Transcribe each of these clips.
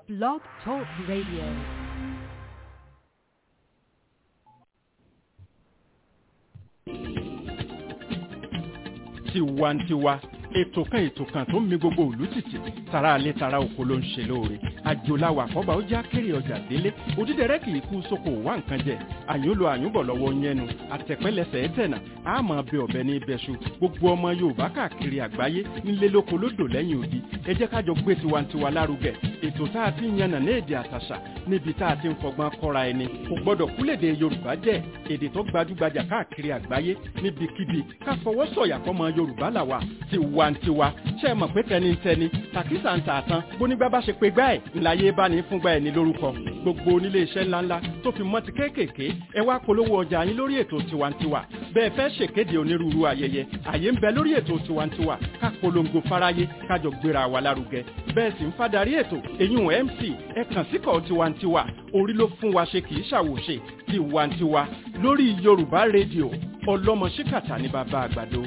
Blog Talk Radio. tiwantiwa ètò kan ètò kan tó ń mi gbogbo òlú tìtì tara alẹ́ tara oko ló ń ṣe lóore àjòláwà àkọ́bà ó já kéré ọjà délé òdídẹrẹ́ kì í kú sóko wá nǹkan jẹ àyúnlò àyúnbọ̀ lọ́wọ́ yẹnu àtẹ̀pẹ́lẹsẹ̀ ẹ̀tẹ̀nà àmọ́ bẹ ọ̀bẹ ní ibẹ̀ṣu gbogbo ọmọ yorùbá káàkiri àgbáyé nílé lóko lódò lẹ́yìn odi ẹ jẹ́ kájọ gbé tiwantiwa lárugẹ ètò tá a ti ń yànnà ní èdè àtàṣà níbi tá a ti ń fọgbọ́n kọ́ra ẹni kò gbọ́dọ̀ kúlèdè yorùbá jẹ́ èdè tó gbajúgbajà káàkiri àgbáyé níbikíbi ká fọwọ́ sọ̀yà fọmọ yorùbá làwà tiwantiwa ṣe é mọ̀ pé tẹnitẹni tàkísà ń tààtàn bónígbà bá ṣe pé gbá ẹ̀ ńláyé bá ní fúngbà ẹ̀ ní lórúkọ gbogbo onílé iṣẹ́ ńláńlá tó fi mọ́ ti kéékèèké ẹ wá polówó ọjà yín lórí ètò tiwantiwa bẹ́ẹ̀ fẹ́ ṣèkéde onírúurú ayẹyẹ àyè ń bẹ lórí ètò tiwantiwa ká polongo fáráyé kájọ gbéra wa lárugẹ bẹ́ẹ̀ sì ń fadarí ètò eyín mc ẹ kàn síkọ̀ tiwantiwa orí ló fún wa ṣe kì í ṣàwòṣe tiwantiwa lórí yorùbá rédíò ọlọ́mọ ṣíkàtà ní bàbá àgbàdo.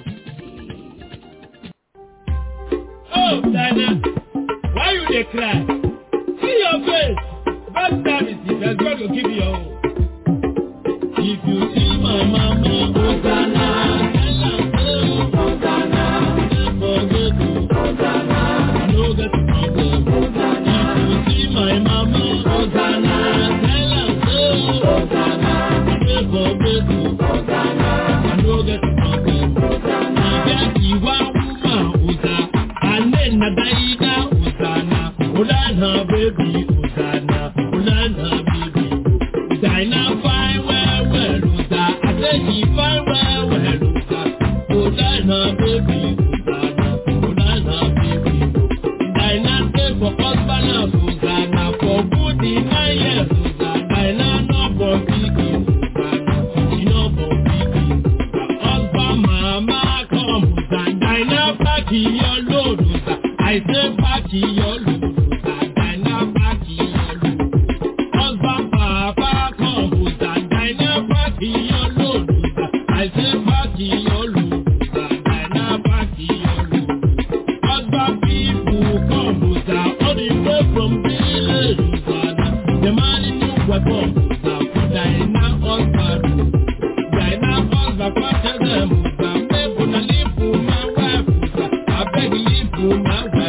Oh, Dana, why you dey cry? See your face. Bad service if there's God go give you your own. If you see my mama, Hosanna, tell am say, Hosanna, never forget to, Hosanna, I no get problem. If you see my mama, Hosanna, tell am say, Hosanna, never forget to, Hosanna, I no get problem. If get ìwà wúmà, Hosanna. Alena daida Hosanna, Hosanna baby Hosanna, Hosanna baby. Hosanna fine well well Hosanna, I say she fine well well Hosanna, Hosanna baby Hosanna, Hosanna baby. Hosanna stay for husband and Hosanna for good in nine years Hosanna, Hosanna no for pikin Hosanna, she no for pikin. Her husband mama come Hosanna, Hosanna pack your load Hosanna. I say party your load, Hosanna party your load. Husband papa come, Hosanna party your load, I say party your load, Hosanna party your load. Husband people come, Hosanna all the way from village, Hosanna. The man in new weapon, Hosanna for Diana husband. Diana husband quarter them, Hosanna. Make una live for my wife, Hosanna. I beg live for my wife.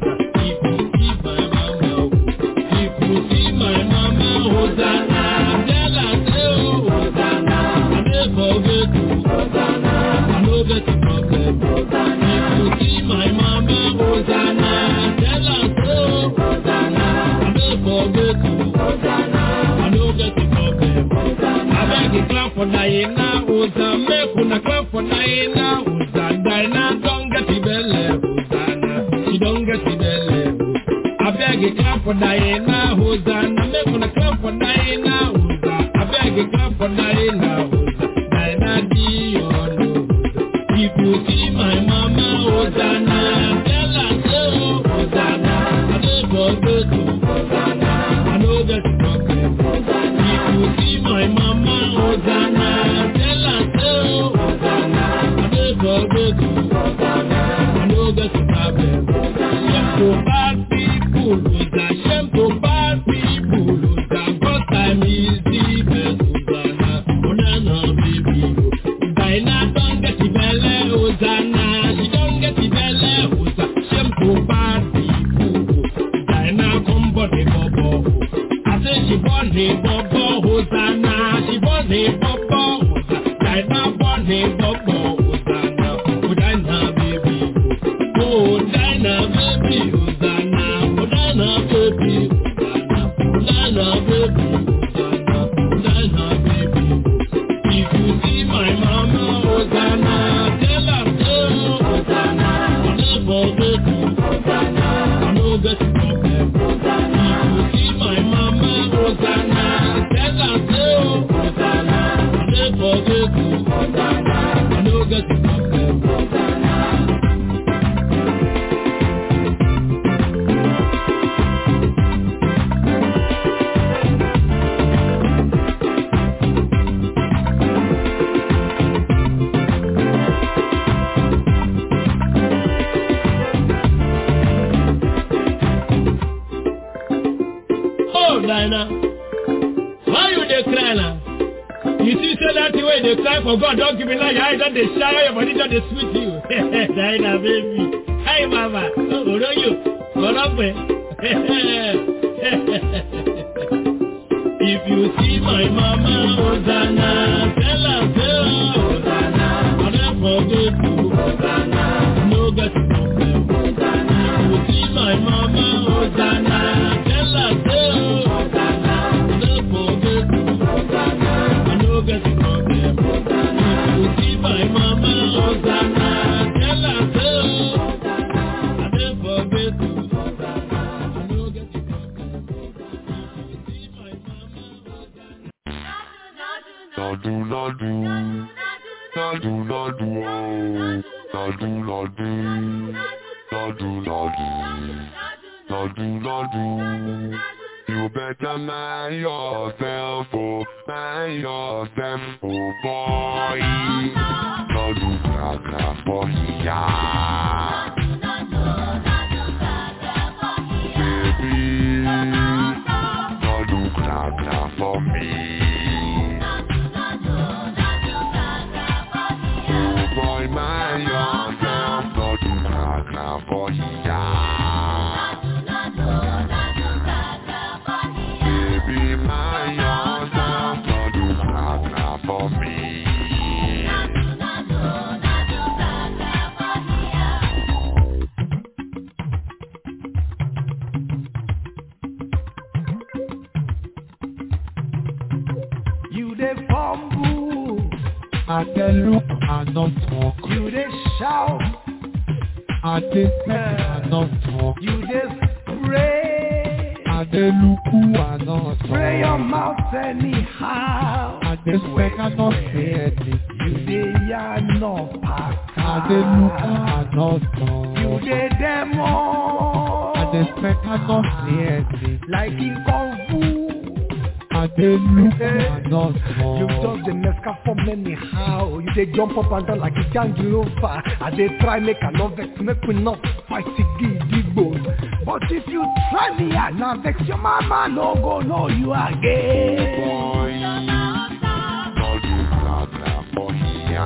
Clap for Diana, Hosanna, make una clap for Diana, Hosanna, Diana, don't get the belly, Hosanna, she don't get the belly, I beg you clap for Diana, Hosanna, make una clap for Diana, Hosanna, I beg you clap for Diana, Hosanna, Diana, Dion, if you see my mama, Hosanna, tell her so, Hosanna, I never go to, Hosanna, I know that problem, Hosanna, if you see my mama, Hosanna, tell her so, Hosanna, I never go to, Hosanna, I know that problem, Hosanna, to bad people, Hosanna, shame to bad people, Hosanna, God time is the best, Hosanna, Hosanna, baby, Diana don't get the belly, Hosanna, she don't get the belly, Hosanna, shame to bad people, Diana come body bubble, I say she born a bubble, Hosanna, she born a bubble, Hosanna, Diana born a bubble, Hosanna, Hosanna, baby, oh, Diana, baby, Hosanna, Hosanna, baby, Hosanna, Hosanna, baby, Hosanna, Hosanna, baby. If you see my mama, Hosanna, tell her so, Hosanna, I never get you, Hosanna, I no get problem, Hosanna. If you see my mama, Hosanna, tell her so, Hosanna, Oh, Dinah. Why you dey cry now? You see, say that the way they cry for God, don't give me like your eyes, don't they shine, your body don't they sweet you. Dinah, baby. Hi, mama. Oh, don't you? What up, man? If you see my mama, Hosanna, tell her, tell her, Hosanna. I don't forget you, Hosanna. No get to problem, Hosanna. If you see my mama, Hosanna, tell her, tell her, Hosanna. I don't forget you, Hosanna. I no get to problem, Hosanna. If you see my mama, Hosanna, tell her, tell her, Hosanna. I don't forget you, Hosanna. I no get to problem, Hosanna. If you see my mama, Hosanna. Lọ́dún lọ́dún, lọ́dún lọ́dún ooo, lọ́dún lọ́dún, lọ́dún lọ́dún, lọ́dún lọ́dún. You better mind yourself, oh, mind yourself, oh boy. Lọ́dún gbàgbà fọ́ ìyá. Baby, lọ́dún gbàgbà fọ́ mi. Boy, mind yourself, lọ́dún gbàgbà fọ́ ìyá. Baby, mind yourself, lọ́dún gbàgbà fọ́ mi. You dey fumble, I dey look, I not talk. you dey shout, I dey speak, I not talk. you dey pray. I dey look, I not Spray your talk. mouth anyhow. I dey speak, I not say anything. You dey yarn no I dey look, paka. I not You talk. dey demo. I dey speak, I not say anything. Like in Kung Fu. I dey look, I not You talk. just dey mesca for anyhow. You dey jump up and down like a jangilova. I dey try make I no vex, make we not fight gidigbo. But if you try me, I na vex your mama no go know you again. Boy, lọ́dún gbàgbà fọ́ ìyá.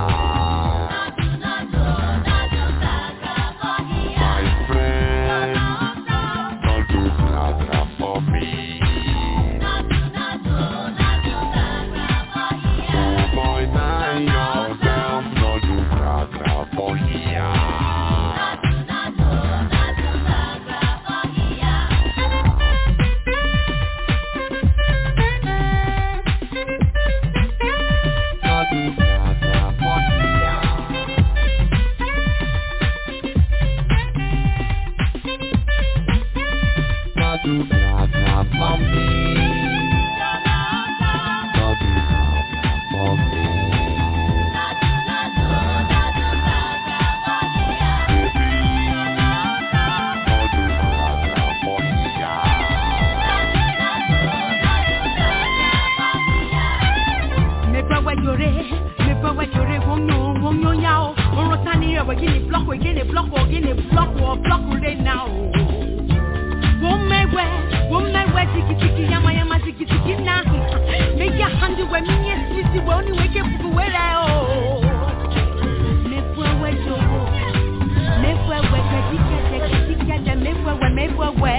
My friend, lọ́dún gbàgbà fọ́ mi. Boy, mind yourself, lọ́dún gbàgbà fọ́ ìyá. Lọ́dún gbàgbà fọ́ ìyá. Lọ́dún gbàgbà fọ́ mi. Lọ́dún gbàgbà fọ́ mi. Lọ́dún gbàgbà fọ́ ìyá. mekwewe jore mekwewe jore wonyo wonyo nyao orota ni ewe gini block we gini block o gini block o block re now womewe womewe tiki tiki yama yama tiki tiki na make your hand we minye sisi we oni weke fuku wele o mekwewe joro mekwewe kedike kedike de mekwewe mekwewe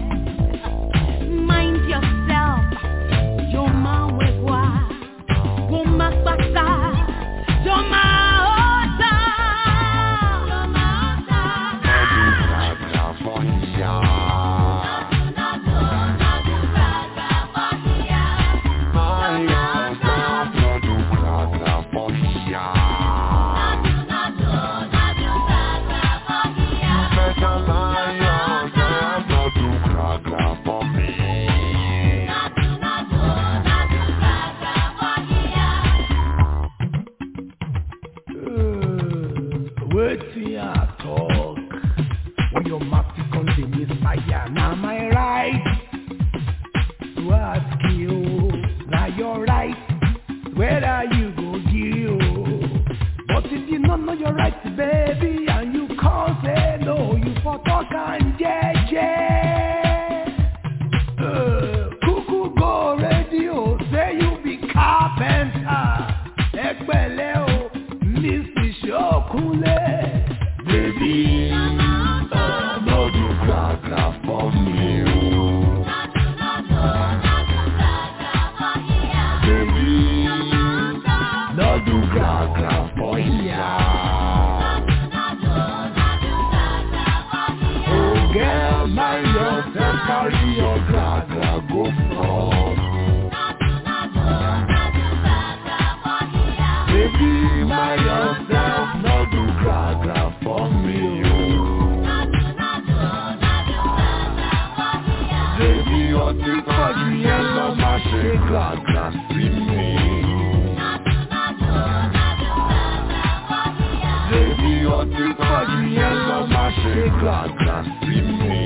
mind yourself Joma wegwa, goma pata, joma ota, joma ota. Lọ́dún gbàgbà fọ́ ọtí kan yẹn lọ má ṣe gàgà sí mi. Baby, ọtí kan yẹn lọ má ṣe gàgà sí mi.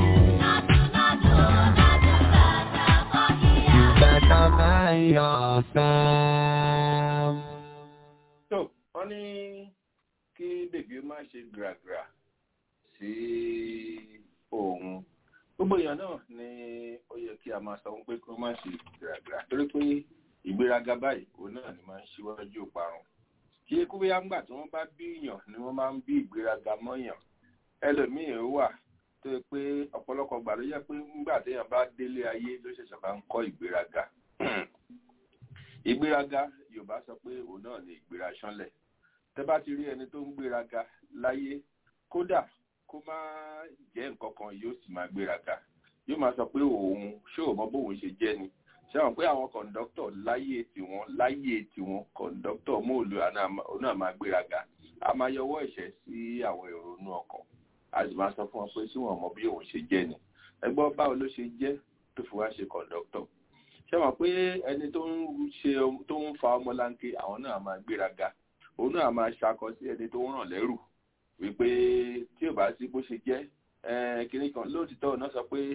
You better mind yourself. tó wọ́n ní kí bèbí ó má ṣe gbàgbà sí òun gbogbo èèyàn náà ni ó yẹ kí a máa sọ wọn pé kí wọ́n má ṣe gbàgbà torí pé ìgbéraga báyìí òun náà ni máa ń ṣíwájú ìparun kí eku bí yàgbà tí wọ́n bá bí èèyàn ni wọ́n máa ń bí ìgbéraga mọ́yàn ẹlòmíín wà tó yẹ pé ọ̀pọ̀lọpọ̀ gbà ló yẹ pé nígbà téèyàn bá délé ayé ló ṣẹ̀ṣẹ̀ máa ń kọ́ ìgbéraga ìgbéraga yorùbá sọ pé òun náà ni ìgbéra ṣánlẹ̀ tẹ́ bá ti rí ẹni tó ń gbéraga láyé kódà kó má jẹ́ nǹkan kan yóò sì máa gbéraga yóò máa sọ pé òun ṣé ò mọ bóun ṣe jẹ́ ni ṣé àwọn pé àwọn kọ̀ǹdọ́tọ̀ láyé tiwọn láyé tiwọn kọ̀ǹdọ́tọ̀ móòlù òun náà máa gbéraga a máa yọwọ́ ẹ̀ṣẹ̀ sí àwọn èrò inú ọkàn a sì máa sọ fún wọn pé sí wọn mọ bí òun ṣe jẹ́ ni ẹgbọ́n báwo ló ṣe jẹ́ tó fi wá ṣe kọ̀ǹdọ́tọ̀ ṣé wọn pé ẹni tó ń ṣe tó ń fa ọmọlanke àwọn náà máa gbéraga òun náà máa ṣakọ sí ẹni tó ń ràn lẹ́rù wípé tí ò bá sí bó ṣe jẹ́ kínní kan lóòtítọ́ náà sọ pé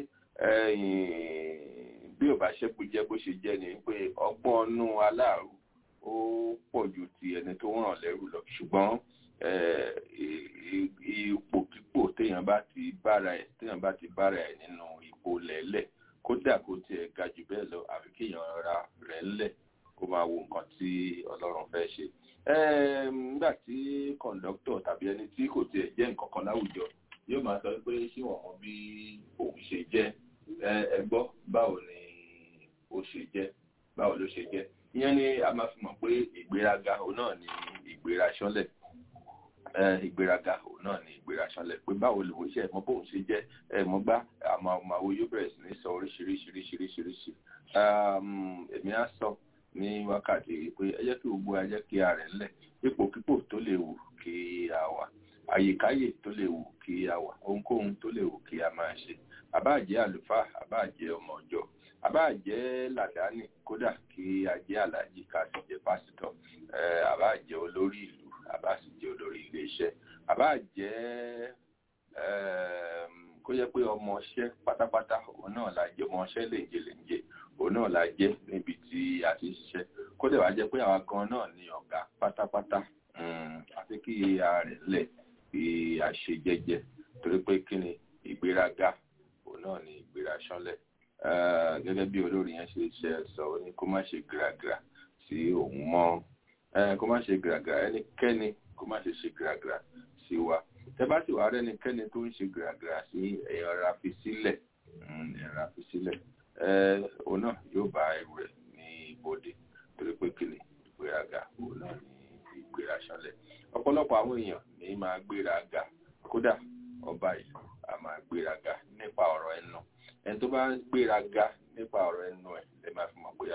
bí ò bá ṣẹ́kù jẹ́ bó ṣe jẹ́ ni pé ọgbọ́n inú aláàrú ó pọ̀ ju ti ẹni tó ń ràn lẹ́rù lọ ṣùgbọ́n ipòkípò téèyàn bá ti bára ẹ̀ téèyàn bá ti bára ẹ̀ nínú ipò lẹ́lẹ̀ kódà kó tiẹ̀ ga jù bẹ́ẹ̀ lọ àfi kéèyàn ra rẹ̀ ńlẹ̀ kó máa wo nǹkan tí ọlọ́run fẹ́ ṣe. nígbà tí kọ̀ǹdọ́tọ̀ tàbí ẹni tí kò tiẹ̀ jẹ́ nǹkan kan láwùjọ yóò máa sọ pé ṣé wọ́n mọ bí òun ṣe jẹ́ ẹ gbọ́ báwo ni ó ṣe jẹ́ báwo ló ṣe jẹ́ ìyẹn ni a máa fi mọ̀ pé ìgbéraga òun náà ni ìgbéra ṣánlẹ̀ ìgbéraga òun náà ni ìgbéra ṣánlẹ̀ pé báwo lòun ṣe ẹ̀mọ́ bóun ṣe jẹ́ ẹ̀mọ́ gbá àmọ́ àmọ́ yóò bẹ̀rẹ̀ sí ní sọ oríṣiríṣiríṣiríṣiríṣi èmi á sọ ní wákàtí pé ẹ jẹ́ kí gbogbo ẹ jẹ́ kí a rẹ̀ ńlẹ̀ ipòkípò tó lè wù kí a wà àyíkáyè tó lè wù kí a wà ohunkóhun tó lè wù kí a máa ṣe àbáàjẹ́ àlùfáà àbáàjẹ́ ọmọ ọjọ́ àbáàjẹ́ làdáni kódà kí a jẹ́ aláàjì ká sì jẹ́ pásítọ̀ àbáàjẹ́ olórí ìlú àbáàjẹ́ olórí iléeṣẹ́ àbáàjẹ́ kó yẹ pé ọmọọṣẹ́ pátápátá òun náà la jẹ́ ọmọọṣẹ́ lèǹjẹ lèǹjẹ òun náà la jẹ́ níbi tí a ti ṣiṣẹ́ kó dẹ̀ wá jẹ́ pé àwa gan náà ni ọ̀gá pátápátá àfi kí a rẹ̀ lẹ̀ kí a ṣe jẹ́jẹ́ torí pé kí ni ìgbéraga òun náà ni ìgbéra ṣánlẹ̀ gẹ́gẹ́ bí olórí yẹn ṣe ṣe sọ ó ní kó má ṣe gíragíra sí òun mọ́ kó má ṣe gíragíra ẹnikẹ́ni kó má ṣe ṣe gíragíra sí wa tẹ́ bá sì wá rẹ́nikẹ́ni tó ń ṣe gíragíra sí ẹ̀yàn ara fi sílẹ̀ ẹ̀yàn ara fi sílẹ̀ òun náà yóò bá ẹrù rẹ̀ ní ibodè torí pé kí ni ìgbéraga òun náà ni ìgbéra ṣánlẹ̀ ọ̀pọ̀lọpọ̀ àwọn èèyàn ní máa gbéraga kódà ọba ìlú a máa gbéraga nípa ọ̀rọ̀ ẹnu ẹni tó bá ń gbéraga nípa ọ̀rọ̀ ẹnu ẹ̀ lè máa fi mọ̀ pé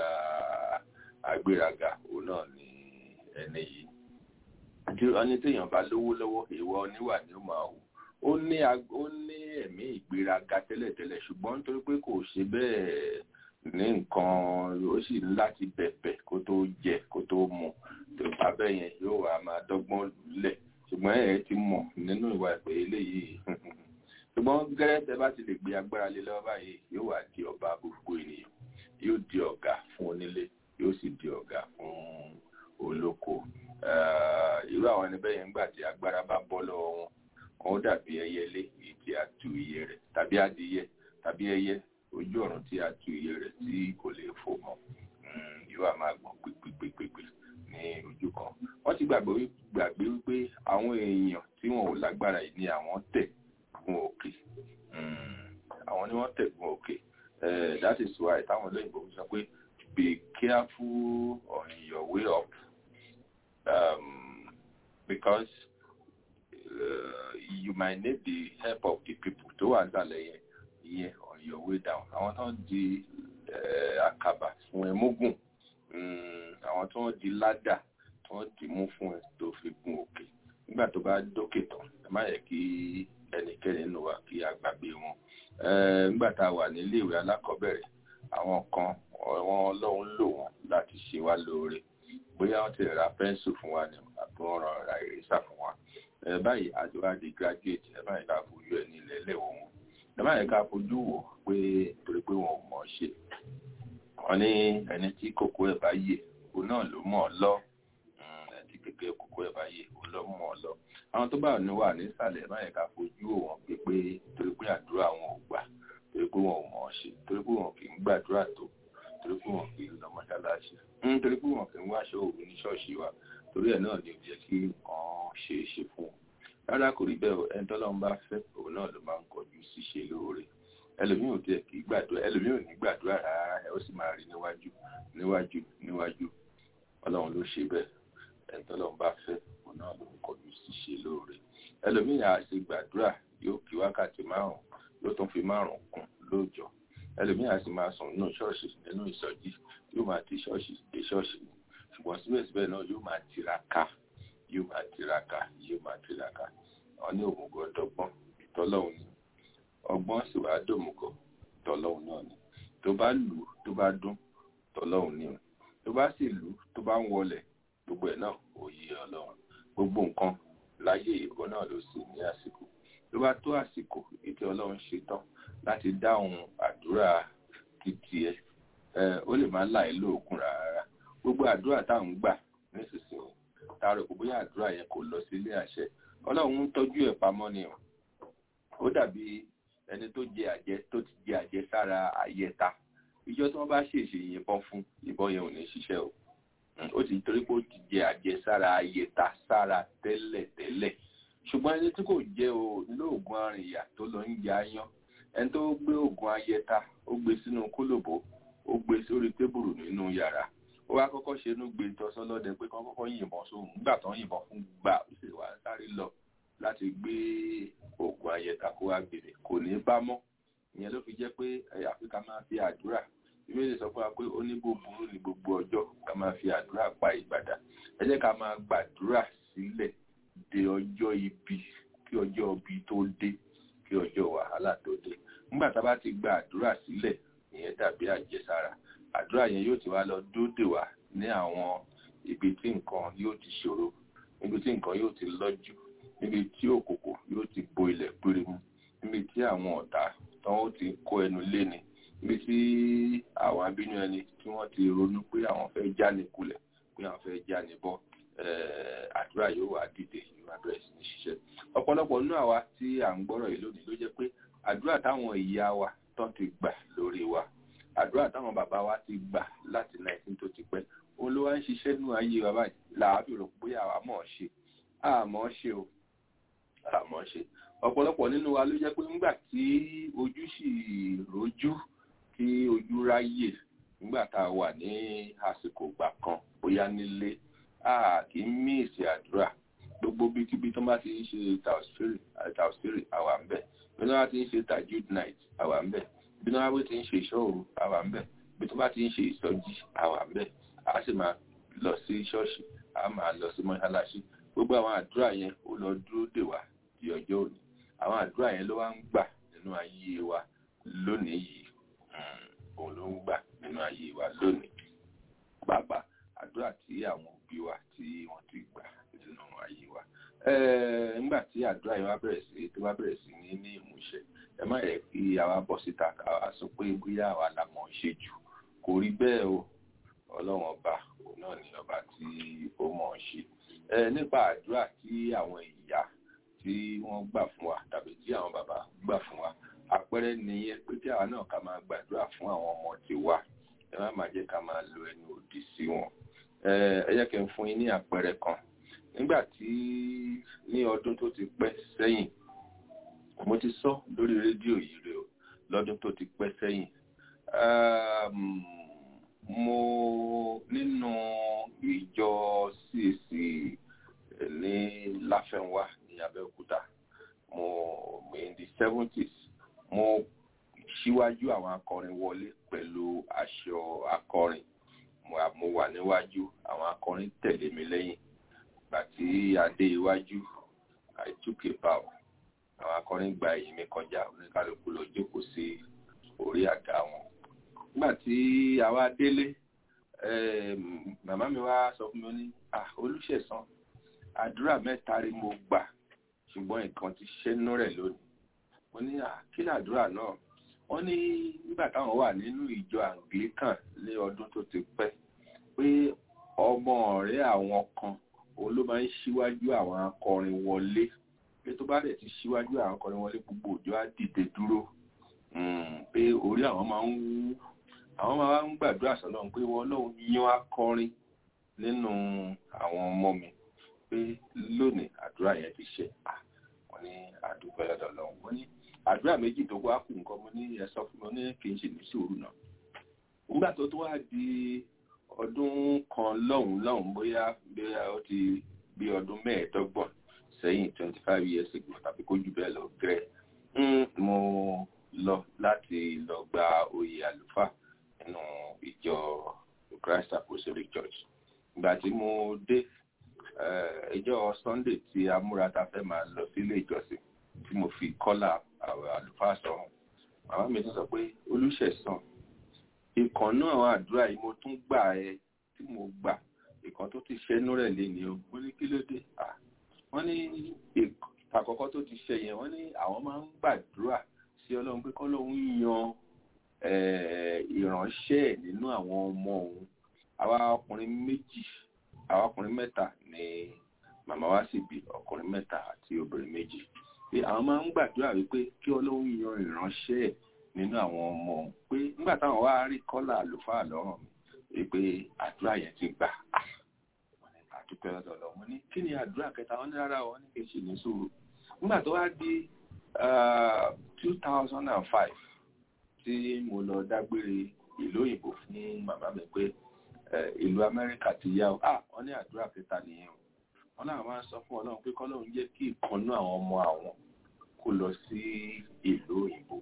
àgbéraga òun náà ni ẹni yìí ẹni téèyàn bá lówó lọ́wọ́ ìwọ oníwà ni ó máa wù ó ní ó ní ẹ̀mí ìgbéraga tẹ́lẹ̀tẹ́lẹ̀ ṣùgbọ́n nítorí pé kò ṣe bẹ́ẹ̀ ní nǹkan ó sì ní láti bẹ̀bẹ̀ kó tó jẹ kó tó mu tó bá bẹ́ẹ̀ yẹn yóò wá máa dọ́gbọ́n lẹ̀ ṣùgbọ́n ẹ̀ ti mọ̀ nínú ìwà ìpè eléyìí ṣùgbọ́n gẹ́rẹ́ tẹ bá ti lè gbé agbára lé lọ́wọ́ báyìí yóò wá di ọba gbogbo ènìyàn yóò di ọ̀gá fún onílé yóò sì di ọ̀gá fún olóko irú àwọn ẹni bẹ́ẹ̀ yẹn gbà tí agbára bá bọ́ lọ́wọ́ wọn wọn ó dàbí ẹyẹlé èyí tí a tu iye rẹ̀ tàbí adìyẹ tàbí ẹyẹ ojú ọ̀run tí a tu iye rẹ̀ tí kò lè fò mọ́ yóò á máa gbọ̀n pípípípípí ní ojú kan wọ́n ti gbàgbé wípé àwọn èèyàn tí wọn ò lágbára yìí ni àwọn tẹ̀ gun òkè àwọn ni wọ́n tẹ̀ gun òkè that is why táwọn olóyìnbó sọ pé be careful on your way up um, because uh, you might need the help of the people tó wà nísàlẹ̀ yẹn yẹn on your way down àwọn tó ń di àkàbà fún ẹ mógùn àwọn tó ń di ládà tó ń dì mú fún ẹ tó fi gun òkè nígbà tó bá dókè tán ẹ má yẹ kí ẹnikẹ́ni nínú wa kí a gbàgbé wọn nígbà tá a wà nílé ìwé alákọ̀ọ́bẹ̀rẹ̀ àwọn kan wọn ọlọ́run lò wọ́n láti ṣe wá lóore bóyá wọ́n ti ra pẹ́ńsù fún wa ni àbí wọ́n ràn ra ìrẹsà fún wa báyìí àti wá di graduate ẹ báyìí ká fojú ẹ nílẹ̀ lẹ́wọ̀n wọn ẹ báyìí ká fojú wò pé torí pé wọn ò mọ̀ ọ́ ṣe wọ́n ní ẹni tí kòkó ẹ̀ bá yè òun náà ló mọ̀ ọ́ lọ ẹni tí kékeré kòkó ẹ̀ bá yè òun ló mọ̀ ọ́ lọ àwọn tó bá ní wà nísàlẹ̀ báyìí ká fojú wò wọ́n pé pé torí pé àdúrà wọn ò gbà torí pé wọn ò mọ̀ ọ́ ṣe torí pé wọn kì í gbàdúrà tó torí pé wọn kì í lọ mọ́ṣáláṣí torí pé wọn kì í wáṣọ òru ní ṣọ́ọ̀ṣì wa torí ẹ̀ náà ni ò jẹ́ kí nǹkan ṣe é ṣe fún wọn rárá kò rí bẹ́ẹ̀ o ẹni tọ́lọ́run bá fẹ́ òun náà ló máa ń kọjú síṣe lóore ẹlòmíì ò tiẹ̀ kì í gbàdúrà ẹlòmíì ò ní gbàdúrà rárá ẹ ó sì máa rí níwájú níwájú níwájú ọlọ́run ló ṣe bẹ́ẹ̀ ẹni tọ́lọ́run bá fẹ́ òun náà ló ń kọjú síṣe lóore ẹlòmíì á ṣe gbàdúrà yóò kí wákàtí márùn yóò tún fi márùn kún lóòjọ́ ẹlòmíì á sì máa sùn nínú ṣọ́ọ̀ṣì nínú ìsọjí yóò máa ti ṣọ́ọ̀ṣì dé ṣọ́ọ̀ṣì ṣùgbọ́n síbẹ̀síbẹ̀ náà yóò máa tiraka yóò máa tiraka yóò máa tiraka wọn ní òmùgọ̀ dọ́gbọ́n tọ́lọ́hún ni ọgbọ́n sì wá dòmùgọ̀ tọ́lọ́hún náà ni tó bá lù ú tó bá dún tọ́lọ́hún ni tó bá sì lù ú tó bá ń wọlẹ̀ gbogbo ẹ̀ náà òye ọlọ́run gbogbo nǹkan láyé ìbọn náà ló sì ní àsìkò tó bá tó àsìkò ètò ọlọ́run ṣe tán láti dáhùn àdúrà títí ẹ ó lè má láì lóògùn rárá gbogbo àdúrà táwọn ń gbà nísinsìnyí tààrọ̀ kò bóyá àdúrà yẹn kò lọ sílé àṣẹ ọlọ́run ń tọ́jú ẹ̀ pamọ́ ni o ó dàbí ẹni tó jẹ àjẹ tó ti jẹ àjẹ sára àyẹta ìjọ tí wọ́n bá ṣèṣe yìnbọn fún ìbọn yẹn ò ní ṣiṣẹ́ o ó ti torí pé ó ti jẹ àjẹ sára àyẹta sára tẹ́lẹ̀ tẹ́lẹ̀ ṣùgbọ́n ẹni tí kò jẹ́ o lóògùn arìnyà tó lọ ń ya yán ẹni tó gbé oògùn àyẹta ó gbé sínú kólòbó ó gbé sórí tébùrù nínú yàrá ó wá kọ́kọ́ ṣe inú gbé tọ́sọ́ lọ́dẹ pé kán kọ́kọ́ yìnbọn sóhun nígbà tó ń yìnbọn fún gbà ó sì wá sáré lọ láti gbé oògùn ayẹta kó wá gbèrè kò ní bá mọ́ ìyẹn ló fi jẹ́ pé àfikà máa fi àdúrà ìbéèrè sọ fún wa pé ó ní búburú ní gbogbo ọjọ́ ká máa fi àdúrà pa ìgbàdà ẹ jẹ́ ká máa gbàdúrà sílẹ̀ de ọjọ́ ibi kí ọjọ́ ibi tó dé kí ọjọ́ wàhálà tó dé nígbà tá a bá ti gba àdúrà sílẹ̀ ìyẹn dàbí àjẹsára àdúrà yẹn yóò ti wá lọ dóde wá ní àwọn ibi tí nǹkan yóò ti ṣòro níbi tí nǹkan yóò ti lọ́jú níbi tí òkòkò yóò ti bo ilẹ̀ péré-mú níbi tí àwọn ọ̀tá tán ó ti kó ẹnu léni níbi tí àwọn abínú ẹni tí wọ́n ti ronú pé àwọn fẹ́ já ní kulẹ̀ pé àwọn fẹ́ já ní bọ́ àdúrà yóò wá dìde yóò wá bẹ̀rẹ̀ sí ní ṣiṣẹ́ ọ̀pọ̀lọpọ̀ nínú àwa tí à ń gbọ́rọ̀ yìí lónìí ló jẹ́ pé àdúrà táwọn ìyá wa tán ti gbà lórí wa àdúrà táwọn bàbá wa ti gbà láti 19 tó ti pẹ́ òun ló wá ń ṣiṣẹ́ nínú ayé wa báyìí làábì rò pé àwa mọ̀ ọ́ ṣe àmọ́ ṣe o àmọ́ ṣe ọ̀pọ̀lọpọ̀ nínú wa ló jẹ́ pé nígbà tí ojú sì rojú tí ojú ráyè nígbà tá a wà ní àsìkò ìgbà kan bóyá nílé a kì í mí ìsì àdúrà gbogbo bíkíbi tó bá ti ń ṣe tàùsírì àwa ń bẹ̀ bí wọ́n bá ti ń ṣe tajud night àwa ń bẹ̀ bí wọ́n bá ti ń ṣe ìṣòro àwa ń bẹ̀ bí wọ́n bá ti ń ṣe ìsọjí àwa ń bẹ̀ a sì máa lọ sí ṣọ́ọ̀ṣì a máa lọ sí mọ́ṣáláṣí gbogbo àwọn àdúrà yẹn ó lọ dúró dè wá di ọjọ́ òní àwọn àdúrà yẹn ló wá ń gbà nínú ayé wa lónìí yìí òun ló ń gbà nínú ayé wa lónìí bàbá àdúrà tí àwọn òbí wa tí wọ́n ti gbà nínú ayé wa nígbà tí àdúrà yẹn wá bẹ̀rẹ̀ sí tó wá bẹ̀rẹ̀ sí ní ní ìmúṣẹ ẹ má yẹ kí àwa bọ́ síta káwa sọ pé bóyá àwa la mọ̀ ń ṣe jù kò rí bẹ́ẹ̀ o ọlọ́run ọba òun náà ni ọba tí ó mọ̀ ń ṣe nípa àdúrà tí àwọn ìyá tí wọ́n gbà fún wa tàbí tí àwọn bàbá gbà fún wa àpẹẹrẹ nìyẹn pé kí àwa náà ká máa gbàdúrà fún àwọn ọmọ tiwa ẹ má máa jẹ́ ká máa lo ẹnu òdì sí wọn ẹ jẹ́ kí n fún yín ní àpẹẹrẹ kan nígbà tí ní ọdún tó ti pẹ́ sẹ́yìn mo ti sọ lórí rédíò yìí rè o lọ́dún tó ti pẹ́ sẹ́yìn mo nínú ìjọ CAC ní láfẹnwá ní Abẹ́òkúta mo in the seventies mo síwájú àwọn akọrin wọlé pẹ̀lú aṣọ akọrin mo wà níwájú àwọn akọrin tẹ̀lé mi lẹ́yìn ìgbà tí a dé iwájú I took a bow àwọn akọrin gba ẹ̀yìn mi kọjá oníkálukú lọ jókòó sí orí àga wọn nígbà tí àwa délé màmá mi wá sọ fún mi ní olùṣẹ̀sán àdúrà mẹ́ta rí mo gbà ṣùgbọ́n nǹkan ti ṣẹ́nu rẹ̀ lónìí mo ní kí làdúrà náà wọ́n ní nígbà táwọn wà nínú ìjọ anglican ní ọdún tó ti pẹ́ pé ọmọ ọ̀rẹ́ àwọn kan òun ló máa ń ṣíwájú àwọn akọrin wọlé pé tó bá dẹ̀ ti ṣíwájú àwọn akọrin wọlé gbogbo òjò á dìde dúró pé orí àwọn máa ń wú àwọn máa ń gbàdúrà sọ́lọ́run pé wọ́n lóun yan akọrin nínú àwọn ọmọ mi pé lónìí àdúrà yẹn ti ṣe wọ́n ní àdúgbò lọ́dọ̀ lọ́hùn wọ́n ní àdúrà méjì tó wá kù nǹkan mo ní ẹ sọ fún mi ní kí n ṣe ní sùúrù náà nígbà tó tó wá di ọdún kan lọ́hùn lọ́hùn bóyá bóyá ó ti bí ọdún mẹ́ẹ̀ẹ́dọ́gbọ̀n sẹ́yìn twenty five years ago tàbí kó jù bẹ́ẹ̀ lọ gẹ́rẹ́ mo lọ láti lọ gba oyè àlùfáà nínú ìjọ Christ Apostolic Church ìgbà tí mo dé ìjọ Sunday tí a múra ta fẹ́ máa lọ sílé ìjọsìn tí mo fi kọ́là àlùfáà sọ̀rọ̀ màmá mi tún sọ pé olùṣẹ̀sán ìkan náà àwọn àdúrà yìí mo tún gbà ẹ tí mo gbà ìkan tó ti ṣẹ́nú rẹ̀ lé ní o wọ́n ní kí ló dé wọ́n ní àkọ́kọ́ tó ti ṣe yẹn wọ́n ní àwọn máa ń gbàdúrà sí ọlọ́run pé kọ́lọ́run yan ìránṣẹ́ nínú àwọn ọmọ òun àwa ọkùnrin méjì àwa ọkùnrin mẹ́ta ni màmá wa sì bí ọkùnrin mẹ́ta àti obìnrin méjì pé àwọn máa ń gbàdúrà wípé kí ọlọ́run yan ìránṣẹ́ nínú àwọn ọmọ òun pé nígbà táwọn wá rí kọ́là àlùfáà lọ́rùn mi pé àdúrà yẹn ti gbà àdúpẹ́ lọ́dọ̀ lọ mo ní kí ni àdúrà kẹta wọn ní rárá wọn ní kí n ṣe ní sùúrù nígbà tó wá di two thousand and five tí mo lọ dágbére ìlú òyìnbó fún màmá mi pé ìlú amẹ́ríkà ti yá o ah wọ́n ní àdúrà kẹta nìyẹn o wọ́n náà máa ń sọ fún ọlọ́run pé kọ́lọ́run jẹ́ kí ìkànnú àwọn ọmọ àwọn kó lọ sí ìlú òyìnbó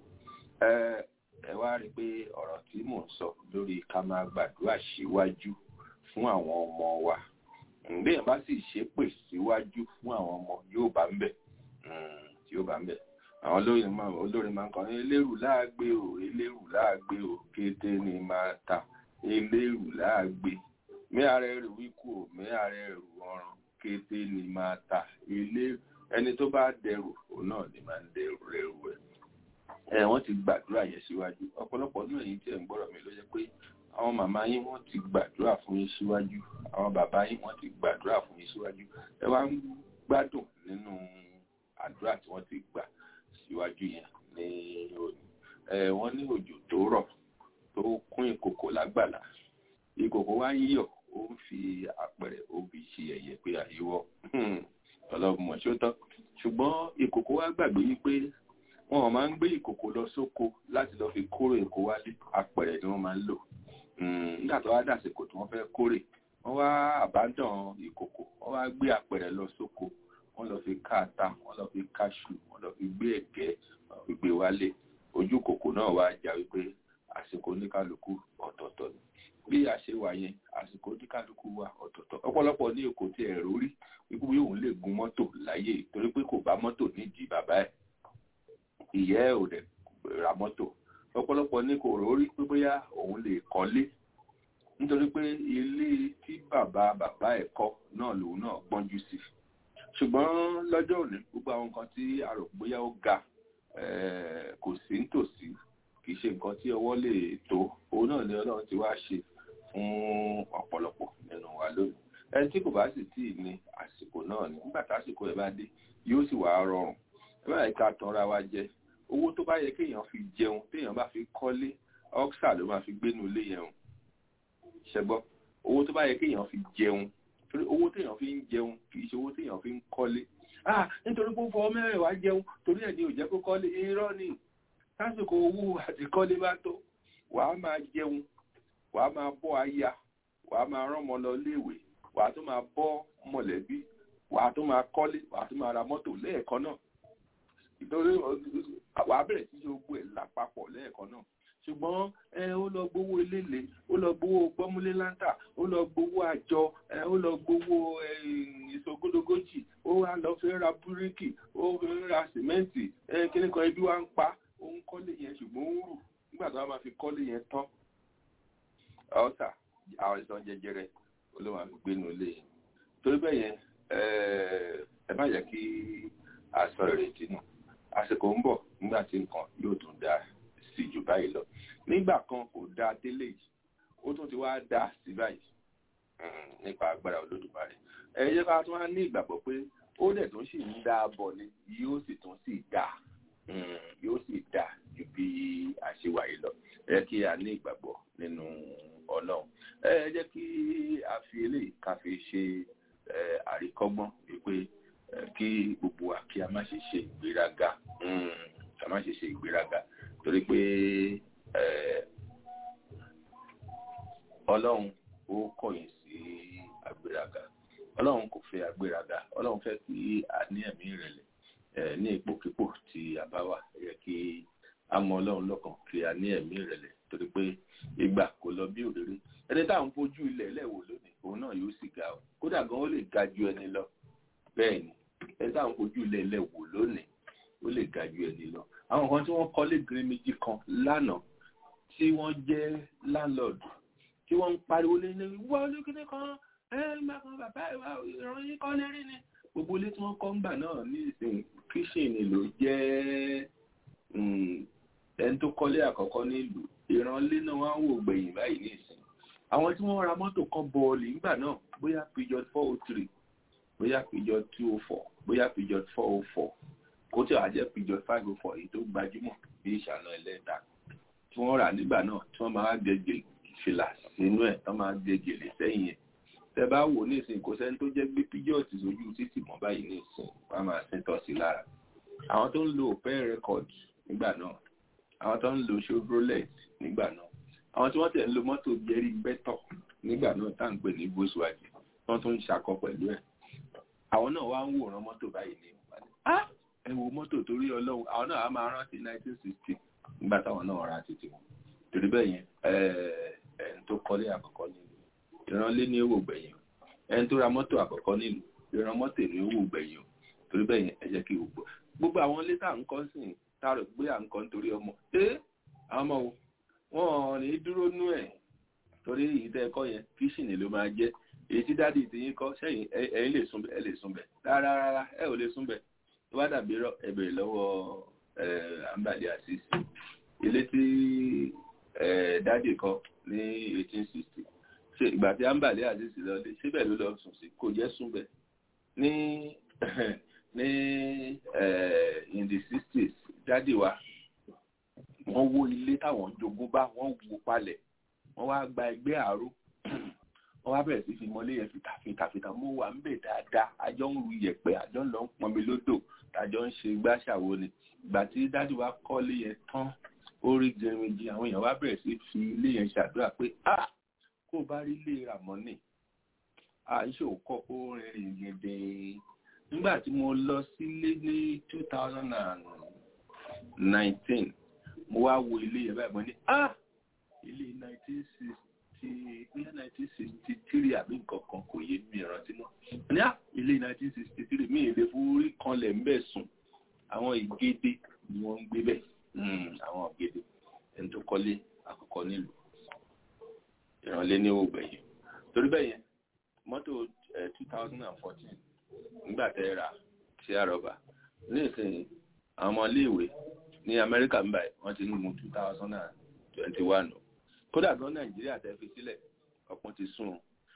ẹ wá rí i pé ọ̀rọ̀ tí mò ń sọ lórí ká máa gbàdúrà síwájú fún àwọn ọmọ wa béèyàn bá sì ṣépè síwájú fún àwọn ọmọ yóò bá ń bẹ̀ yóò bá ń bẹ̀ àwọn olórin máa olórin máa ń kọrin eléèrú láàgbé o eléèrú láàgbé o kété ni máa ta eléèrú láàgbé mí ara ẹrù wíkú o mí ara ẹrù ọràn kété ni máa ta eléèrú ẹni tó bá dẹrù òun náà ni máa ń dẹrù rẹrù ẹ ẹ wọ́n ti gbàdúrà yẹn síwájú ọ̀pọ̀lọpọ̀ náà yìí tí ẹ ń gbọ́rọ̀ mi ló jẹ́ pé àwọn màmá yín wọ́n ti gbàdúrà fún yín síwájú àwọn bàbá yín wọ́n ti gbàdúrà fún yín síwájú ẹ wá ń gbádùn nínú àdúrà tí wọ́n ti gbà síwájú yẹn ní òní ẹ wọ́n ní òjò tó rọ̀ tó kún ìkòkò lágbàlá ìkòkò wá ń yọ̀ ó ń fi àpẹẹrẹ obì ṣe ẹ̀yẹ pé àyíwọ́ ọlọ́mọ ṣótọ́ ṣùgbọ́n ìkòkò wá gbàgbé wípé wọn ò máa ń gbé ìkòkò lọ sóko láti lọ fi kórè èkó wálé àpẹẹrẹ ni wọ́n máa ń lò nígbà tó wá dàsìkò tí wọ́n fẹ́ kórè wọ́n wá àbádàn ìkòkò wọ́n wá gbé àpẹẹrẹ lọ sóko wọ́n lọ fi ká ata wọ́n lọ fi káṣù wọ́n lọ fi gbé ẹ̀gẹ́ wọ́n fi gbé wálé ojú kòkò náà wá jà wípé àsìkò oníkálukú ọ̀tọ̀ọ̀tọ̀ ni bí a ṣe wà yẹn àsìkò oníkálukú wà ọ̀tọ̀ọ̀tọ̀ ọ̀pọ̀lọpọ̀ ní èkó tí ẹ̀rọ rí wípé bí òun lè gun mọ́tò láyé torí pé kò bá mọ́tò nídìí bàbá ẹ̀ ìyá ẹ̀ ò dẹ̀ ra mọ́tò ọ̀pọ̀lọpọ̀ ní kò rórí pé bóyá òun lè kọ́lé nítorí pé ilé tí bàbá bàbá ẹ̀ kọ́ náà lòun náà gbọ́njú sí ṣùgbọ́n lọ́jọ́ òní gbogbo àwọn nǹkan tí a rò bóyá ó ga kò sí nítòsí kì í ṣe nǹkan tí ọwọ́ lè tó òun náà ni ọlọ́run ti wá ṣe fún ọ̀pọ̀lọpọ̀ nínú wa lónìí ẹni tí kò bá sì tí ì ní àsìkò náà ni nígbà tásìkò ẹ̀ bá dé yóò sì wá rọrùn ẹ bá yẹ ká tanra wa jẹ owó tó bá yẹ kéèyàn fi jẹun téèyàn bá fi kọ́lé ọ́ksà ló máa fi gbénu ilé yẹn o ṣẹgbọ́ owó tó bá yẹ kéèyàn fi jẹun torí owó téèyàn fi ń jẹun kì í ṣe owó téèyàn fi ń kọ́lé ah nítorí pé ó fọwọ́ mẹ́rin wá jẹun torí ẹ̀ ní ò jẹ́ kó kọ́lé irọ́ ni lásìkò owó àti kọ́lé bá tó wàá máa jẹun wàá máa bọ́ aya wàá máa rán ọmọ lọ léèwé wàá tún máa bọ́ mọ̀lẹ́bí wàá tún máa kọ́lé wàá tún máa ra mọ́tò lẹ́ẹ̀kan náà ìtorí wàá bẹ̀rẹ̀ sí ṣe gbogbo ẹ̀ lápapọ̀ lẹ́ẹ̀kan náà ṣùgbọ́n ẹ ó lọ gbowó eléle ó lọ gbowó gbọ́múlé láńtà ó lọ gbowó àjọ ẹ ó lọ gbowó ẹ ìṣògódógójì ó wá lọ fẹ́ ra búríkì ó fẹ́ ra sìmẹ́ǹtì ẹ kíní kan ibi wá ń pa ó ń kọ́lé yẹn ṣùgbọ́n ó ń rù nígbà tó wá máa fi kọ́lé yẹn tán ọ̀sà àwọn ìsàn jẹjẹrẹ olóhùn àfi gbénu lé yẹn torí bẹ́ẹ̀ yẹn ẹ má yẹ kí aṣọ ìrètí nù àsìkò ń bọ̀ nígbà tí nǹkan yóò tún dáa sí jù báyìí lọ nígbà kan kò dáa délé yìí ó tún ti wá dáa sí báyìí nípa agbára olódùmarè ẹ jẹ́ ká tún wá ní ìgbàgbọ́ pé ó dẹ̀ tún sì ń dáa bọ̀ ni yóò sì tún sì dáa yóò sì dáa ju bí àṣewà yìí lọ ẹ jẹ́ kí a ní ìgbàgbọ́ nínú ọlọ́run ẹ jẹ́ kí a fi eléyìí ká fi ṣe àríkọ́gbọ́n wípé kí gbogbo wa kí a má ṣe ṣe ìgbéraga a má ṣe ṣe ìgbéraga torí pé ọlọ́run ó kọ̀yìn sí agbéraga ọlọ́run kò fẹ́ agbéraga ọlọ́run fẹ́ kí a ní ẹ̀mí ìrẹ̀lẹ̀ ní ipòkípò tí a bá wà yẹ kí a mọ ọlọ́run lọ́kàn kí a ní ẹ̀mí ìrẹ̀lẹ̀ torí pé ìgbà kò lọ bí òréré ẹni tá à ń fojú ilẹ̀ lẹ́wò lónìí òun náà yóò sì ga o kódà gan ó lè ga ju ẹni lọ bẹ́ẹ̀ ni ẹni tá à ń fojú ilẹ̀ lẹ́wò lónìí ó lè ga ju ẹni lọ àwọn kan tí wọ́n kọ́lé gírímìjì kan lánàá tí wọ́n jẹ́ láńlọ́ọ̀dù tí wọ́n ń pariwo lé ní wọ́n olókìní kan ẹ má kan bàbá ìwà ìròyìn kan lérí ni gbogbo ilé tí wọ́n kọ́ ń gbà náà ní ìsìn kíṣìnì ló jẹ́ ẹni tó kọ́lé àkọ́kọ́ nílùú ìrànlé náà wọ́n á wò gbẹ̀yìn báyìí ní ìsìn àwọn tí wọ́n ra mọ́tò kan bọ́ọ̀lì nígbà náà bóyá pijot four oh three bóyá pijot two oh four bóyá pijot four oh four kó tí wàá jẹ́ pijot five oh four èyí tó gbajúmọ̀ bí ìṣànà ẹlẹ́ta tí wọ́n rà nígbà náà tí wọ́n máa gègé fìlà sínú ẹ̀ tó máa gègé lè sẹ́yìn ẹ̀ tẹ bá wò ní ìsìn kò sẹ́ni tó jẹ́ gbé pijot sójú títì mọ́ báyìí ní ìsìn wọ́n á máa sin tọ́ sí lára àwọn tó ń lo opel record nígbà náà àwọn tó ń lo chevrolet nígbà náà àwọn tí wọ́n tẹ̀ ń lo mọ́tò jerry better nígbà náà tá à ń pè ní volkswagen wọ́n tún ń ṣakọ pẹ̀lú ẹ̀ àwọn náà wá ń wòran mọ́tò báyìí ní ẹ wo mọ́tò torí ọlọ́run àwọn náà á máa rántí 1960 nígbà táwọn náà ra títí wọn torí bẹ́ẹ̀ yẹn ẹni tó kọ́lé àkọ́kọ́ nílùú ìrànlé ní owó gbẹ̀yìn ẹni tó ra mọ́tò àkọ́kọ́ nílùú ìran mọ́tò ní owó gbẹ̀yìn torí bẹ́ẹ̀ yẹn ẹ jẹ́ kí gbogbo gbogbo àwọn ilé tá à ń kọ́ sí tá a rò pé à ń kọ́ nítorí ọmọ ẹ àwọn ọmọ wo wọn ní dúró nú ẹ̀ torí ìdá ẹ̀kọ́ yẹn kíṣìnì ló máa jẹ́ èyí tí dádì ti yín kọ́ sẹ́yìn ẹ̀yin lè sún ẹ lè sún bẹ̀ rárá rárá ẹ ò lè sún bẹ̀ tó bá dàbí rọ ẹ bèrè lọ́wọ́ àǹbàdì àṣìṣe ilé tí dádì kọ́ ní eighteen sixty ṣe ìgbà tí àǹbàdì àṣìṣe lọ dé síbẹ̀ ló lọ sùn sí kò jẹ́ sún bẹ̀ ní ní in the sixties dádì wa wọ́n wó ilé táwọn jogún bá wọ́n wó palẹ̀ wọ́n wá gba ẹgbẹ́ àárò wọ́n wá bẹ̀rẹ̀ sí fi mọ́lé yẹn fìtàfìtà mo wà ń bẹ̀ dáadáa àjọ ń ru yẹ̀pẹ̀ àjọ ń lọ ń pọnmi lódò tàjọ ń ṣe gbàṣàwo ni ìgbà tí dájú wa kọ́lé yẹn tán ó rí jẹrinjì àwọn èèyàn wá bẹ̀rẹ̀ sí fi ilé yẹn ṣàdúrà pé a kó o bá rí ilé ràmọ́nì àìṣe òkọ́ ó rìnrìn gèdè nígbà tí mo lọ sílé ní two thousand and nineteen mo wá wo ilé yẹn báyìí mo ní ah ilé nineteen sixty bóyá nineteen sixty three àbí nǹkan kan kò yé mi ìrántí mọ́ ní ah ilé nineteen sixty three mi ì lè forí kanlẹ̀ ń bẹ̀ sùn àwọn ìgédé ni wọ́n ń gbé bẹ̀ àwọn ìgédé ẹni tó kọ́lé àkọ́kọ́ nílùú ìrànlé ní ògbẹ̀yìn torí bẹ́ẹ̀ yẹn mọ́tò two thousand and fourteen nígbà tẹ́ ra sí àrọ́bà ní ìsìn àwọn ọmọ iléèwé ní amẹ́ríkà ń báyìí wọ́n ti ń mú two thousand and twenty one kódà gan nàìjíríà tẹ́ fi sílẹ̀ ọ̀pọ̀ ti sún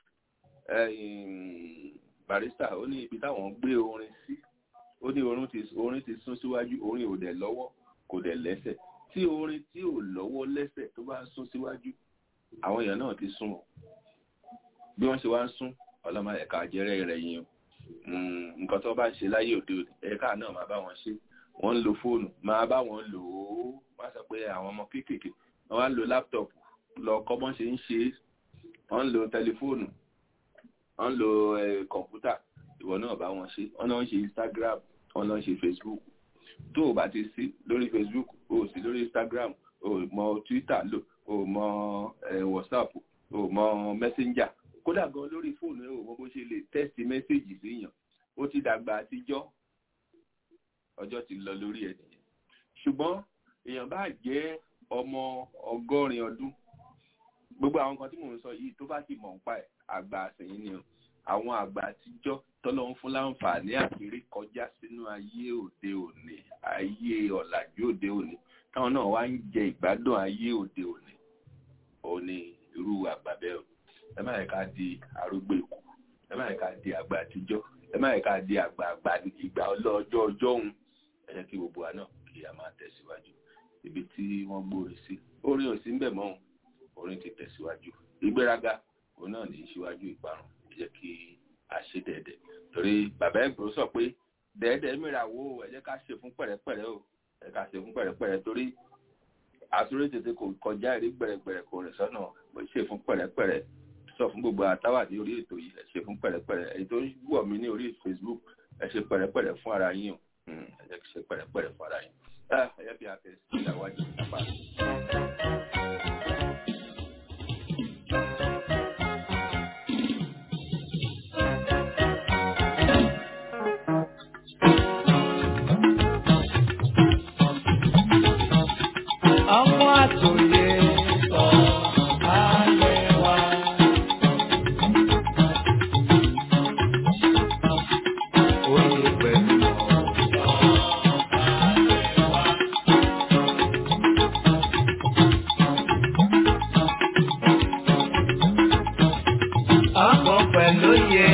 barista ó ní ibi táwọn gbé orin sí ó ní orin ti orin ti sún síwájú orin ò dẹ̀ lọ́wọ́ kò dẹ̀ lẹ́sẹ̀ tí orin tí ò lọ́wọ́ lẹ́sẹ̀ tó bá sún síwájú àwọn èèyàn náà ti sún o bí wọ́n ṣe wá ń sún ọlọ́mọ ẹ̀ka jẹ́rẹ́ rẹ̀ yín o nǹkan tó bá ń ṣe láyé òde òde ẹ̀ka náà máa bá wọn ṣe wọ́n ń lo fóònù máa bá wọn lò ó wọ́n sọ pé àwọn ọmọ kéékèèké wọ́n wá ń lo láptọ̀pù lọ kọ́ bọ́n ṣe ń ṣe é wọ́n ń lo tẹlifóònù wọ́n ń lo kọ̀ǹpútà ìwọ náà bá wọn ṣe wọ́n náà ń ṣe Instagram wọ́n náà ń ṣe Facebook tó o bá ti sí lórí Facebook o sí lórí Instagram o ò mọ twitter lò o ò mọ eh, whatsapp o ò mọ messenger kódà gan lórí fóònù ẹ ò mọ bó ṣe lè text message síyàn ó ti dàgbà àtijọ́ ọjọ́ ti lọ lórí ẹ̀ nìyẹn ṣùgbọ́n èèyàn bá jẹ́ ọmọ ọgọ́rin ọdún gbogbo àwọn kan tí mò ń sọ yìí tó bá sì mọ̀ nípa ẹ̀ àgbà àsẹ̀yìn ni o àwọn àgbà àtijọ́ tọ́lọ́ ń fún láǹfààní àkèrè kọjá sínú ayé òde òní ayé ọ̀làjú òde òní táwọn náà wá ń jẹ ìgbádùn ayé òde òní òní irú àgbà bẹ́ẹ̀ o ẹ má yẹ ká di arúgbó ikú ẹ má yẹ ká di àgbà àtijọ́ ẹ má yẹ ká di àgbà àgbà ìgbà ọlọ́jọ́ ọjọ́ òun ẹ jẹ́ kí gbogbo wa náà kí a máa tẹ̀síwájú ibi tí wọ́n gbòòrè sí orin ò sí ń bẹ̀ mọ́ òun orin ti tẹ̀síwájú ìgbéraga òun náà ní í ṣíwájú ìparun ẹ jẹ́ kí a ṣe dẹ̀dẹ̀ torí bàbá ẹ̀gbọ́n sọ pé dẹ̀ẹ́dẹ̀ mìíràn wo ẹ jẹ́ ká ṣe fún pẹ̀rẹ́pẹ̀rẹ́ o ẹ ká ṣe fún pẹ̀rẹ́pẹ̀rẹ́ torí àtúrò tètè kò kọjá ìrí gbẹ̀rẹ̀gbẹ̀rẹ̀ kò rìn sọ́nà mo ṣe fún pẹ̀rẹ́pẹ̀rẹ́ sọ fún gbogbo àtàwà ní orí ètò yìí ẹ ṣe fún pẹ̀rẹ́pẹ̀rẹ́ èyí tó wọ̀ mí ní orí Facebook ẹ ṣe pẹ̀rẹ́pẹ̀rẹ́ fún ara yín o Mm, ẹ jẹ́ kí ṣe pẹ̀rẹ́pẹ̀rẹ́ fún ara yín ẹ jẹ́ kí a tẹ̀ sí ìyàwó àjẹ́ ìjàpá. Ọmọ àtòyè sọ ayé wa. Oyè pẹ̀lú ọ̀sán ayé wa. Ọkọ̀ pẹ̀lú yẹ.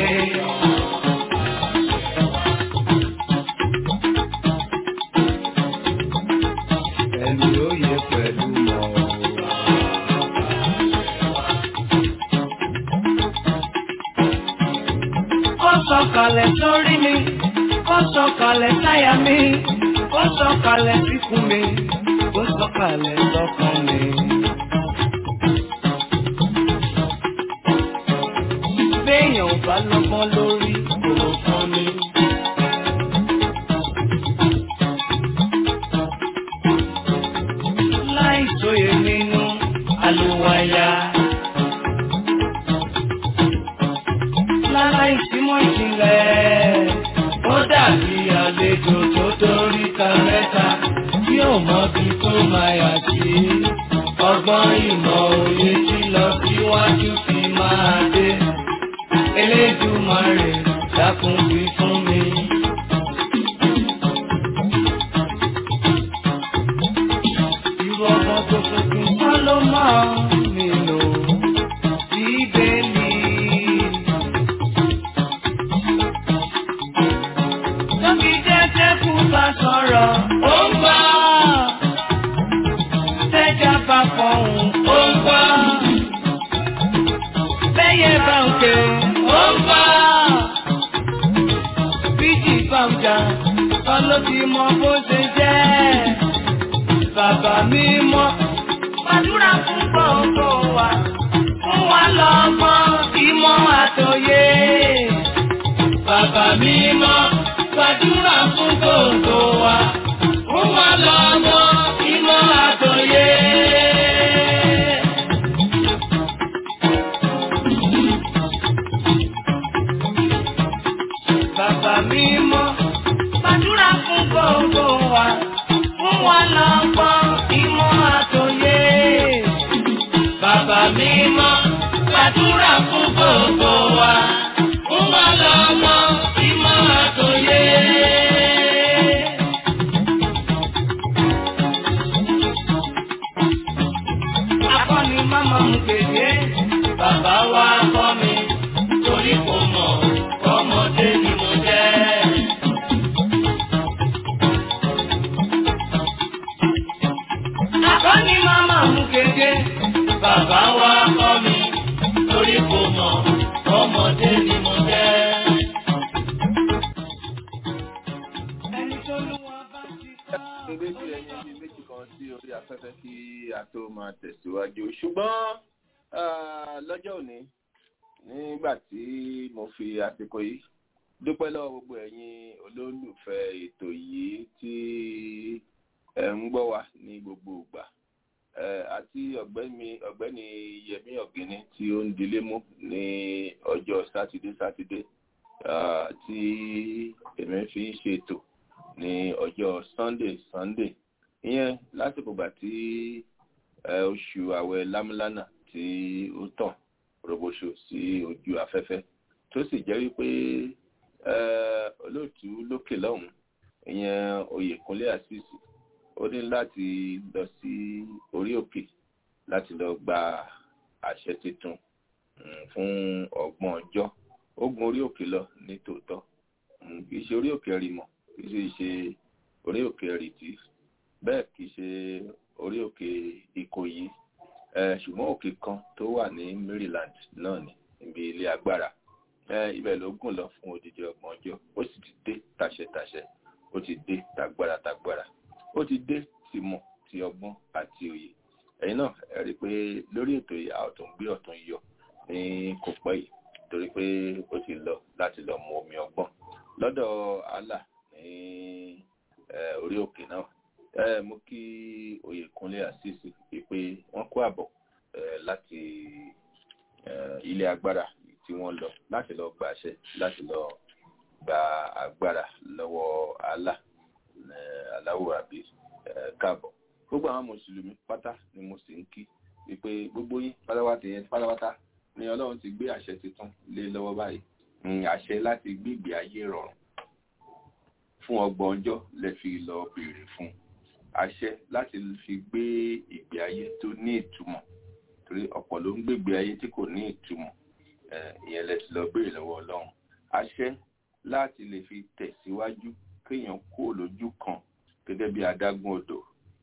Ẹni oyè pẹ̀lú mọ̀. Ó sọ̀kalẹ̀ sórí mi, ó sọ̀kalẹ̀ sáyà mi, ó sọ̀kalẹ̀ síkùn mi, ó sọ̀kalẹ̀ sọ́kàn mi. Béèyàn ò bá lọ́gbọ́n lórí kò fún mi. Láì sóye nínú àlùwàyà. Láláì símọ́ ìjìnlẹ̀, ó dàbí àlejò tó dórí ka mẹ́ta tí ò mọbi tó máa yà sí. Ọgbọ́n ìmọ̀ òye tí lọ síwájú fi máa dé. Elédùmarè dákun wí fún mi. Irú ọmọ tó tuntun kọ́ ló máa ń nílò bíbélì. Tóbi jẹ́jẹ́ kú bá sọ̀rọ̀, ó ń gbọ́. Tẹ́jà bá fọ̀hún, ó ń gbọ́. Bẹ́yẹ bá ń ké, ó ń gbọ́. Bíjì bá ń jà, kọ́ ló ti mọ bó ṣe jẹ́. Bàbá mi mọ́, gbàdúrà fún gbogbo wa. Fún wa lọ́gbọ́n, ìmọ̀ àtòyé. Bàbá mi mọ́, gbàdúrà fún gbogbo wa. Fún wa lọ́gbọ́n, ìmọ̀ àtòyé. Bàbá mi mọ́, gbàdúrà fún gbogbo wa. Fún wa lọ́gbọ́n, ìmọ̀ àtòyé. Bàbá mi mọ́, gbàdúrà fún gbogbo wa. Fún wa lọ́gbọ́n, ìmọ̀ àtòyé. Akọ́ni máma mú kéde, bàbá wa kọ́ mi, torí kò mọ̀, ọmọdé ni mo jẹ́. Akọ́ni máma mú kéde, bàbá wa kọ́ mi, torí kò mọ̀, ọmọdé ni mo jẹ́. Ẹni tó lù wọ́n bá ti kọ́. gbé sí ẹyin bíi méjì kan sí orí afẹ́fẹ́ kí a tó máa tẹ̀síwájú ṣùgbọ́n ah, lọ́jọ́ òní nígbà tí mo fi àsìkò yìí dúpẹ́ lọ́wọ́ gbogbo ẹ̀yin olólùfẹ́ ètò yìí tí ẹ̀ ń gbọ́ wa ní gbogbo ìgbà eh, àti ọ̀gbẹ́ni ọ̀gbẹ́ni yẹmí ọ̀gẹ́ni tí ó ń dilé mú ní ọjọ́ sátidé sátidé ah, tí èmi fi ń ṣètò ní ọjọ́ sunday sunday ìyẹn lásìkò gbà tí eh, oṣù àwẹ̀ lámúlánà tí ó tàn roboṣo sí ojú afẹ́fẹ́ tó sì jẹ́ wípé eh, olóòtú lókè lọ́hùn ìyẹn oyèkúnlé àṣìṣì ó ní láti lọ sí orí òkè láti lọ gba àṣẹ tuntun mm, fún ọgbọ̀n ọjọ́ ó gun orí òkè lọ ní tòótọ́ Mm, kì í ṣe orí òkè rìmọ̀ kì í sì ṣe orí òkè rìtì bẹ́ẹ̀ kì í ṣe orí òkè ìkòyí Eh, ṣùgbọ́n òkè kan tó wà ní maryland náà ní ibi ilé agbára Eh, ibẹ̀ ló gùn lọ fún odidi ọgbọ̀n ọjọ́ ó sì ti dé tàṣẹtàṣẹ ó ti dé tagbára tagbára ó ti dé tìmọ̀ ti ọgbọ́n àti òye ẹ̀yin náà ẹ rí i pé lórí ètò yìí a ò tún gbé ọ̀tún yọ ní kò pẹ́ yìí torí pé ó ti lọ láti lọ mu omi ọgbọ́n lọ́dọ̀ allah ní eh, orí òkè náà ẹ mú kí oyèkúnlé àṣìṣe pé wọ́n kó àbọ̀ eh, láti eh, ilé agbára tí wọ́n lọ láti lọ gba àṣẹ láti lọ gba agbára lọ́wọ́ allah aláwọ̀ àbí káàbọ̀ gbogbo àwọn mùsùlùmí pátá ni mo sì ń kí wípé gbogbo yín pátápátá yẹn pátápátá ni ọlọ́run ti gbé àṣẹ tuntun lé lọ́wọ́ báyìí Mm, àṣẹ láti gbígbé ayé rọrùn fún ọgbọ̀n ọjọ́ lẹ fi lọ béèrè fún àṣẹ láti fi gbé ìgbé ayé tó ní ìtumọ̀ torí ọ̀pọ̀ ló ń gbégbé ayé tí kò ní ìtumọ̀ Eh, ìyẹn lẹ ti lọ béèrè lọ́wọ́ ọlọ́run àṣẹ láti lè fi tẹ̀síwájú kéèyàn kó lójú kan gẹ́gẹ́ bí adágún odò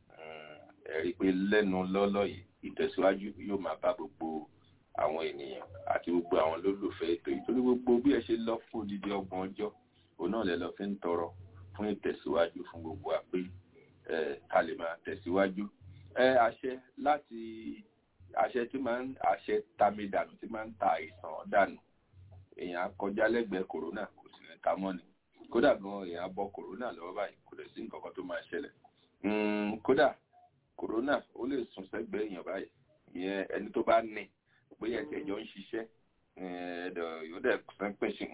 ẹ rí i pé lẹ́nu lọ́lọ́ yìí ìtẹ̀síwájú yóò máa bá gbogbo àwọn ènìyàn àti gbogbo àwọn olólùfẹ́ ètò yìí torí gbogbo bí ẹ ṣe lọ fún odidi ọgbọ̀n ọjọ́ òun náà lẹ lọ fi ń tọrọ fún ìtẹ̀síwájú fún gbogbo wa pé ẹ ká lè máa tẹ̀síwájú ẹ àṣẹ láti àṣẹ tí máa ń àṣẹ tami dànù tí máa ń ta àìsàn dànù èèyàn kọjá lẹ́gbẹ̀ẹ́ kòrónà kò sì ní ta mọ́ ni kódà gan èèyàn bọ kòrónà lọ́wọ́ báyìí kò lè sí nǹkan kan tó máa ṣẹlẹ̀ Mm, kódà kòrónà ó lè sùn sẹ́gbẹ̀ẹ́ èèyàn báyìí ìyẹn ẹni tó bá ní bóyá ẹsẹ̀ jọ ń ṣiṣẹ́ ẹ̀ẹ́dọ̀ yóò dẹ̀ pẹ́ńpẹ́ sí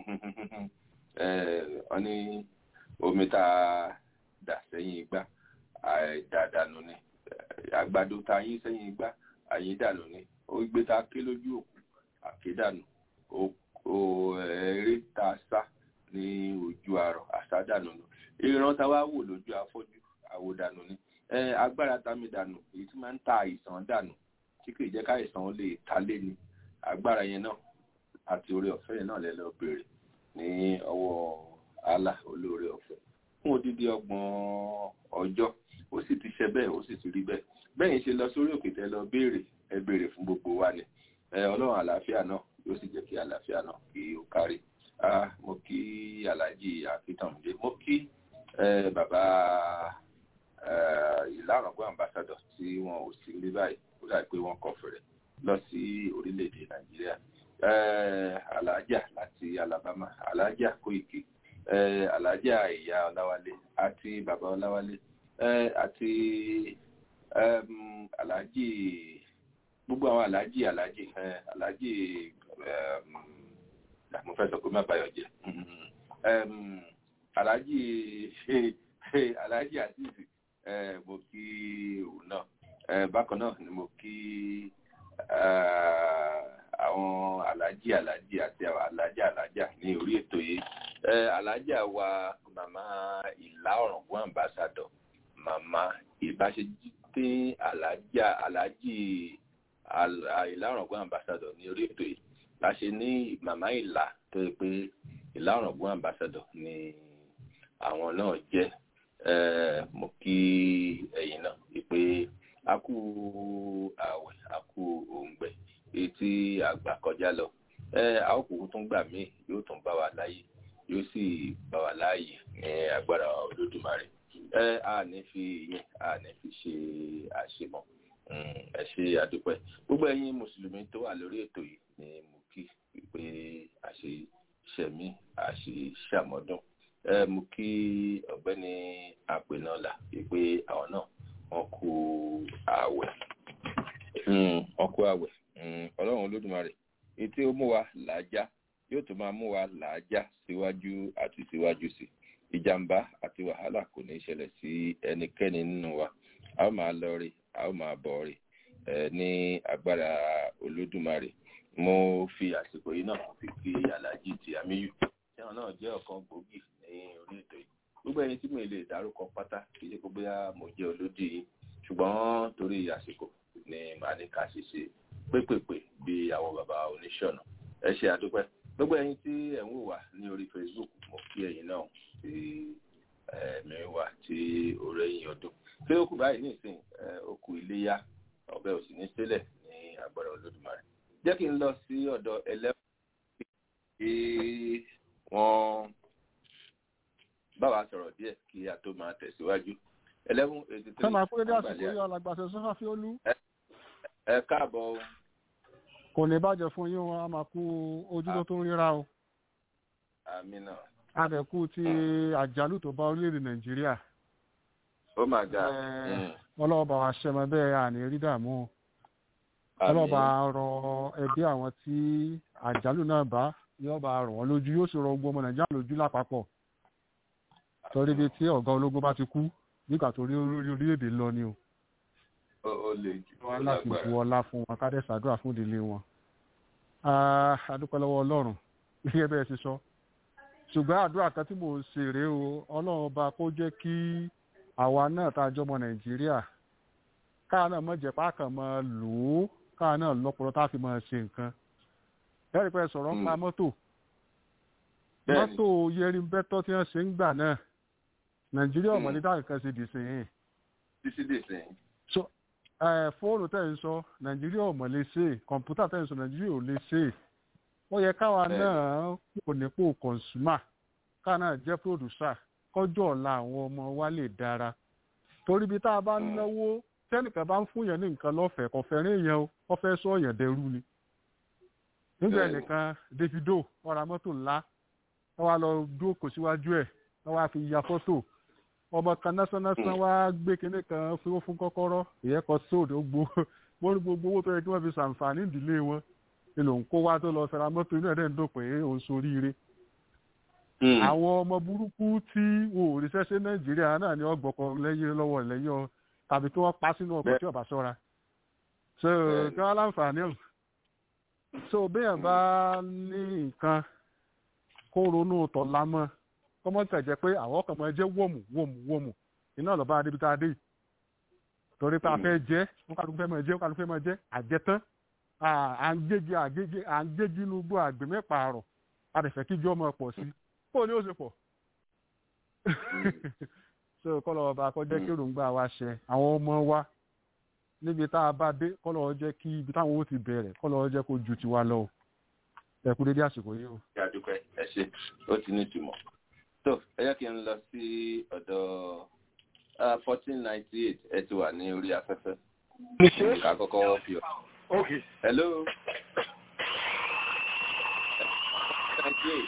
ọ ní omi tá a dà sẹ́yìn igbá àìdàdànù ni àgbàdo tá a yín sẹ́yìn igbá àyídànù ni ó gbé tá a ké lójú òkú àkédànù ẹ̀ẹ́rẹ́ tá a sá ní ojú àrọ̀ àsádànù ni ìran tá a wá wò lójú afọ́jú àwòdànù ni agbára tami dànù èyí tí máa ń ta àìsàn dànù tí kì í jẹ́ káìsàn lè ta lé ni agbára yẹn náà àti oore ọ̀fẹ́ yẹn náà lẹ lọ béèrè ní ọwọ́ Allah olóore ọ̀fẹ́ fún odidi ọgbọ̀n ọjọ́ ó sì ti ṣe bẹ́ẹ̀ ó sì ti rí bẹ́ẹ̀ bẹ́ẹ̀ ṣe lọ sórí òkè tẹ́ lọ béèrè ẹ béèrè fún gbogbo wa ni ọlọ́run àlàáfíà náà yóò sì jẹ́ kí àlàáfíà náà kí ó kárí mo kí aláàjì akíntànmídé mo kí bàbá ìlànà gbọ́ ambassador tí wọn ò sí ní báyìí ó dà pé wọ́n kọ̀ fẹ̀rẹ̀ lọ sí orílẹ̀-èdè nàìjíríà alájà láti alabama alájà kóìkì alájà ìyá ọláwálé àti bàbá ọláwálé àti alájì gbogbo àwọn alájì alájì alájì mo fẹ́ sọ pé má bayọ̀ jẹ́ alájì alájì àtìsí mo kí òun náà bákan náà ni mo kí àwọn alájì alájì àti àwọn alájà alájà ní orí ètò yìí alájà wa màmá ìlà ọ̀rọ̀gbọ́n ambassador màmá ìbáṣepé alájà alájì ìlà ọ̀rọ̀gbọ́n ambassador ní orí ètò yìí la ṣe ní màmá ìlà tó yẹ pé ìlà ọ̀rọ̀gbọ́n ambassador ni àwọn náà jẹ́ mo kí ẹ̀yin náà wípé a kú àwẹ̀ a kú òǹgbẹ èyí tí àgbà kọjá lọ a ó kúkú tún gbà míì yóò tún bá wa láyé yóò sì bá wa láàyè ní agbára olódùmarè a ní fi ìyẹn a ní fi ṣe àṣemọ ẹ ṣe àdúpẹ́ gbogbo ẹ̀yin mùsùlùmí tó wà lórí ètò yìí ni mo kí wípé àṣeṣẹmí àṣeṣàmọdún mo kí ọ̀gbẹ́ni àpènàlà wípé àwọn náà wọ́n kú ààwẹ̀ ọkọ àwẹ̀ mm, ọlọ́run olódùmarè etí ó mú wa làájá yóò tún máa mú wa làájá síwájú àti síwájú sí ìjàmbá àti wàhálà kò ní í ṣẹlẹ̀ sí ẹnikẹ́ni nínú wa a ó máa lọ rí a ó máa bọ̀ rí ẹ ní agbára olódùmarè mo fi àsìkò yìí náà fi kí aláàjì ti àmíyù ẹ̀wọ̀n náà jẹ́ ọ̀kan gbòógì ní orí ètò yìí gbogbo ẹyin tí mo lè dárúkọ pátá kì í ṣe pé bóyá mo jẹ́ olódì yìí ṣùgbọ́n torí àsìkò ni màá ní ká ṣe ṣe pépèpè bí àwọn bàbá oníṣọ̀nà ẹ ṣe àdúpẹ́ gbogbo ẹyin tí ẹ̀ ń wò wá ní orí facebook mo kí ẹyin náà tí ẹ̀mí wà tí òré yín ọdún pé ó kù báyìí nísìnyí ó kù iléyà ọ̀bẹ ò sì ní sílẹ̀ ní agbára olódùmarè jẹ́ kí n lọ sí ọ̀dọ̀ ẹlẹ́wọ̀n tí wọ́n bá wa sọ̀rọ̀ díẹ̀ kí a tó máa tẹ̀síwájú eleven eighty three sọ́mà kúrẹ́ dé àsìkò yìí alàgbàṣẹ sọ́fà fi ó lú ẹ káàbọ̀ o. kò ní bàjẹ́ fún yín wọn a máa kú ojú tó tó ń ríra o àmì náà adẹ̀kú ti àjálù tó bá orílẹ̀-èdè nàìjíríà ó máa ga ọlọ́ọ̀bà wa ṣẹmọ bẹ́ẹ̀ àní rí dààmú o ọlọ́ọ̀bà rọ ẹbí àwọn tí àjálù náà bá yóò bá rọ̀ wọ́n lójú yóò sì rọ gbogbo ọmọ nàìjíríà lójú lápapọ̀ torí ibi tí ọ̀gá ológun bá ti kú nígbà tó rí orílẹ̀-èdè lọ ni o ó lè jù ó wọn láti lágbára bu ọlá fún wọn ká dẹ̀ ṣàdúrà fún ìdílé wọn. adúpẹ́ lọ́wọ́ ọlọ́run gẹ́gẹ́ bẹ́ẹ̀ ṣe sọ ṣùgbọ́n àdúrà kan tí mò ń ṣe rèé o ọlọ́run ọba kó jẹ́ kí àwa náà tá a jọmọ nàìjíríà káà náà mọ̀ jẹ́ pákàn máa lò ó káà náà lọ́pọ̀lọ́ tá a fi máa ṣe nǹkan ẹ̀rí pé sọ̀rọ̀ ń pa mọ́tò Bẹ́ẹ̀ni. mọ́tò yẹri bẹ́tọ́ tí wọ́n ṣe ń gbà náà nàìjíríà ọ̀mọ̀lé dáhùn kan ṣe dì sí yìí títí dè sẹ́yìn. so ẹ fóònù tẹ̀ ń sọ nàìjíríà ò mọ̀ lè ṣe kọ̀ǹpútà tẹ̀ ń sọ nàìjíríà ò lè ṣe ó yẹ káwa Bẹ́ẹ̀ni. náà kò nípò kọ̀ǹsùmà káwa náà jẹ́ pòdùsà kọjọ́ ọ̀la àwọn ọmọ wa lè dára torí bí tá a bá Mm. náwó tẹ́nìkan bá ń fún yẹn ní nǹkan lọ́fẹ̀ẹ́ kò fẹ́ràn èèyàn o wọ́n fẹ́ sọ ọ̀yàn dẹrú ni nígbà Bẹ́ẹ̀ni. nìkan davido wọ́n ra mọ́tò ńlá wọ́n wá lọ dúró kò síwájú ẹ̀ wọ́n wá fi ya fọ́tò ọmọ kan násánásán wá gbé kinní kan fún fún kọ́kọ́rọ́ ìyẹn kọ sóòdù gbó wọ́n ní gbogbo owó tó yẹ kí wọ́n fi ṣàǹfààní ìdílé wọn ni lòun kó wá tó lọ fẹ́ra mọ́tò inú ẹ̀ dẹ̀ ń dùn pé òun soríire àwọn ọmọ burúkú tí wọn ò ríṣẹ́ ṣe nàìjíríà náà ni wọ́n gbọ́kọ lẹ́yìn lọ́wọ́ lẹ́yìn ọ tàbí tí wọ́n pa sínú ọkọ̀ Bẹ́ẹ̀. tí ọba ṣọ́ra so Bẹ́ẹ̀. kí wọ́n láǹfààní ọ̀ so béèyàn bá ní nǹkan kó ronú tọ̀la mọ́ kọ́mọ́ tẹ̀jẹ́ pé àwọn kan máa jẹ́ wọ̀mù wọ̀mù wọ̀mù iná lọ́ba adébi tá a dé yìí torí pé a fẹ́ jẹ́ wọn kàdúgbò fẹ́ máa jẹ́ wọn kàdúgbò fẹ́ máa jẹ́ àjẹtán à- à ń gégi àgégi à ń gégi inú gbọ́ àgbè mẹ́pà àrọ̀ a dẹ̀ fẹ́ kíjọ́ máa pọ̀ sí kó ní ó ṣe pọ̀ so kọ́lọ̀ ọba kọ́ jẹ́ kí òrùngbà wa ṣẹ àwọn ọmọ wa níbi tá a bá dé kọ́lọ̀ jẹ́ kí ibi táwọn ó ti bẹ̀rẹ̀ kọ́lọ̀ jẹ́ kó ju tiwa lọ o ẹ kú dédé àsìkò yìí o. yàdúpẹ́ ẹ ṣe ó ti ní ìtumọ̀. tó ẹ yẹ kí n lọ sí ọ̀dọ̀ fourteen ninety eight ẹ ti wà ní orí afẹ́fẹ́. ká kọ́kọ́ fi ọ̀. Okay. hello. ninety eight.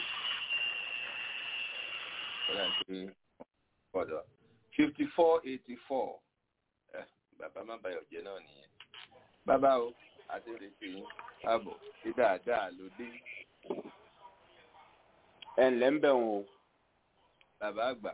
ọ̀dà pé ọ̀dọ̀ fifty four eighty four. bàbá má bayọ̀ jẹ́ náà nìyẹn. bàbá o àti retí yín káàbọ̀ sí dáadáa ló dé. ẹ ǹlẹ́ ń bẹ̀ wọ́n o. bàbá àgbà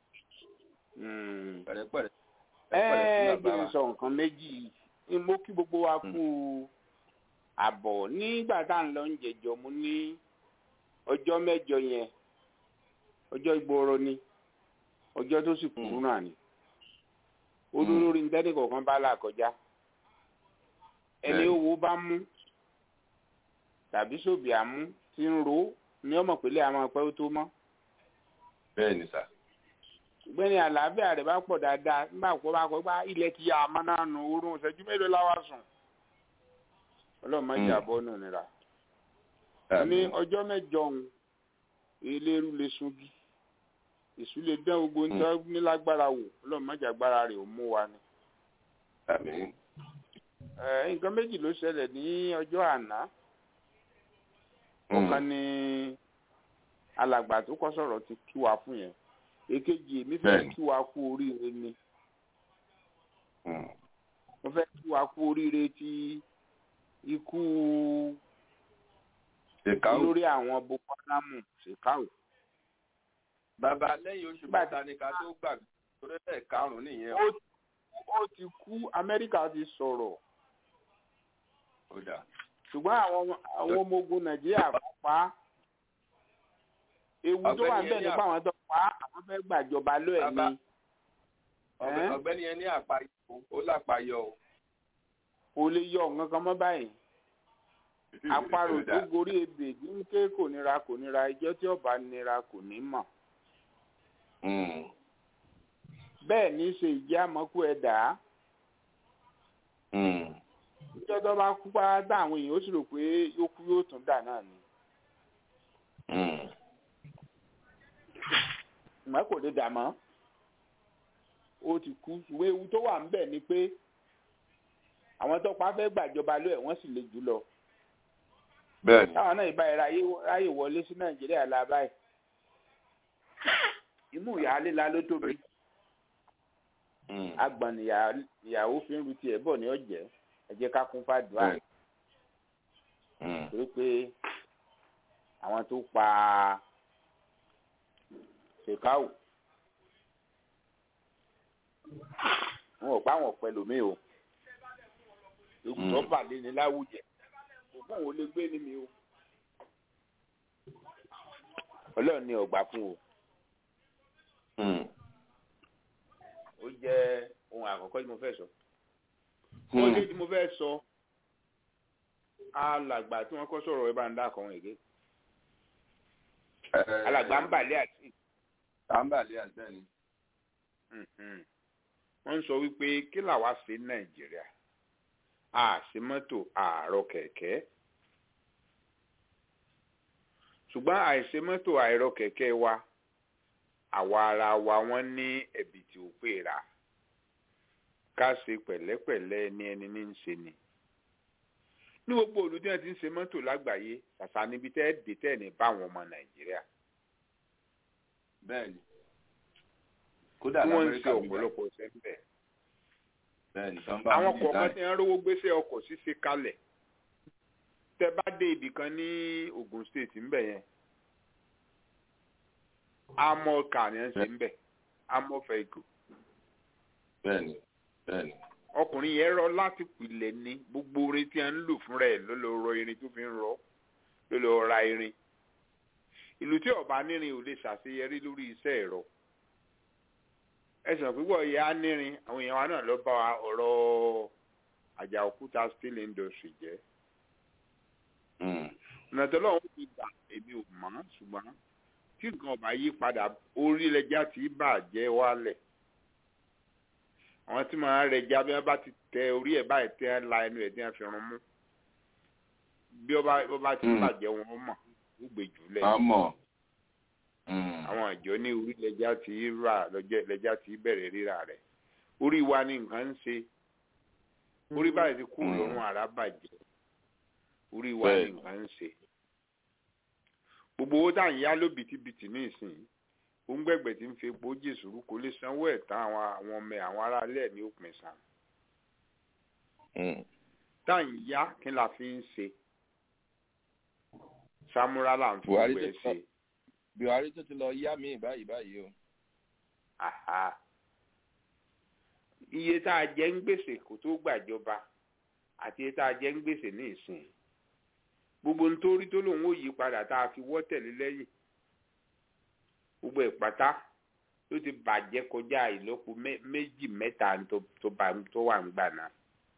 Mm. pẹ̀lẹ́pẹ̀lẹ́. ẹ pẹ̀lẹ́ sí jẹ́ bàbá n wa. sọ nǹkan méjì ni mo kí gbogbo wa kú àbọ̀ nígbà tá à ń lọ ń jẹjọ mo ní ọjọ́ mẹ́jọ yẹn ọjọ́ ìgboro ni ọjọ́ tó sì kúrú náà ni olólórí ntẹ́nì kọ̀ọ̀kan bá là kọjá ẹni Bẹ́ẹ̀ni. owó bá mú tàbí sóbì àmú tí ń ro ní ọmọ pẹ̀lẹ́ àwọn ọpẹ́ ó tó mọ́ bẹ́ẹ̀ ni sà. gbẹ́ni àlàáfíà rẹ̀ bá pọ̀ dáadáa nígbà kó bá kọ́ bá ilẹ̀ ti yá àmọ́ náà nù oorun ìṣẹ́jú mélòó láwa sùn ọlọ́run má jà bọ́ nù nira ní ọjọ́ mẹ́jọ òun eléru lè sungi èṣù lè dán gbogbo ní tọ́ nílágbára wò ọlọ́run má jà agbára rẹ̀ ò mú wa ni. àmín. Ẹ, nǹkan méjì ló ṣẹlẹ̀ ní ọjọ́ àná ọ̀kan ni alàgbà tó kọ́ sọ̀rọ̀ ti kí wa fún yẹn èkejì èmi fẹ́ Bẹ́ẹ̀ni. kí wa kú oríire ni Mm. mo fẹ́ kí wa kú oríire ti ikú ṣèkáwó olórí àwọn boko haram ṣèkáwó. bàbá lẹ́yìn oṣù mẹ́ta ni ká tó gbàgbé torí ẹ̀ karùn-ún nìyẹn ó ti ó ti kú amẹ́ríkà ti sọ̀rọ̀ ó dà ṣùgbọ́n àwọn àwọn ọmọ ogun nàìjíríà kò pa á ewu tó wà Ọ̀gbẹ́ni níbẹ̀ Elia. nípa àwọn tó pa á àwọn fẹ́ gbàjọba ló ẹ̀ Bàbá. ni Ọ̀gbẹ́- Ẹ́? ọ̀gbẹ́ni yẹn ní àpáyọ ó lápáyọ o. kò lè yọ nǹkan kan mọ́ báyìí àparò Ó tó dà. gorí ebè ní ké kò nira kò nira ìjọ tí ọba nira kò ní mọ̀ Mm. bẹ́ẹ̀ ní í ṣe ìjẹ́ àmọ́kù ẹ̀dá Mm. ìjọ tó bá kú pátá àwọn èèyàn ó sì rò pé yóò kú yóò tún dà náà ni Mm. ìmọ̀ kò lè dà mọ́ ó ti kú ìwé ewu tó wà ńbẹ̀ ni pé àwọn tó pa fẹ́ gbàjọba ló ẹ̀ wọ́n sì le jù lọ bẹ́ẹ̀ni táwọn náà ìbá ráyè ráyè wọlé sí nàìjíríà la báyìí imú ìyáálé la ló tóbi Mm. agbọ̀n níyà- níyàwó fi ń ru tiẹ̀ bọ̀ ní ọ̀jẹ̀ ẹ jẹ́ ká kún fàdúrà Bẹ́ẹ̀ni. Mm. torí pé àwọn tó pa ṣèkáwù wọn ò pa àwọn ọ̀pẹ lómi o ìgbọ́ pàdé ní láwùjẹ òkú òun lè gbé ní mi o ọlọ́run ní ọgbà fún o Mm. ó jẹ́ ohun àkọ́kọ́ tí mo fẹ́ sọ. Mm. ó dé tí mo fẹ́ sọ alàgbà tí wọ́n kọ́ sọ̀rọ̀ ẹ bá ń dá àkọ́wọ́n èké Eh, alàgbà ń bàlẹ́ àti Àǹbàlẹ́ àgbẹ̀ni. Mhm. wọ́n ń sọ wípé kí làwa ṣe ní nàìjíríà àṣì mọ́tò àárọ̀ kẹ̀kẹ́ ṣùgbọ́n àìṣe mọ́tò àìrọ̀ kẹ̀kẹ́ wa àwa ara wa wọ́n ní ẹ̀bì tí ó pè rà ká ṣe pẹ̀lẹ́pẹ̀lẹ́ ní ẹni ní ń ṣe ni ní gbogbo òlu tí wọ́n ti ń ṣe mọ́tò lágbàáyé ṣàṣà níbi tẹ́ ẹ̀ dé tẹ́ ẹ̀ ní báwọn ọmọ nàìjíríà Bẹ́ẹ̀ni. Kódà tí wọ́n ń l'Amẹ́ríkà ṣe bíbá. ọ̀pọ̀lọpọ̀ ṣẹ́ńbẹ̀. Bẹ́ẹ̀ni tán bá àwọn wọn kọ̀ọ̀kan design. tí wọ́n rówó gbéṣẹ́ ọkọ̀ ṣíṣe kalẹ̀ tẹ bá dé ibì kan ní Ogun State ńbẹ̀ yẹn amọ̀ ká ni wọ́n ṣe ńbẹ̀ amọ̀ vehicle Bẹ́ẹ̀ni. Bẹ́ẹ̀ni. ọkùnrin yẹn rọ láti pilẹ̀ ní gbogbo orin tí wọ́n ń lò fúnra ẹ̀ ló lọ rọ irin tó fi ń rọ ló lọ ra irin ìlú tí ọba nírin ò lè ṣàṣeyọrí lórí iṣẹ́ ẹ̀rọ ẹsùn púpọ̀ yẹ á nírin àwọn èèyàn wa náà lọ bá wa ọ̀rọ̀ àjà òkúta steel industry jẹ́ Mm. ọ̀nà tó lọ́wọ́ ti gbà èmi ò mọ̀ ṣùgbọ́n tí nǹkan ọba yí padà orílẹ̀-èdè tí bàjẹ́ wálẹ̀ àwọn tí màá rẹ̀ já bí wọ́n bá ti tẹ orí ẹ̀ báyìí tẹ́ ẹ́ la ẹnu ẹ̀ tí wọ́n fi rún mú bí ọba ọba ti Mm. bàjẹ́ wọn mọ̀ ó gbé jùlẹ̀ Àmọ́. Mm. àwọn àjọ ní orílẹ̀-èdè tí rà lọ́jọ́ lẹ́jà tí bẹ̀rẹ̀ rírà rẹ̀ orí wa ni nǹkan ń ṣe orí báyìí ti kú Mm. lọ́rùn àrà bàjẹ́ orí wa ni Bẹ́ẹ̀ni. nǹkan ń ṣe gbogbo owó tá à ń yá ló bìtìbìtì ní ìsìn òǹgbẹ̀gbẹ̀ tí ń fi epo jésùrú kò lè sanwó ẹ̀ tán àwọn àwọn ọmọ ẹ̀ àwọn aráalé ẹ̀ ní òpin san Mm. tá à ń yá kí la fi ń ṣe samura là ń fi Buhari gbogbo ẹ̀ tó ṣe Buhari tó ti lọ yá mi báyìí báyìí o. Àhá. iye tá a jẹ ń gbèsè kó tó gbàjọba àti iye tá a jẹ ń gbèsè ní ìsìn gbogbo nítorí tó lòun ò yí padà tá a fi wọ́ tẹ̀lé lẹ́yìn gbogbo ìpátá ló ti bàjẹ́ kọjá ìlọ́po mé- méjì mẹ́ta tó tó bá- tó wà ń gbà náà.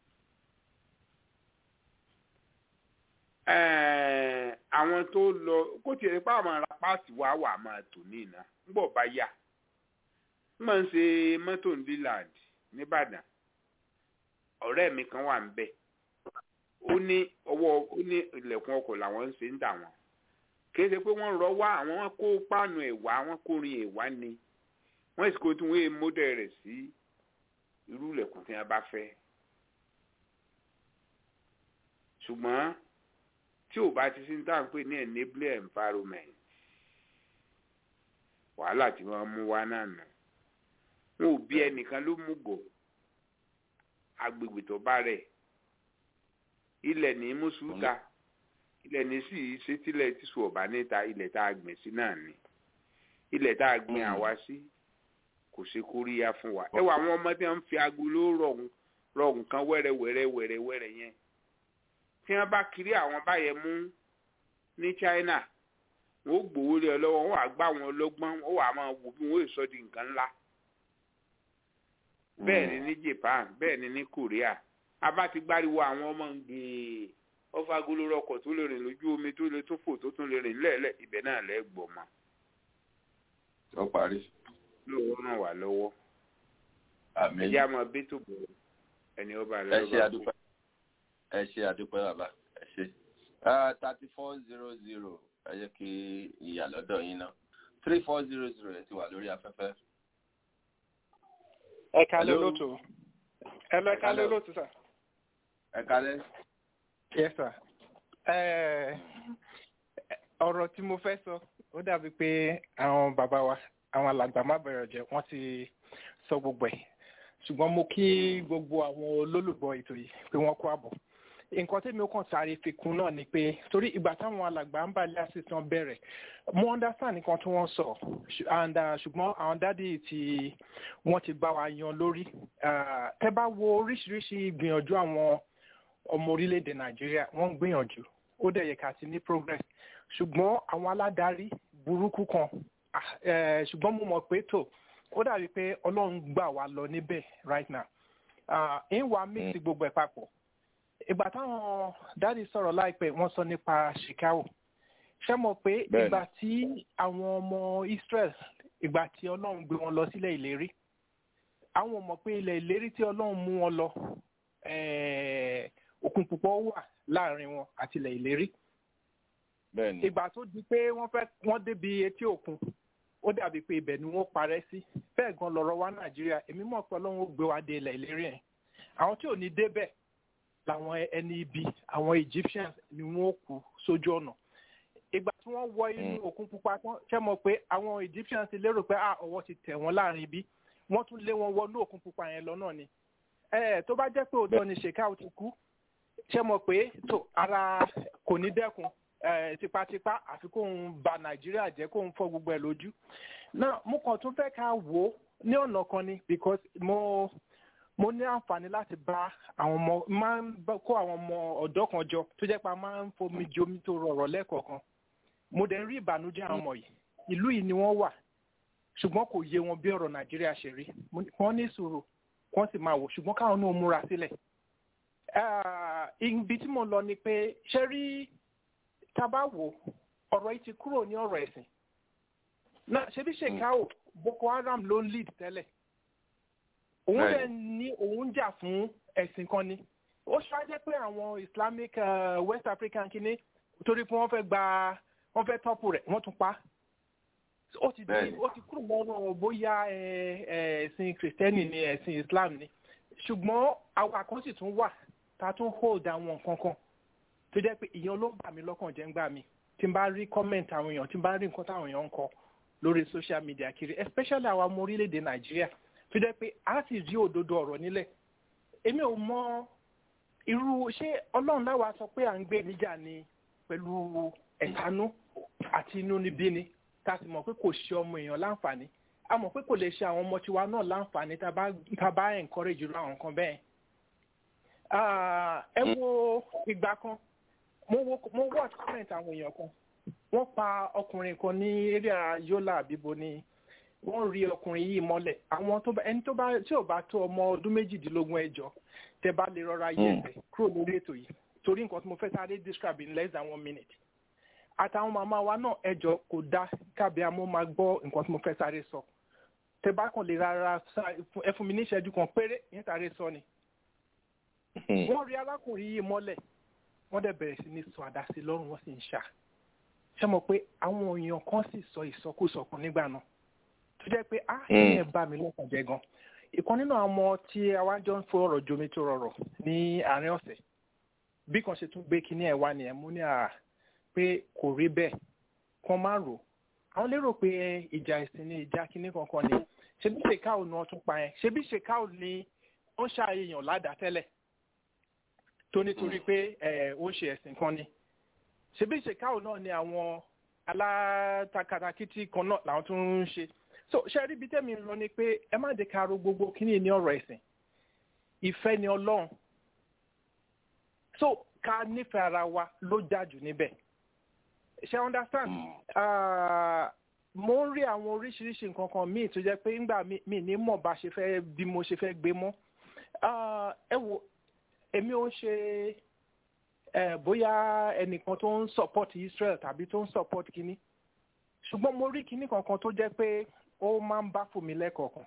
Ẹ̀ẹ̀, àwọn tó lọ kó tiẹ̀ pa àwọn ará páàtì wa wà máa tò ní ìná ńgbọ̀ bá yà ń máa ń ṣe mọ́tò ní leland nìbàdàn ọ̀rẹ́ mi kan wà ń bẹ̀ ó ní ọwọ́ ó ní ilẹ̀kùn ọkọ̀ làwọn ń ṣe ń tà wọ́n kì í ṣe pé wọ́n rọ wá àwọn wọn kó páànù ẹ̀ wá wọ́n kó rin ẹ̀ wá ni wọ́n sì kó tí wọ́n yé mọ́tò rẹ̀ sí irú ilẹ̀kùn tí wọ́n bá fẹ́ ṣùgbọ́n tí ò bá ti sí ní táwọn pè ní enabling environment wàhálà tí wọ́n mú wá náà nù wọn ò bí ẹnìkan ló mú gò agbègbè tó bá rẹ̀ ilẹ̀ ní mùsùlùmí ilẹ̀ ní sì ṣe tílẹ̀ tíṣù ọ̀bá níta ilẹ̀ tá a gbìn sí náà ni ilẹ̀ tá a gbìn àwa sí kò ṣe kóríyá fún wa ẹ wà àwọn ọmọ tí wọ́n ń fi agolo rọ̀hún rọ̀hún kan wẹ́rẹ́ wẹ́rẹ́ wẹ́rẹ́ wẹ́rẹ́ yẹn tí wọ́n bá kiri àwọn báyẹn mú ní China wọ́n ó gbowó lé ọ lọ́wọ́ wọ́n wàá gbá wọn lọ́gbọ́n wọ́n wàá máa wò bí wọ́n ó sọ di nǹkan ńlá bẹ́ẹ̀ ni ní Japan bẹ́ẹ̀ ni ní Korea abá ti gbáriwo àwọn ọmọ ń gbé ọfà agolo rọkọ̀ tó lè rìn lójú omi tó lè tún fò tó tún lè rìn lẹ́ẹ̀lẹ́ ibẹ̀ náà lẹ́ gbọ́ mọ́ ó parí. lówó ràn wá lọ́wọ́ àmín ẹjẹ́ àmọ́ bí tó bọ̀ ẹni ọba ẹ rẹ̀ ṣe àdúpẹ́ ẹ ṣe àdúpẹ́ bàbá ẹ ṣe thirty four zero zero ẹ jẹ́ kí ìyá lọ́dọ̀ yín náà three four zero zero ẹ ti wà lórí afẹ́fẹ́. ẹ kalẹ Hello. olóòtú ẹ lọ ẹ kalẹ olóòtú sà. ẹ kálẹ́. yes sir. ẹ ọ̀rọ̀ tí mo fẹ́ sọ ó dàbí pé àwọn bàbá wa àwọn alàgbà má bẹ̀rẹ̀ jẹ́ wọ́n ti sọ gbogbo ẹ̀ ṣùgbọ́n mo kí gbogbo àwọn olólùgbọ́ ètò yìí pé wọ́n kó àbọ̀ nǹkan tí mi ó kàn sáré fi kún náà ni pé torí ìgbà táwọn alàgbà ń balẹ̀ àṣìṣàn bẹ̀rẹ̀ mo understand nǹkan tí wọ́n sọ ṣù- and uh, ṣùgbọ́n àwọn dádì tí wọ́n ti bá wa yan lórí uh, tẹ́ bá wo oríṣiríṣi ìgbìyànjú àwọn ọmọ orílẹ̀-èdè nàìjíríà wọ́n ń gbìyànjú ó dẹ̀ yẹ ká ti ní progress ṣùgbọ́n àwọn aládarí burúkú kan ah, eh, ṣùgbọ́n mo mọ̀ pé tó ó dàbí pé ọlọ́run gbà wá lọ níbẹ̀ right now Ah, ń wá mix gbogbo ẹ̀ papọ̀ ìgbà táwọn dáàdi sọ̀rọ̀ láìpẹ́ wọ́n sọ nípa chicago ṣé mọ̀ pé Bẹ́ẹ̀ni. ìgbà tí àwọn ọmọ israel ìgbà tí ọlọ́run gbé wọn lọ sílẹ̀ ìlérí àwọn mọ̀ pé ilẹ̀ ìlérí tí ọlọ́run mú wọn lọ eh, òkun púpọ̀ wà láàrin wọn àti ilẹ̀ ìlérí bẹ́ẹ̀ni ìgbà tó di pé wọ́n fẹ́ wọ́n débi etí òkun ó dàbí pé ibẹ̀ ni wọ́n parẹ́ sí bẹ́ẹ̀ gan lọ́rọ̀ wa nàìjíríà èmi mọ̀ pé ọlọ́run ó gbé wa dé ilẹ̀ ìlérí yẹn àwọn tí ò ní débẹ̀ làwọn ẹni ibi àwọn egyptians ni wọ́n kú sójú ọ̀nà ìgbà tí wọ́n wọ inú òkun pupa tán ṣe mọ̀ pé àwọn egyptians ti lérò pé ah ọwọ́ ti tẹ̀ wọ́n láàrin ibi wọ́n tún lé wọn wọnú òkun pupa yẹn lọ náà ni ẹ tó bá jẹ́ pé òótọ́ ni shekau ti kú ṣe mọ̀ pé tó ara kò ní dẹ́kun eh, tipátipá àfi kóun ba nàìjíríà jẹ́ kóun fọ́ gbogbo ẹ̀ lójú náà mo kàn tún fẹ́ ká wò ó ní ọ̀nà kan ni because mo mo ní àǹfààní láti bá àwọn ọmọ máa ń bá- kó àwọn ọmọ ọ̀dọ́ kan jọ tó jẹ́ pé a máa ń fomi jomi tó rọrọ̀ lẹ́ẹ̀kọ̀ọ̀kan mo dẹ̀ ń rí ìbànújẹ́ àwọn ọmọ yìí ìlú yìí ni wọ́n wà ṣùgbọ́n kò yé wọn bí ọ̀rọ̀ nàìjíríà ṣe rí Mo ní- wọ́n ní sùúrù wọ́n sì máa wò ṣùgbọ́n káwọn náà múra sílẹ̀ Ah, ibi tí mo lọ ni pé ṣe rí tá a bá wò ọ̀rọ̀ yìí ti kúrò ní ọ̀rọ̀ ẹ̀sìn náà ṣebí ṣèkáwò boko haram ló ń lead tẹ́lẹ̀ òun Bẹ́ẹ̀ni. dẹ̀ ní òun jà fún ẹ̀sìn kan ni ó ṣáájẹ́ pé àwọn islamic uh, west african kìíní torí pé wọ́n fẹ́ gba wọ́n fẹ́ tọ́pù rẹ̀ wọ́n tún pa ó ti di Bẹ́ẹ̀ni. ó ti kúrò lọ́rọ̀ bóyá ẹ, ẹ, ẹ̀sìn kìrìtẹ́nì ni ẹ̀sìn islam ni ṣùgbọ́n àwọn àkànṣì tún wà tá a tún hold àwọn nǹkan kan tó jẹ́ pé ìyẹn ló ń bà mí lọ́kàn jẹ́ ń gbà mí tí n bá rí comment àwọn èèyàn tí n bá rí nǹkan táwọn èèyàn ń kọ lórí social media kiri especially àwọn ọmọ orílẹ̀-èdè nàìjíríà tó jẹ́ pé a sì rí òdodo ọ̀rọ̀ nílẹ̀ èmi ò mọ irú ṣé ọlọ́run láwa sọ pé à ń gbé níjà ni pẹ̀lú ẹ̀tanú àti inú níbí ni tá a sì mọ̀ pé kò ṣe ọmọ èèyàn láǹfààní a mọ̀ pé kò lè ṣe àwọn ọmọ tiwa náà láǹfààní tá a bá tá a bá encourage irú àwọn nǹkan bẹ́ẹ̀. Ah, ẹ wo ìgbà kan mo wo mo watch comment àwọn èèyàn kan wọ́n pa ọkùnrin kan ní area yola àbíbo ni wọ́n rí ọkùnrin yìí mọ́lẹ̀ àwọn tó bá ẹni tó bá tí ò bá tó ọmọ ọdún méjìdínlógún ẹjọ́ tẹ bá lè rọra yẹ ẹsẹ̀ kúrò lórí ètò yìí torí nǹkan tí mo fẹ́ sáré describe in less than one minute àtàwọn màmá wa náà ẹjọ́ kò dá kábíà mo máa gbọ́ nǹkan tí mo fẹ́ sáré sọ tẹ bá kàn lè rárá sá- ẹ fún mi ní ìṣẹ́jú kan péré yẹn sáré sọ ni wọ́n rí arákùnrin yìí mọ́lẹ̀ wọ́n dẹ̀ bẹ̀rẹ̀ sí ní sọ àdásí lọ́rùn wọ́n sì ń ṣá ṣé mo pé àwọn èèyàn kan sì sọ ìsọkúsọ kan nígbà náà tó jẹ́ pé á ìyẹn bá mi lọ́kàn jẹ́ gan ìkan nínú àwọn ọmọ tí àwa jọ ń fọ ọ̀rọ̀ jomi tó rọrọ̀ ní àárín ọ̀sẹ̀ bí kan ṣe tún gbé kinní ẹ̀ wá nìyẹn mú ní à pé kò rí bẹ́ẹ̀ kan má rò àwọn lérò pé ìjà ìsìn ni ìjà kinní kankan ni ṣebí ṣèkáò ni wọ́n tún pa yẹn ṣebí ṣèkáò ni ó ń ṣàyẹ̀yàn ládàá tẹ́lẹ̀ tó nítorí pé ẹ̀ ó ń ṣe ẹ̀sìn kan ni ṣebí ṣèkáwò náà ni àwọn alátakàtàkìtì kan náà làwọn tó ń ṣe so ṣe rí ibi tẹ́mi ń lọ ni pé ẹ má dé karo gbogbo kíní ní ọ̀rọ̀ ẹ̀sìn ìfẹ́ ni ọlọ́run so ká nífẹ̀ẹ́ ara wa ló jájú níbẹ̀ ṣe understand uh, mo ń rí àwọn oríṣiríṣi nǹkan kan míì tó jẹ́ pé ńgbà mi ní mọ̀ bá ṣe fẹ́ bí mo ṣe fẹ́ gbé mọ́ ẹ wo èmi ò ń ṣe bóyá ẹnìkan tó ń support Israel tàbí tó ń support kínní ṣùgbọ́n mo rí kínní kankan tó jẹ́ pé ó máa ń bá fún mi lẹ́kọ̀ọ̀kan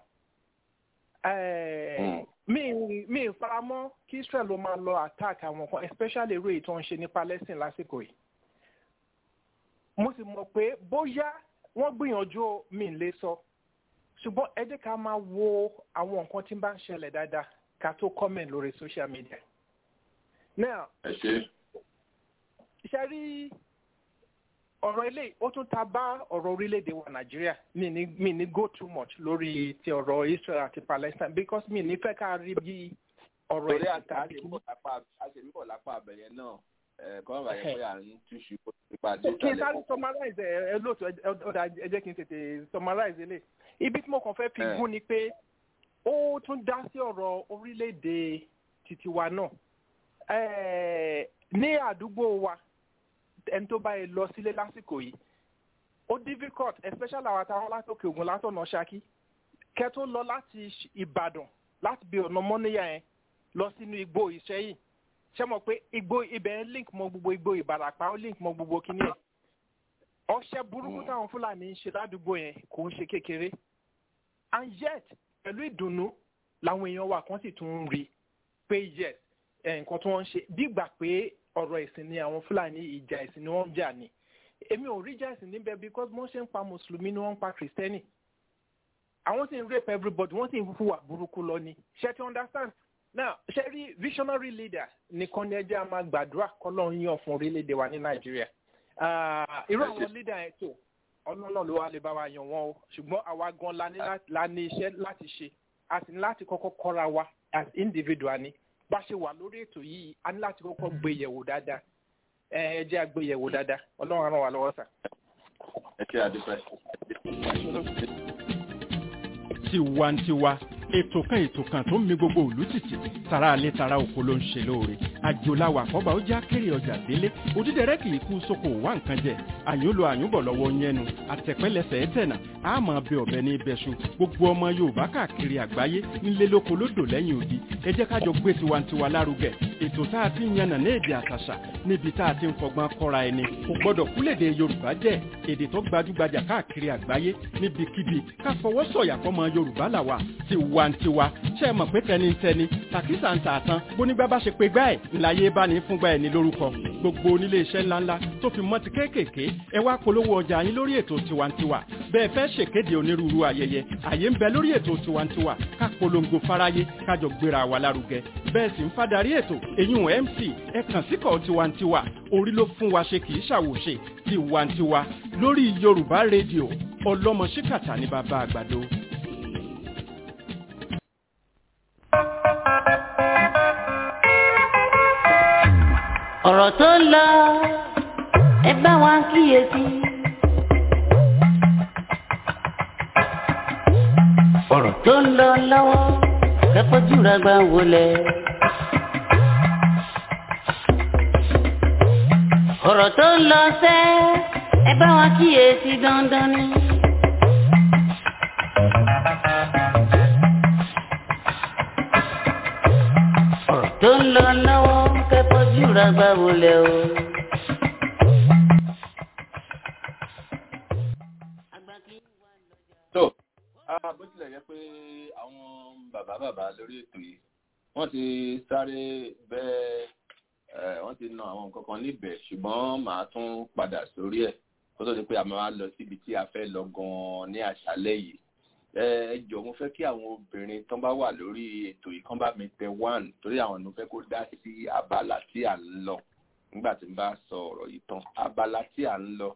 mi mi faramọ́ kí Israel ló máa lọ attack àwọn kan especially irú èyí tó ń ṣe ní Palestine lásìkò yìí mo sì mọ̀ pé bóyá wọ́n gbìyànjú mi lè sọ ṣùgbọ́n ẹ jẹ́ ká máa wo àwọn nǹkan tí ń bá ń ṣẹlẹ̀ dáadáa ká tó comment lórí social media. now ṣe rí ọ̀rọ̀ ilé ó tún ta bá ọ̀rọ̀ orílẹ̀-èdè wa nàìjíríà mi ní mi ní go too much lórí ti ọ̀rọ̀ israel àti palestine because mi ní fẹ́ ká rí bí ọ̀rọ̀ torí àtàrí àṣemíbọ̀ lápá abẹ̀yẹ náà kọ́ ọ̀rọ̀ ayẹ pé à ń túṣu nípa dé kí n sáré summarize ẹ lóòótọ́ ọ̀dà ẹ jẹ́ kí n tètè summarize ilé ibi tí mo kàn fẹ́ fi gún ni pé ó tún dá sí ọ̀rọ̀ orílẹ̀-èdè títí wa náà ní àdúgbò wa ẹni tó bá yẹ lọ sílé lásìkò yìí ó difficult especially àwọn àtàwọn látòkè ògùn látọ̀nà ṣákí kẹ́ tó lọ láti ìbàdàn láti bí ọ̀nà mọ́níyà yẹn lọ sínú igbó ìṣẹ́yìn ṣé mọ̀ pé igbó ibẹ̀ ń link mọ́ gbogbo igbó ìbàràpá ó link mọ́ gbogbo kíní ẹ̀ ọṣẹ burúkú táwọn fúlàní ń ṣe ládùúgbò yẹn kò ń ṣe kékeré and yet pẹ̀lú ìdùnnú làwọn èèyàn wa kan sì tún ń rí pé yes nǹkan tí wọ́n ń ṣe bígbà pé ọ̀rọ̀ ẹ̀sìn ni àwọn fúlàní ìjà ẹ̀sìn ni wọ́n ń jà ní èmi ò rí ìjà ẹ̀sìn níbẹ̀ because wọ́n ṣe ń pa mùsùlùmí ni wọ́n ń pa kìrìsìtẹ́nì àwọn sì ń rape everybody wọ́n sì ń hùwà burúkú lọ ni ṣe ti understand now ṣe rí visionary leader nìkan ni ẹjẹ́ a máa gbàdúrà kọ́lọ́ ń yàn fún orílẹ̀-èdè wa ní nàìjíríà irú àwọn leader yẹn tó ọlọ́nà ló wà lè bá wa yàn wọ́n o ṣùgbọ́n àwa gan la ní iṣẹ́ láti ṣe a sì ní láti kọ́kọ́ kọ́ra wa as individual ni bá ṣe wà lórí ètò yìí a ní láti kọ́kọ́ gbé yẹ̀wò dáadáa ẹ ẹ jẹ́ àgbé yẹ̀wò dáadáa ọlọ́run ràn wá lọ́wọ́ sà. ẹ kí adúpẹ́. tiwantiwa ètò kan ètò kan tó ń mi gbogbo òlú tìtì tara alẹ́ tara oko ló ń ṣe lóore àjòláwà àkọ́bà ó já kéré ọjà délé òdídẹrẹ́ kì í kú sóko wá nǹkan jẹ àyùnlò àyùnbọ̀ lọ́wọ́ yẹnu àtẹ̀pẹ́lẹsẹ̀ ẹ̀tẹ̀nà àmọ́ bẹ ọ̀bẹ ní ibẹ̀ṣu gbogbo ọmọ yorùbá káàkiri àgbáyé nílé lóko lódò lẹ́yìn odi ẹ jẹ́ kájọ gbé tiwantiwa lárugẹ ètò tá a ti ń yànnà ní èdè àtàṣà níbi tá a ti ń fọgbọ́n kọ́ra ẹni kò gbọ́dọ̀ kúlèdè yorùbá jẹ́ èdè tó gbajúgbajà káàkiri àgbáyé níbikíbi ká fọwọ́ sọ̀yà fọmọ yorùbá làwà tiwantiwa ṣe é mọ̀ pé tẹnitẹni tàkísà ń tààtàn bónígbà bá ṣe pé gbá ẹ̀ ńláyé bá ní fúngbà ẹ̀ ní lórúkọ gbogbo onílé iṣẹ́ ńláńlá tó fi mọ́ ti kéékèèké ẹ wá polówó ọjà yín lórí ètò tiwantiwa bẹ́ẹ̀ fẹ́ ṣèkéde onírúurú ayẹyẹ àyè ń bẹ lórí ètò tiwantiwa ká polongo fáráyé kájọ gbéra wa lárugẹ bẹ́ẹ̀ sì ń fadarí ètò èyún mc ẹ kàn síkọ̀ tiwantiwa orí ló fún wa ṣe kì í ṣàwòṣe tiwantiwa lórí yorùbá rédíò ọlọ́mọ ṣíkàtà ní bàbá àgbàdo. ọ̀rọ̀ tó ń lọ ẹ bá wa kíyèsí. ọ̀rọ̀ tó ń lọ lọ́wọ́ kẹ́kọ̀ọ́jú rẹ̀ gbà wọlé. ọ̀rọ̀ tó ń lọ sẹ́ ẹ bá wa kíyèsí dandan ni. ọ̀rọ̀ tó ń lọ lọ́wọ́ kẹ́kọ̀ọ́jú rẹ̀ gbà wọlé o. tó bó tilẹ̀ jẹ́ pé àwọn bàbá bàbá lórí ètò yìí wọ́n ti sáré bẹ́ẹ̀ wọ́n ti na àwọn nǹkan kan níbẹ̀ ṣùgbọ́n màá tún padà sórí ẹ̀ kó tó di pé a máa lọ síbi tí a fẹ́ lọ gan-an ní àṣálẹ́ yìí ẹ jọ mo fẹ́ kí àwọn obìnrin tán bá wà lórí ètò yìí kán bá mi tẹ one torí àwọn ló fẹ́ kó dá sí abala tí à ń lọ nígbà tí n bá sọ ọ̀rọ̀ yìí tán abala tí à ń lọ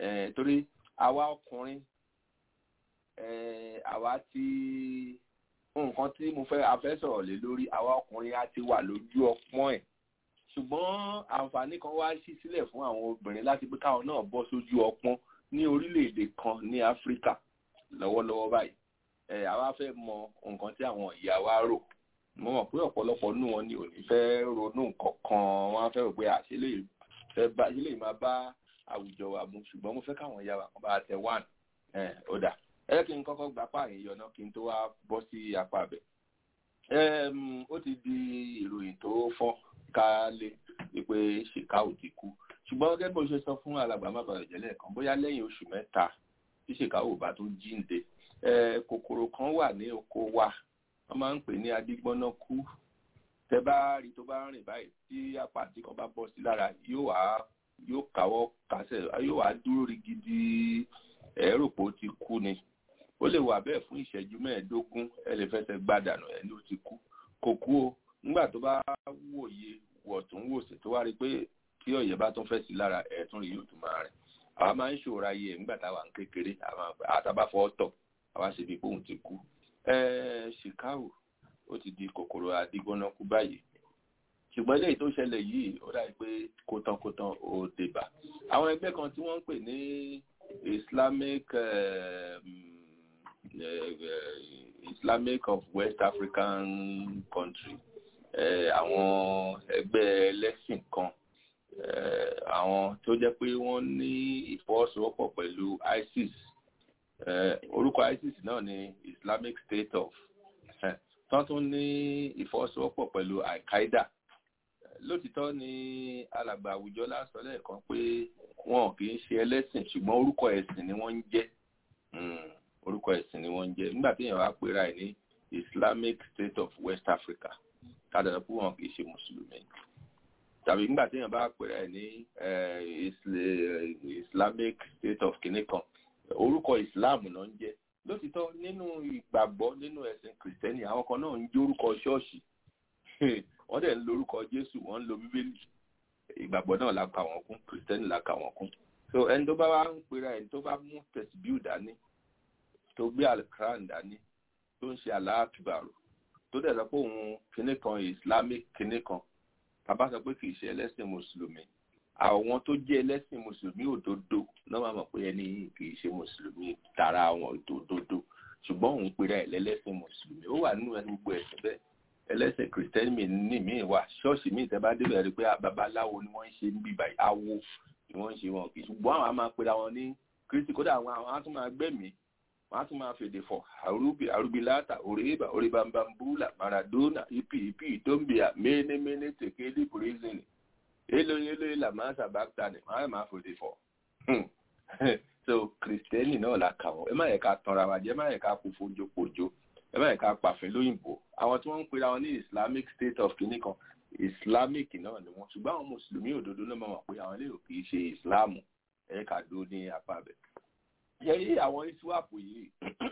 torí àwa ọkùnrin àwa tí nǹkan tí mo fẹ́ afẹ́ sọ̀rọ̀ lé lórí àwa ọkùnrin á ti wà lójú ọpọ́n ẹ̀ ṣùgbọ́n àǹfààní kan wá sí sílẹ̀ fún àwọn obìnrin láti pé káwọn náà bọ́ sójú ọpọ́n ní orílẹ̀-èdè kan ní áfíríkà lọ́wọ́lọ́wọ́ báyìí ẹ̀ àwa fẹ́ mọ nǹkan tí àwọn ìyá wa rò mo mọ̀ pé ọ̀pọ̀lọpọ̀ nínú wọn ni ò ní fẹ́ ronú nǹkan kan wọ́n á fẹ́ rò pé àṣẹ fẹ́ bá ilé máa bá àwùjọ wa mu ṣùgbọ́n mo fẹ́ káwọn ìyá wa kan bá tẹ wán ẹ̀ ó dà ẹ kí n kọ́kọ́ gbapá àyè náà kí n tó wá bọ́ sí apá abẹ. ó ti di ìròyìn tó fọ́n kálé wípé ṣèkáù ti kú ṣùgbọ́n gẹ́gẹ́ bó ṣe sọ fún alàgbà má bàa jẹ́lẹ̀ kan bóyá lẹ́yìn oṣù mẹ́ta tí ṣèkáù bá tó jíǹde kòkòrò kan wà ní oko wa wọ́n máa ń pè ní adigbọ́nà kú tẹ bá rí tó bá rìn báyìí tí apàtì kan bá bọ́ sí lára yóò wá yóò káwọ́ kásẹ̀ yóò wá dúró rí gidi ẹ̀rọ pé ó ti kú ni ó lè wà bẹ́ẹ̀ fún ìṣẹ́jú mẹ́ẹ̀ẹ́dógún ẹ lè fẹsẹ̀ gbàdànù ẹ ló ti kú kò kú o nígbà tó bá wòye wọ̀tún wòsì tó wá rí pé tí ọ̀yẹ́ bá tún fẹ́ sí lára ẹ̀ẹ́tún rí yóò tún máa rìn àwa máa ń ṣòro ayé ẹ̀ nígbà táwa ń kékeré àtàbáfọ́ tọ̀ àwa ṣe bí bóun ti kú chicago ó ti di kòkòrò àdìgbọ́nà kú báyìí ṣùgbọ́n eléyìí tó ṣẹlẹ̀ yìí ó dàbí pé kótánkótán ó débà àwọn ẹgbẹ́ kan tí wọ́n ń pè ní islamic um, uh, islamic of west african country àwọn ẹgbẹ́ ẹlẹ́sìn kan àwọn tó jẹ́ pé wọ́n ní ìfọwọ́sowọ́pọ̀ pẹ̀lú isis orúkọ isis náà ni islamic state of tán tún ní ìfọwọ́sowọ́pọ̀ pẹ̀lú al-qaeda lótìtọ́ ni alàgbà àwùjọ lásán lẹ́ẹ̀kan pé wọn kì í ṣe ẹlẹ́sìn ṣùgbọ́n orúkọ ẹ̀sìn ni wọ́n ń jẹ́ orúkọ ẹ̀sìn ni wọ́n ń jẹ́ nígbà tí èèyàn wá pera ẹ̀ ní islamic state of west africa kádàá pé wọn kì í ṣe mùsùlùmí tàbí nígbà tí èèyàn bá pera ẹ̀ ní islamic state of kìnìkan orúkọ islam náà ń jẹ́ lótìtọ́ nínú ìgbàgbọ́ nínú ẹ̀sìn kìrìtẹ́nì àwọn kan náà ń jẹ́ orúkọ ṣọ́ọ̀ṣì wọ́n dẹ̀ ń lo orúkọ jésù wọ́n ń lo bíbélì ìgbàgbọ́ náà la kà wọ́n kún kìrìtẹ́nì la kà wọ́n kún so ẹni tó bá wá ń pera ẹni tó bá mú tẹ̀síbíù dání tó gbé alikran dání tó ń ṣe aláàkìbàrò tó dẹ̀ sọ pé òun kinní kan islamic kinní kan bàbá sọ pé kì í ṣe ẹlẹ́sìn mùsùlùmí àwọn tó jẹ́ ẹlẹ́sìn mùsùlùmí òdodo náà máa mọ̀ pé ẹni kì í ṣe mùsùlùmí tara àwọn òdodo ṣùgbọ́n òun pera ẹ̀ lẹ́lẹ́sìn mùsùlùmí ó wà nínú ẹni gbogbo ẹ̀sìn bẹ́ẹ̀ ẹlẹ́sìn kìrìtẹ́nì ní míì wà ṣọ́ọ̀ṣì míì tẹ́ bá débẹ̀ rí pé babaláwo ni wọ́n ń ṣe ń bíbà awo ni wọ́n ń ṣe wọn kì í ṣùgbọ́n àwọn á máa pera wọn ní kristi kódà àwọn àwọn á tún máa gbẹ̀mí wọ́n á tún máa fèdè fọ̀ àrùbí àrùbíláta òrèébà òrèbàmbàmbúlà maradona ipi ipi ìtòǹbìà ménéméné tèkéde brazil èlò èlò ìlàmásà báktani wọ́n á máa fèdè fọ̀ so kìrìtẹ́nì náà la kà wọ́n ẹ má yẹ ká tanra wa jẹ́ ẹ má yẹ ká kú fojopojo ẹ má yẹ ká pàfin lóyìnbó àwọn tí wọ́n ń pera wọn ní islamic state of kìnnì kan islamic náà ni wọ́n ṣùgbọ́n àwọn mùsùlùmí òdodo náà máa mọ̀ pé àwọn eléyìí kì í ṣe ìsìláàmù ẹ ká dó ní apá bẹ̀. yẹ́rí àwọn iswap yìí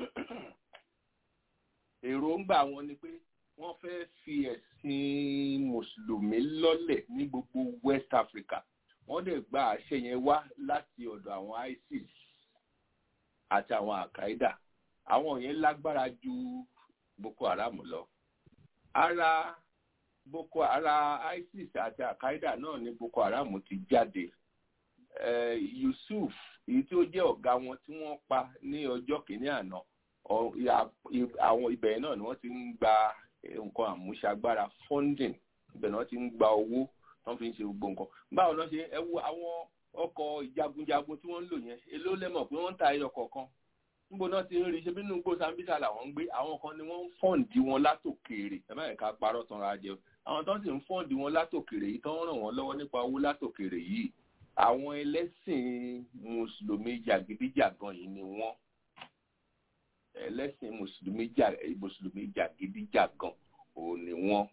èròǹgbà wọn ni pé wọ́n fẹ́ fi ẹ̀sìn mùsùlùmí lọ́lẹ̀ ní gbogbo west africa wọ́n dẹ̀ gba àṣẹ yẹn wá láti ọ̀dọ̀ àwọn isis àti àwọn al-qaeda àwọn yẹn lágbára ju boko haram lọ ara boko ara isis àti al-qaeda náà ní boko haram ti jáde uh, yusuf èyí tí ó jẹ́ ọ̀gá wọn tí wọ́n pa ní ọjọ́ kìíní àná àwọn ibẹ̀ náà ni wọ́n ti ń gba nǹkan àmúṣagbára funding ibẹ̀ náà ti ń gba owó wọ́n fi ń ṣe gbogbo nǹkan báwo lọ́ ṣe ẹ wo àwọn ọkọ̀ ìjagunjagun tí wọ́n ń lò yẹn èló lẹ́mọ̀ pé wọ́n ń ta ẹyọ kọ̀ọ̀kan níbo náà ti ń rí ṣe bí nínú gbó sambisa làwọn ń gbé àwọn kan ni wọ́n ń fọ́ǹdì wọn látòkèèrè ẹ má yẹ ká parọ́ tanra jẹ àwọn tó ń sì ń fọ́ǹdì wọn látòkèèrè yìí tó ń ràn wọ́n lọ́wọ́ nípa owó látòkèèrè yìí àwọn ẹlẹ́sìn mùsùlùmí jàgídíjàgan yìí ni wọ́n ẹlẹ́sìn mùsùlùmí jà mùsùlùmí jàgídíjàgan òun ni wọ́n.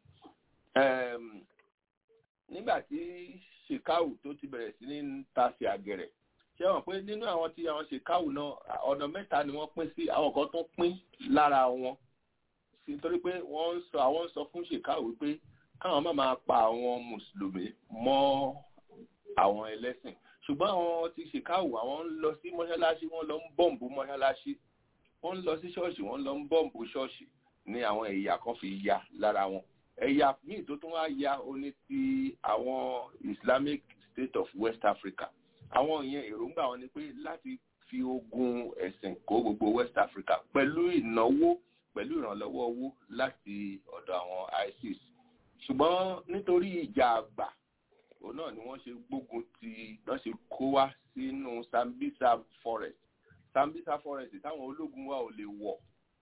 nígbà tí shekau tó ti bẹ̀rẹ̀ sí ní tasí àgẹ̀rẹ̀ ṣé wọn pé nínú àwọn tí àwọn shekau náà ọ̀nà mẹ́ta ni wọ́n pín sí àwọn kan tó pín lára wọn nítorí pé wọ́n ń sọ àwọn ń sọ fún shekau wípé káwọn má máa pa àwọn mùsùlùmí mọ́ àwọn ẹlẹ́sìn ṣùgbọ́n àwọn ti shekau àwọn ń lọ sí mọ́ṣáláṣí wọ́n lọ ń bọ̀m̀bù mọ́ṣáláṣí wọ́n ń lọ sí ṣọ́ọ̀ṣì wọ́n lọ ń bọ́ǹbù ṣọ́ọ̀ṣì ní àwọn ẹ̀yà kan fi ya lára wọn ẹ̀yà míì tó tún wá ya ó ní ti àwọn Islamic State of West Africa àwọn ìyẹn èròǹgbà wọn ni pé láti fi ogun ẹ̀sìn kó gbogbo West Africa pẹ̀lú ìnáwó pẹ̀lú ìrànlọ́wọ́ owó láti ọ̀dọ̀ àwọn ISIS ṣùgbọ́n nítorí ìjà àgbà òun náà ni wọ́n ṣe gbógun ti wọ́n ṣe kó wá sínú Sambisa forest Sambisa forest táwọn ológun wa ò lè wọ̀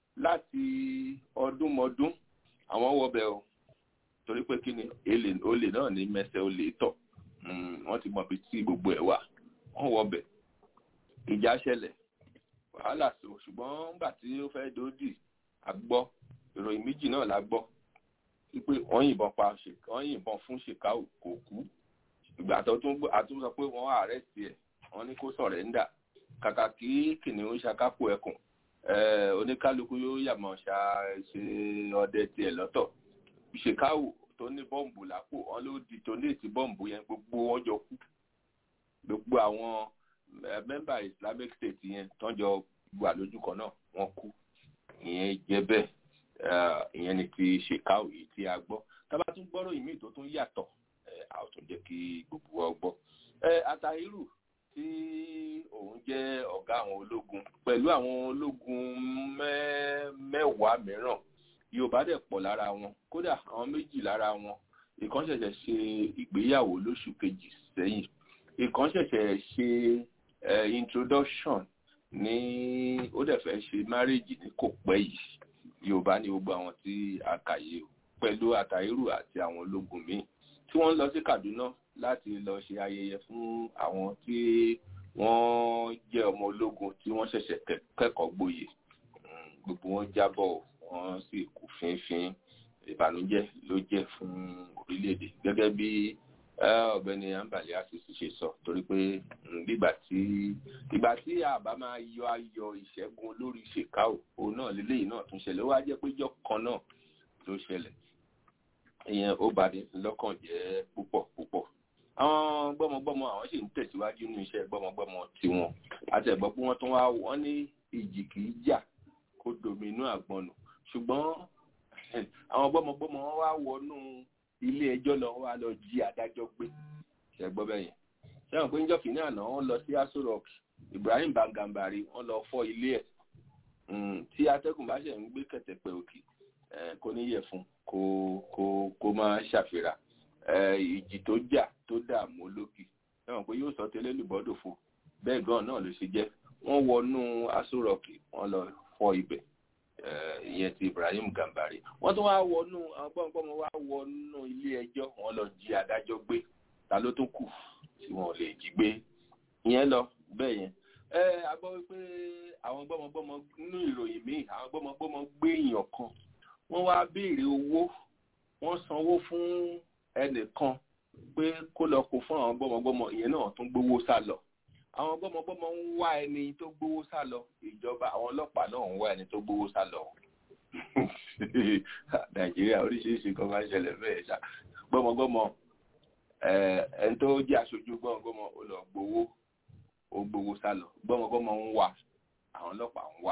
láti ọdúnmọdún àwọn wọbẹ̀ o torí pé kí ni olè náà ní mẹsẹ̀ olè tọ̀ wọ́n ti mọ̀ bí tí gbogbo ẹ̀ wà wọ́n wọbẹ̀ ìjà ṣẹlẹ̀ wàhálà so ṣùgbọ́n nígbà tí ó fẹ́ dòdì a gbọ́ ìròyìn méjì náà la gbọ́ wípé wọ́n yìnbọn pa wọ́n yìnbọn fún ṣèkáù kò kú ìgbà tó tún àtún sọ pé wọ́n àrẹ́sì ẹ̀ wọ́n ní kó sọ̀rẹ́ńdà kàkà kí kìnìún ṣakápò ẹkùn oníkálukú yóò yàmọ̀ ṣá ṣe ọdẹ tiẹ̀ lọ́tọ̀ ṣèkáù tó ní bọ́ǹbù lápò wọn ló di tónéètì bọ́ǹbù yẹn gbogbo wọn jọ kú gbogbo àwọn mẹ́mbà Islamic State yẹn tán jọ wà lójú kan náà wọ́n kú ìyẹn jẹ́ bẹ́ẹ̀ ìyẹn ni ti ṣèkáù yìí tí a gbọ́ tábà tún gbọ́rọ̀ ìmí tó tún yàtọ̀ a ò tún jẹ́ kí gbogbo wa gbọ́. Atahiru tí òun jẹ́ ọ̀gá àwọn ológun pẹ̀lú àwọn ológun mẹ́wàá mìíràn Yorùbá dẹ̀ pọ̀ lára wọn kódà àwọn méjì lára wọn ìkan ṣẹ̀ṣẹ̀ ṣe ìgbéyàwó lóṣù kejì sẹ́yìn ìkan ṣẹ̀ṣẹ̀ ṣe introduction ní ó dẹ̀ fẹ́ ṣe marriage ní kò pẹ́ yìí Yorùbá ní gbogbo àwọn tí a kà yìí pẹ̀lú Atahiru àti àwọn ológun míì tí wọ́n lọ sí Kaduna láti lọ ṣe ayẹyẹ fún àwọn tí wọ́n jẹ́ ọmọ ológun tí wọ́n ṣẹ̀ṣẹ̀ kẹ́kọ̀ọ́ gboyè gbogbo wọn jábọ̀ wọ́n sì kú fínfín ìbànújẹ́ ló jẹ́ fún orílẹ̀-èdè gẹ́gẹ́ bí ọ̀gbẹ́ni Ambali Asisi ṣe sọ torí pé nígbà tí ìgbà tí àbá máa yọ ayọ̀ ìṣẹ́gun olórí ṣèkáò òun náà lélẹ́yìí náà tún ṣẹlẹ̀ ó wá jẹ́ pé ìjọ kan náà ló ṣẹlẹ̀ ìyẹn ó bani lọ́kàn jẹ́ púpọ̀ púpọ̀ àwọn gbọ́mọgbọ́mọ àwọn sì ń tẹ̀síwájú nínú iṣẹ́ gbọ́mọgbọ́mọ tiwọn àtẹ̀gbọ́ pé wọ́n tún wá wọ́n ní ìjì kì í jà kó domi inú àgbọn nù ṣùgbọ́n àwọn gbọ́mọgbọ́mọ wọn wá wọnú ilé ẹjọ́ lọ wá lọ jí adájọ́ gbé ṣẹgbọ́ bẹ́yẹn sẹ́wọ̀n pé níjọ́ kìíní àná wọ́n lọ sí Aso Rock Ibrahim Bangambari wọ́n lọ fọ́ ilé ẹ̀ tí atẹ́gùn bá ṣẹ̀ ń gbé kẹ̀tẹ̀pẹ̀ òkè kò ní yẹ fún kó kó kó máa ṣàfihàn ìjì tó jà tó dààmú olókì sẹ́wọ̀n pé yóò sọ tẹ́lẹ̀ lùbọ́dọ̀ fún bẹ́ẹ̀ gan náà ló ṣe jẹ́ wọ́n wọnú Aso Rock wọ́n lọ fọ́ ibẹ̀ ìyẹn ti Ibrahim Gambari wọ́n tún wá wọnú àwọn gbọmọgbọmọ wá wọnú ilé ẹjọ́ wọ́n lọ jí adájọ́ gbé ta ló tún kù tí wọ́n lè jí gbé ìyẹn lọ bẹ́ẹ̀ yẹn ẹ a gbọ́ wípé àwọn gbọmọgbọmọ nínú ìròyìn míì àwọn gbọmọgbọmọ gbé èèyàn kan wọ́n wá béèrè owó wọ́n sanwó fún ẹnìkan pé kó lọ kó fún àwọn gbọmọgbọmọ ìyẹn náà tún gbowó sá lọ àwọn gbọmọgbọmọ ń wá ẹni tó gbowó sá lọ ìjọba àwọn ọlọ́pàá náà ń wá ẹni tó gbowó sá lọ nàìjíríà oríṣiríṣi kan máa ń ṣẹlẹ̀ bẹ́ẹ̀ ṣá gbọmọgbọmọ ẹni tó jẹ́ aṣojú gbọmọgbọmọ ó lọ gbowó ó gbowó sá lọ gbọmọgbọmọ ń wá àwọn ọlọ́pàá ń wá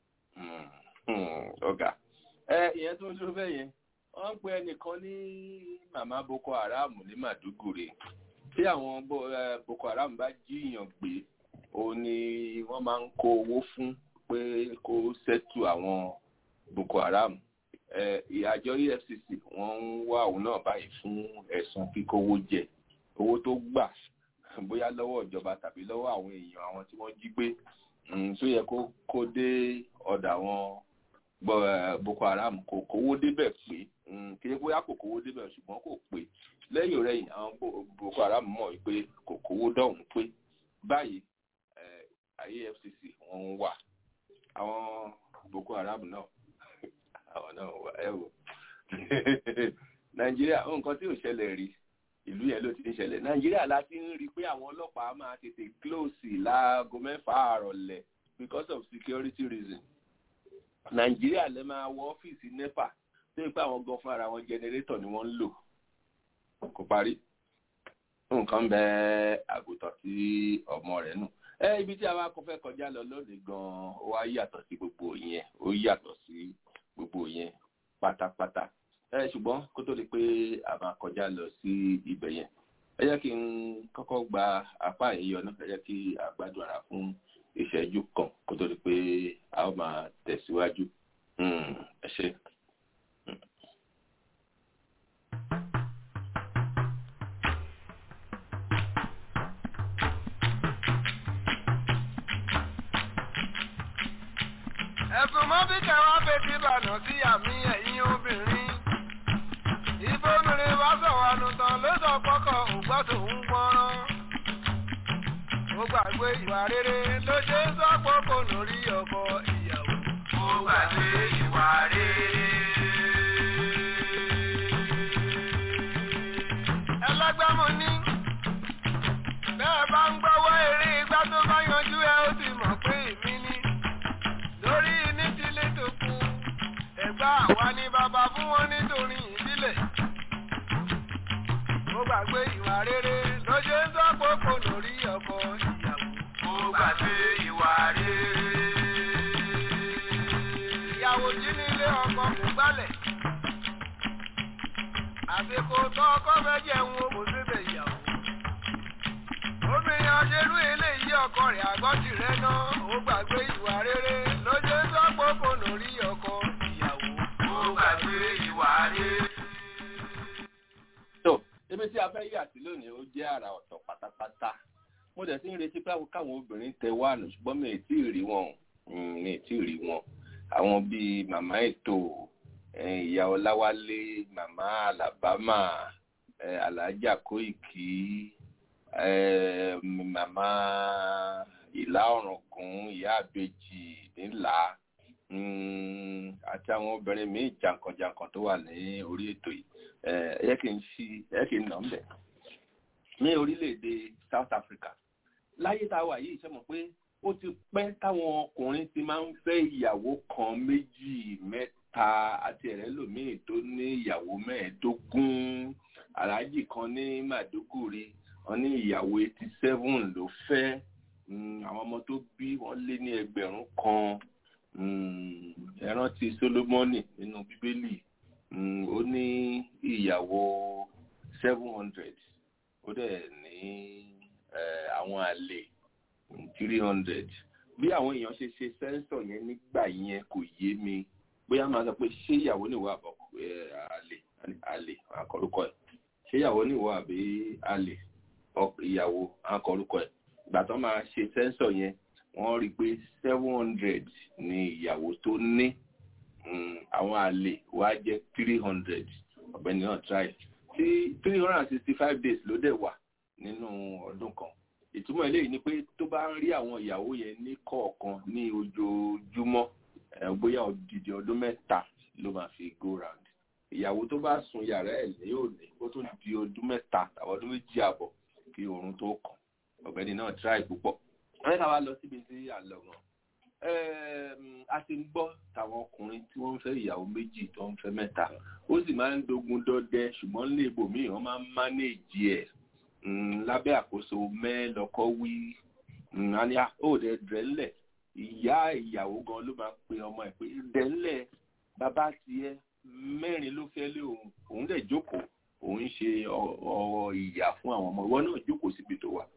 ọ̀gá ìyẹn tó ń dúró bẹ́ẹ̀ yẹn wọ́n ń pe ẹnìkan ní màmá boko haram ní màdúgùrè tí àwọn boko haram bá jíyàn gbé òun ni wọ́n máa ń kó owó fún pé kó ṣẹ́tù àwọn boko haram àjọ efcc wọ́n ń wá òun náà báyìí fún ẹ̀sùn kíkówó jẹ owó tó gbà bóyá lọ́wọ́ ìjọba tàbí lọ́wọ́ àwọn èèyàn àwọn tí wọ́n jí gbé tó yẹ kó kó dé ọ̀dọ̀ àwọn boko haram kò kówó débẹ̀ pé kí ẹ bóyá kò kówó débẹ̀ ṣùgbọ́n kò pé lẹ́yìn rẹ̀yìn àwọn boko haram mọ̀ pé kò kówó dọ̀hún pé báyìí efcc wọ́n ń wà àwọn boko haram náà àwọn náà wà ẹ wò nàìjíríà nǹkan tí ò ṣẹlẹ̀ rí ìlú yẹn ló ti ń ṣẹlẹ̀ nàìjíríà la ti ń rí i pé àwọn ọlọ́pàá máa tètè close láago mẹ́fà àrọ̀lẹ̀ because of security reason nàìjíríà lè máa wọ ọ́fíìsì nepa tó yẹ pé àwọn gan fúnra wọn jẹnẹrétọ̀ ni wọ́n ń lò kò parí nǹkan bẹ àgùntàn tí ọmọ rẹ̀ nù ẹ ibi tí a bá kọ fẹ́ kọjá lọ lónìí gan ó wá yàtọ̀ sí gbogbo yẹn ó yàtọ̀ sí gbogbo gbogbo yẹn pátápátá ẹ ṣùgbọ́n kó tó di pé a máa kọjá lọ sí ibẹ̀ yẹn ẹ jẹ́ kí n kọ́kọ́ gba apá yìí yọ náà ẹ jẹ́ kí a gbádùn ara fún ìṣẹ́jú kan kó tó di pé a ó máa tẹ̀síwájú ẹ ṣe. ẹ̀sùn mọ́ bí kẹwàá fetí bànú sí àmì ẹ̀yìn obìnrin. ìbomìnrin bá sọ̀rọ̀ ànùtàn ló sọ pọ́kọ̀ ògbọ́ tòun gbọ́rán. ó gbàgbé ìwà rere ló ṣe ń sọ pọ́kọ̀ lórí ọkọ ìyàwó. ó gbàgbé ìwà rere. ẹlẹ́gbẹ́ mo ní. bẹ́ẹ̀ bá ń gbọ́wọ́ eré igbá tó bá yanjú ẹ ó sì mọ̀ pé èmi ni lórí ní tilé tó kú ẹ̀gbá àwa ni bàbá fún wọn nítorí ìdílé. ó gbàgbé ìwà rere ló ṣe ń sọ́pọ̀pọ̀ lórí ọkọ ìyàwó. ó gbàgbé ìwà rere. ìyàwó jí nílé ọkọ kò gbálẹ̀. àsìkò tó ọkọ fẹ́ jẹun o kò síbẹ̀ ìyàwó. obìnrin ọ̀ṣẹ́lú eléyìí ọkọ rẹ̀ àgọ́jì rẹ̀ náà ó gbàgbé ìwà rere ló ṣe ń sọ́pọ̀pọ̀ lórí ọkọ ìyàwó. ó gbàgbé ìwà rere. tó ibi tí a fẹ́ yà sí lónìí ó jẹ́ àrà ọ̀tọ̀ pátápátá mo dẹ̀ sí ń retí pé káwọn obìnrin tẹ wá nù ṣùgbọ́n mi ì tí ì rí wọn mi ì tí ì rí wọn àwọn bíi màmá ètò ìyá ọláwálé màmá alabama alájà kóìkì màmá ìlà ọ̀rànkún ìyá àbèjì nílà àti àwọn obìnrin míì jàǹkànjàǹkàn tó wà ní orí ètò yìí ẹ yẹ kí n ṣí ẹ kí n nà ń bẹ̀. ní orílẹ̀-èdè South Africa láyé tá a wà yìí ṣe mọ̀ pé ó ti pẹ́ táwọn ọkùnrin ti máa ń fẹ́ ìyàwó kan méjì mẹ́ta àti ẹ̀rẹ́ lòmíì tó ní ìyàwó mẹ́ẹ̀ẹ́dógún aláàjì kan ní Màdúgùrí wọn ní ìyàwó eighty seven ló fẹ́ àwọn ọmọ tó bí wọ́n lé ní ẹgbẹ̀rún kan ẹ rántí Solomoni nínú Bíbélì ó ní ìyàwó seven hundred ó dẹ̀ ní àwọn àlè three hundred bí àwọn èèyàn ṣe ṣe sẹ́ńsọ̀ yẹn nígbà yẹn kò yé mi bóyá máa sọ pé ṣé ìyàwó níwọ àbọ̀ àlè àlè àkọlùkọ ẹ̀ ṣé ìyàwó níwọ àbí àlè ìyàwó àkọlùkọ ẹ̀ ìgbà tó máa ṣe sẹ́ńsọ̀ yẹn wọ́n rí i pé seven hundred ni ìyàwó tó ní àwọn àlè wá jẹ́ three hundred ọ̀gbẹ́ni náà try tí three hundred and sixty five days ló dẹ̀ wà nínú ọdún kan ìtumọ̀ eléyìí ni pé tó bá ń rí àwọn ìyàwó yẹn ní kọ̀ọ̀kan ní ojoojúmọ́ bóyá odidi ọdún mẹ́ta ló máa fi go round ìyàwó tó bá sun yàrá ẹ̀ ní òní ó tún di ọdún mẹ́ta tàbí ọdún méjì àbọ̀ kí oorun tó kàn ọ̀gbẹ́ni náà try púpọ̀ wọ́n ní ká wá lọ síbi tí à ń lọ gan a ti ń gbọ́ tàwọn ọkùnrin tí wọ́n ń fẹ́ ìyàwó méjì tó ń fẹ́ mẹ́ta ó sì máa ń dogun dọdẹ ṣùgbọ́n ní ibòmíì wọ́n máa ń mánéèjì ẹ̀ lábẹ́ àkóso mẹ́lọ́kọ́ wí àní ó dẹ̀ dẹ́lẹ̀ ìyá ìyàwó gan ló máa pe ọmọ ẹ̀ pé dẹ́lẹ̀ bàbá tiẹ̀ mẹ́rin ló fẹ́ lé òun òun dẹ̀ jókòó òun ṣe ọ̀rọ̀ ìyà fún àwọn ọmọ ìwọ náà jókòó síbi tó wà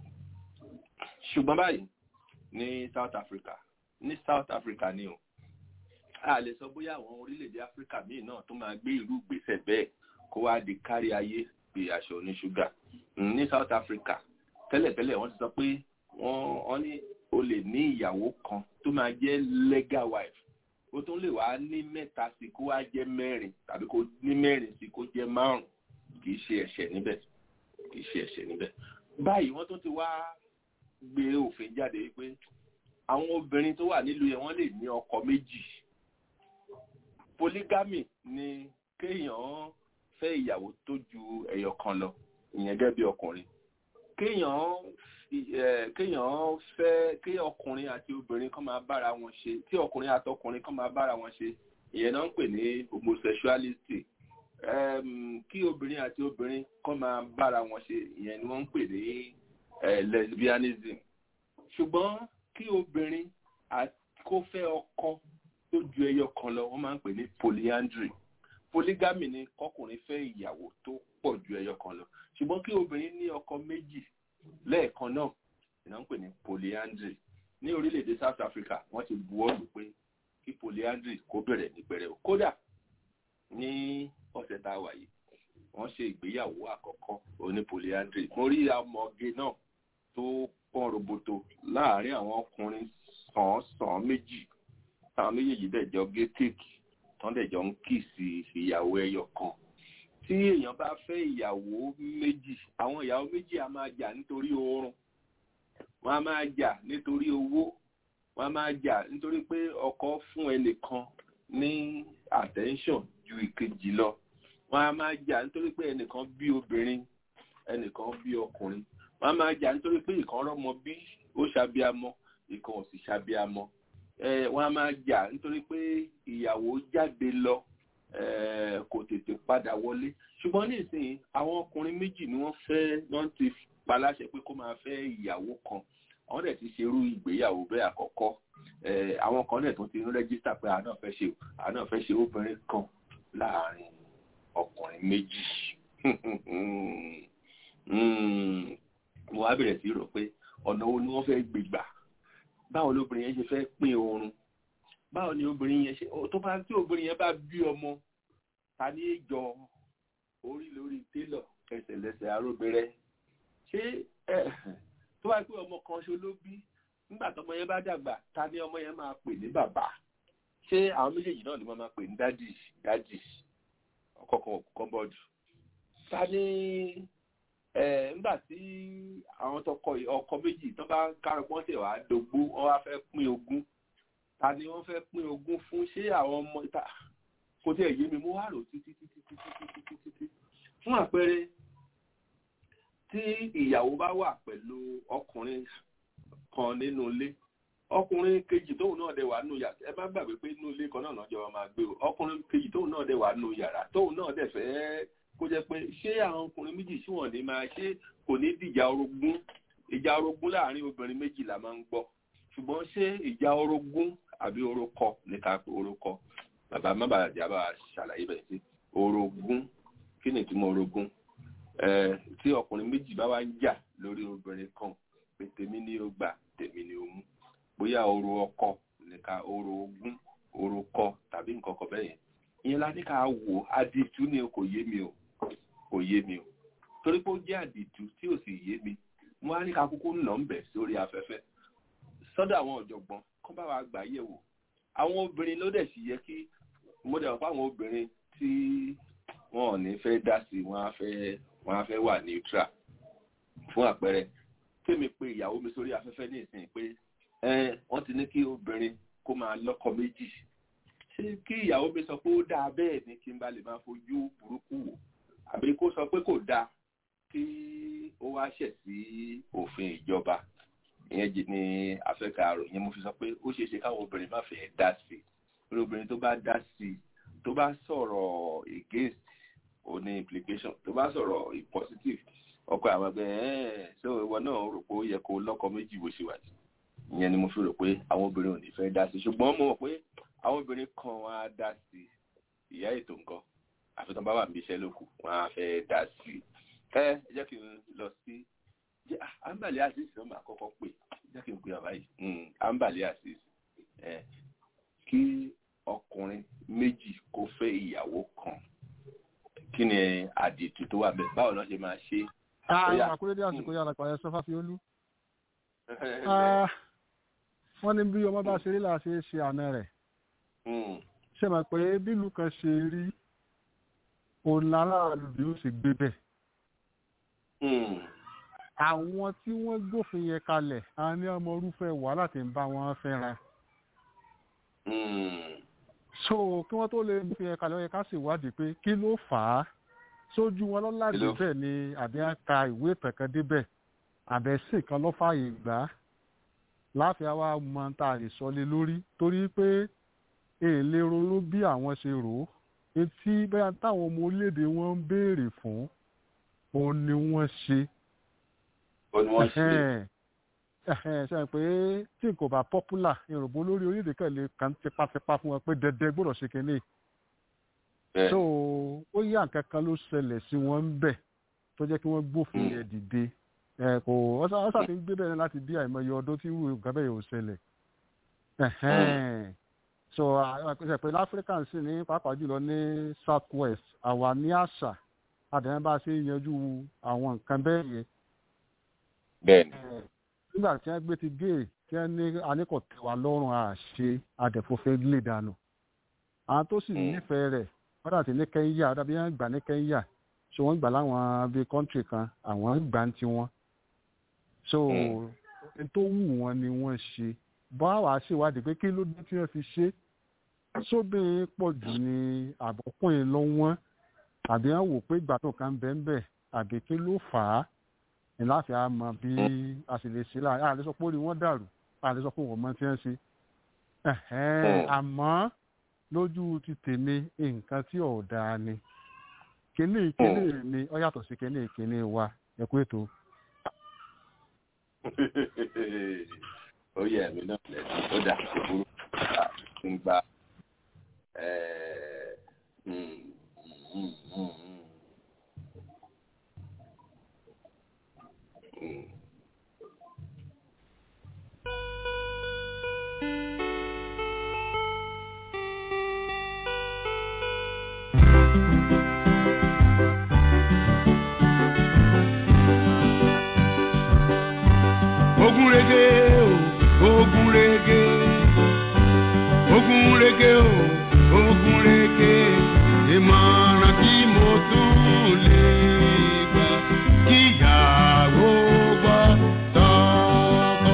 ṣùgbọ́n báyìí ní South Africa ní South Africa ni o a lè sọ bóyá àwọn orílẹ̀-èdè Africa míì náà tó máa gbé irú ìgbésẹ̀ bẹ́ẹ̀ kó wá di kárí ayé bí aṣọ oníṣúgà ní South Africa tẹ́lẹ̀tẹ́lẹ̀ wọ́n ti sọ pé wọ́n ní o lè ní ìyàwó kan tó máa jẹ́ legal wife o tún lè wá ní mẹ́ta sí kó wá jẹ́ mẹ́rin tàbí kó ní mẹ́rin sí kó jẹ́ márùn kì í ṣe ẹ̀ṣẹ̀ níbẹ̀ kì í ṣe ẹ̀ṣẹ̀ níbẹ̀ báyìí wọ́n tún ti wá gbé òfin jáde wípé àwọn obìnrin tó wà nílùú yẹn wọ́n lè ní ọkọ méjì polygamy ni kéèyàn fẹ́ ìyàwó tó ju ẹyọ kan lọ ìyẹn gẹ́gẹ́ bí ọkùnrin kéèyàn kéèyàn fẹ́ kí ọkùnrin àti obìnrin kan máa bára wọn ṣe tí ọkùnrin àti ọkùnrin kan máa bára wọn ṣe ìyẹn náà ń pè ní homosexuality kí obìnrin àti obìnrin kan máa bára wọn ṣe ìyẹn ni wọ́n ń pè ní lesbianism ṣùgbọ́n kí obìnrin kó fẹ́ ọkọ tó ju ẹyọ kan lọ wọ́n máa ń pè ní polyandry polygamy ni kọkùnrin fẹ́ ìyàwó tó pọ̀ ju ẹyọ kan lọ ṣùgbọ́n kí obìnrin ní ọkọ méjì lẹ́ẹ̀kan náà ìnáwó pè ní polyandry ní orílẹ̀-èdè South Africa wọ́n ti buwọ́lù pé kí polyandry kó bẹ̀rẹ̀ ní pẹrẹu kódà ní ọ̀sẹ̀ tá a wà yìí wọ́n ṣe ìgbéyàwó àkọ́kọ́ oní polyandry mo rí ọmọge náà tó pọ́n roboto láàárín àwọn ọkùnrin sàn-án méjì táwọn méjèèjì dẹ̀ jọ gé kéèkì tán dẹ̀ jọ ń kì sí ìyàwó ẹyọ kan tí èèyàn bá fẹ́ ìyàwó méjì àwọn ìyàwó méjì á máa jà nítorí oorun wọ́n á máa jà nítorí owó wọ́n á máa jà nítorí pé ọkọ fún ẹnìkan ní attention ju ìkejì lọ wọ́n á máa jà nítorí pé ẹnìkan bí obìnrin ẹnìkan bí ọkùnrin wọ́n á máa jà nítorí pé ìkan rọ́mọ bí ó ṣàbíamọ ìkan ò sì ṣàbíamọ wọ́n á máa jà nítorí pé ìyàwó jáde lọ kò tètè padà wọlé ṣùgbọ́n nísìnyí àwọn ọkùnrin méjì ni wọ́n fẹ́ wọ́n ti paláṣẹ pé kó máa fẹ́ ìyàwó kan àwọn dẹ̀ ti ṣerú ìgbéyàwó bẹ́ẹ̀ àkọ́kọ́ àwọn kan dẹ̀ tó ti ń rẹ́gísítà pé àná fẹ́ ṣe àná fẹ́ ṣe obìnrin kan láàárín ọkùnrin méjì mo wá bẹ̀rẹ̀ sí rò pé ọ̀nà wo ni wọ́n fẹ́ gbégbà báwo ni obìnrin yẹn ṣe fẹ́ pín oorun báwo ni obìnrin yẹn ṣe tó bá tí obìnrin yẹn bá bí ọmọ ta ní ìjọ orí lórí télọ̀ ẹsẹ̀ lẹ́sẹ̀ aróbẹ̀rẹ̀ ṣé tó bá pé ọmọ kan ṣo ló bí nígbà tọmọ yẹn bá dàgbà ta ni ọmọ yẹn máa pè ní bàbá ṣé àwọn méjèèjì náà ni wọ́n máa pè ní dádì dádì ọkọ̀ọ̀kan kọ́bọ̀dù ta ni nígbà tí àwọn tọkọ ọkọ méjì tó bá kárọpọ́n tẹ̀ wá dógbó wọ́n wá fẹ́ pín ogún ta ni wọ́n fẹ́ pín ogún fún ṣé àwọn ọmọ ìta kò tí ẹ̀ yé mi mo wá rò títí títí títí títí títí fún àpẹẹrẹ tí ìyàwó bá wà pẹ̀lú ọkùnrin kan nínú ilé ọkùnrin kejì tóun náà dẹ̀ wà nù yàrá ẹ má gbàgbé pé inú ilé kan náà lọ́jọ́ máa gbé o ọkùnrin kejì tóun náà dẹ̀ wà nù yàrá tóun náà dẹ̀ fẹ́ kó jẹ́ pé ṣé àwọn ọkùnrin méjì sí wọn ní máa ṣe kò ní dìjà orogún ìjà orogún láàrin obìnrin méjì la máa ń gbọ́ ṣùgbọ́n ṣé ìjà orogún àbí orúkọ ní ká pé orúkọ bàbá má bàa jà bá ṣàlàyé bẹ́ẹ̀ sí orogún kí ni ìtumọ̀ orogún tí ọkùnrin méjì bá wá ń jà lórí obìnrin kan pé tèmi ni ó gbà tèmi ni ó mú bóyá oro ọkọ nìka oro ogún oro kọ tàbí nǹkan kan bẹ́ẹ̀ yẹn ìyẹn la ní ká wò àdìtú ni kò yé mi o kò yé mi o torí pé ó jẹ́ àdìtú tí ò sì yé mi mo á ní ká kúkú nà ń bẹ̀ sórí afẹ́fẹ́ sọ́dọ̀ àwọn ọ̀jọ̀gbọ́n kó bá wa gbà yẹ̀ wò àwọn obìnrin ló dẹ̀ sì yẹ kí mo dẹ̀ wọ́n fún àwọn obìnrin tí wọn ò ní fẹ́ dá sí wọn á fẹ́ wọn á fẹ́ wà neutral fún àpẹẹrẹ kémi pé ìyàwó mi sórí afẹ́fẹ́ ní ìsìn pé wọ́n ti ní kí obìnrin kó máa lọ́kọ méjì ṣé kí ìyàwó mi sọ pé ó dáa bẹ́ẹ̀ ni kí n bá lè máa fojú burúkú wò àbí kó sọ pé kò dáa kí ó wá ṣẹ̀ sí òfin ìjọba ìyẹn jì ní afẹ́ka àròyìn yẹn mo fi sọ pé ó ṣeé ṣe káwọn obìnrin má fẹ́ dá sí i lórí obìnrin tó bá dá sí i tó bá sọ̀rọ̀ against ó ní implication tó bá sọ̀rọ̀ positive ọkọ àwọn ẹgbẹ́ ẹ̀ ṣé ìwọ náà rò pé ó yẹ kó lọ́kọ méjì bó ṣe wà ní ìyẹn ni mo fi rò pé àwọn obìnrin ò ní fẹ́ dá sí i ṣùgbọ́n mo mọ̀ pé àwọn obìnrin kan wọn á dá sí i ìyá ètò nǹkan àfihàn bá wà níbi iṣẹ́ lókù wọn á fẹ́ dá sí i ẹ jẹ́ kí n lọ sí àǹbàlẹ̀ àṣìṣe náà máa kọ́kọ́ pè jẹ́ kí n pè àbáyé àǹbàlẹ̀ àṣìṣe ẹ kí ọkùnrin méjì kó fẹ́ ìyàwó kan kí ni àdìtú tó wà bẹ́ẹ̀ báwo ló ṣe máa ṣe. àwọn àkúrédé àsìkò yàrá pààyẹ sọfà fi olú. wọ́n ní bí ọmọ bá ṣe rí làá ṣe é ṣe àna rẹ̀. ṣé mọ̀ pé bílù kan ṣe rí òun láráàlú bí ó sì gbé bẹ́ẹ̀. àwọn tí wọ́n gbófin yẹn kalẹ̀ a ní ọmọ orúfẹ́ wàhálà tí ń bá wọn fẹ́ràn so kí wọ́n tó lè fi ẹ̀ka lọ́yẹ ká sì wádìí pé kí ló fà á sójú wọn lọ́làdì bẹ́ẹ̀ ni àbí á ka ìwé ìtẹ̀kan débẹ̀ àbẹ̀sìn kan ló fààyè gbà á láàfin àwa mọ tá a lè sọ lé lórí torí pé èèlè ronú bí àwọn ṣe rò ó etí bẹ́ẹ̀ táwọn ọmọ orílẹ̀-èdè wọn ń béèrè fún òun ni wọ́n ṣe. ṣe pé tí kò bá popular yorùbá olórí orílẹ̀-èdè kan lè kàn tipátipá fún wọn pé dẹdẹ gbọ́dọ̀ ṣe kínní so ó yá nǹkan kan ló ṣẹlẹ̀ sí wọn ń bẹ̀ tó jẹ́ kí wọ́n gbófin yẹn dìde ẹ kò wọ́n ṣàfi ń gbé bẹ́ẹ̀ láti bí àìmọye ọdún tí irú nǹkan bẹ́ẹ̀ yóò ṣẹlẹ̀ so àpèsè pé láfíríkà sì ní pàápàá jùlọ ní south west àwa ní àṣà àdéhùn bá ṣe yanjú àwọn nǹkan bẹ́ẹ̀ yẹn. bẹ́ẹ̀ni. nígbà tí wọ́n gbé ti gé tí wọ́n ní aníkọ̀tẹ́ wa lọ́rùn àṣe àdẹ̀fọ́fẹ́ lè dànù àwọn tó sì nífẹ̀ẹ́ rẹ̀ wọ́n dàtí ní kẹ́ńyà dàbí wọ́n gbà ní kẹ́ńyà so wọ́n gbà láwọn bíi kọ́ńtì kan àwọn gbà ń tiwọn so n tó wù wọ́n ni wọ́n ṣe bá wàá ṣèwádìí pé kí ló dé tí wọ́n fi ṣe sóbìnrin pọ̀ jù ní àbọ̀kùnrin lọ wọ́n àbí wọ́n wò pé ìgbà tó kàn bẹ́ẹ̀ bẹ́ẹ̀ àbí kí ló fà á ní láti á mọ bí a sì lè ṣe láàrin àlẹ́ sọ pé ó rí wọ́n dàrú àlẹ́ sọ pé wọ́n mọ tí wọ́n ṣe àmọ́ lójú ti tèmi nǹkan tí ò dáa ni kíní kíní ni ó yàtọ̀ sí kíní kíní wa ẹ kú ètò. ó yẹ ẹ̀mí náà lẹ́sìn ó dà kó burú ń gba ogun rege o ogun rege ogun rege o ogun rege ìmọ̀ràn tí mo tún lè gbà kíyàwó gbọ́ tọkọ.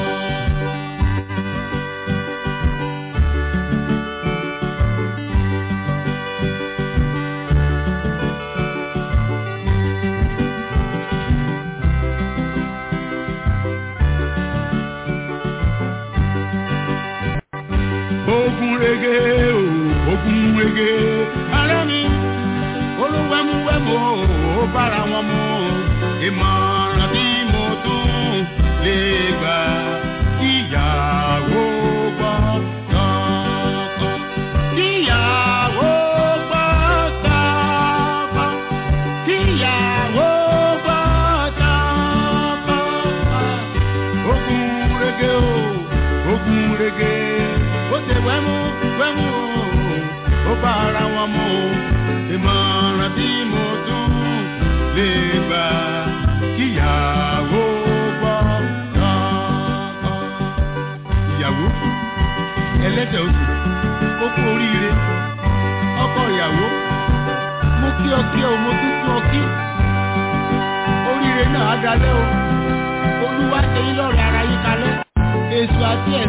ogun rege o ogun rege alẹ́ mi olúwẹ́múwẹ́mú ó bára wọn mu ìmọ̀ràn tí mo tún lè gbà kíyàwó gbọ́ tọkọ. kíyàwó gbọ́ tọkọ. kíyàwó gbọ́ tọkọ. ogun rege o ogun rege ó ṣe wẹ́mú wẹ́mú o ó bá ara wọn mu ìmọ̀ràn tí mo tún lè gbà kíyàwó gbọ́ tọkọ. ìyàwó ẹlẹ́sẹ̀ oṣù ó kú oríire ọkọ ìyàwó mo kí ọ kí ọ mo tún kí ọ kí oríire náà á dalẹ́ o olúwa ṣe yín lọ́rọ̀ ara yín kalẹ̀ èso àti ẹ̀.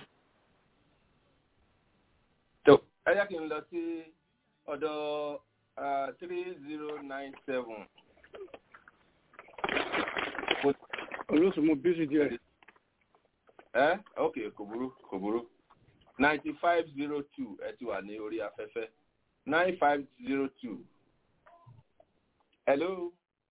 tó ẹ jẹ́ kí n lọ sí ọ̀dọ̀ three zero nine seven. olóṣù mo bísí díẹ̀. ẹ ok kò burú kò burú ninety five zero two ẹ ti wà ní orí afẹ́fẹ́ nine five zero two. hello.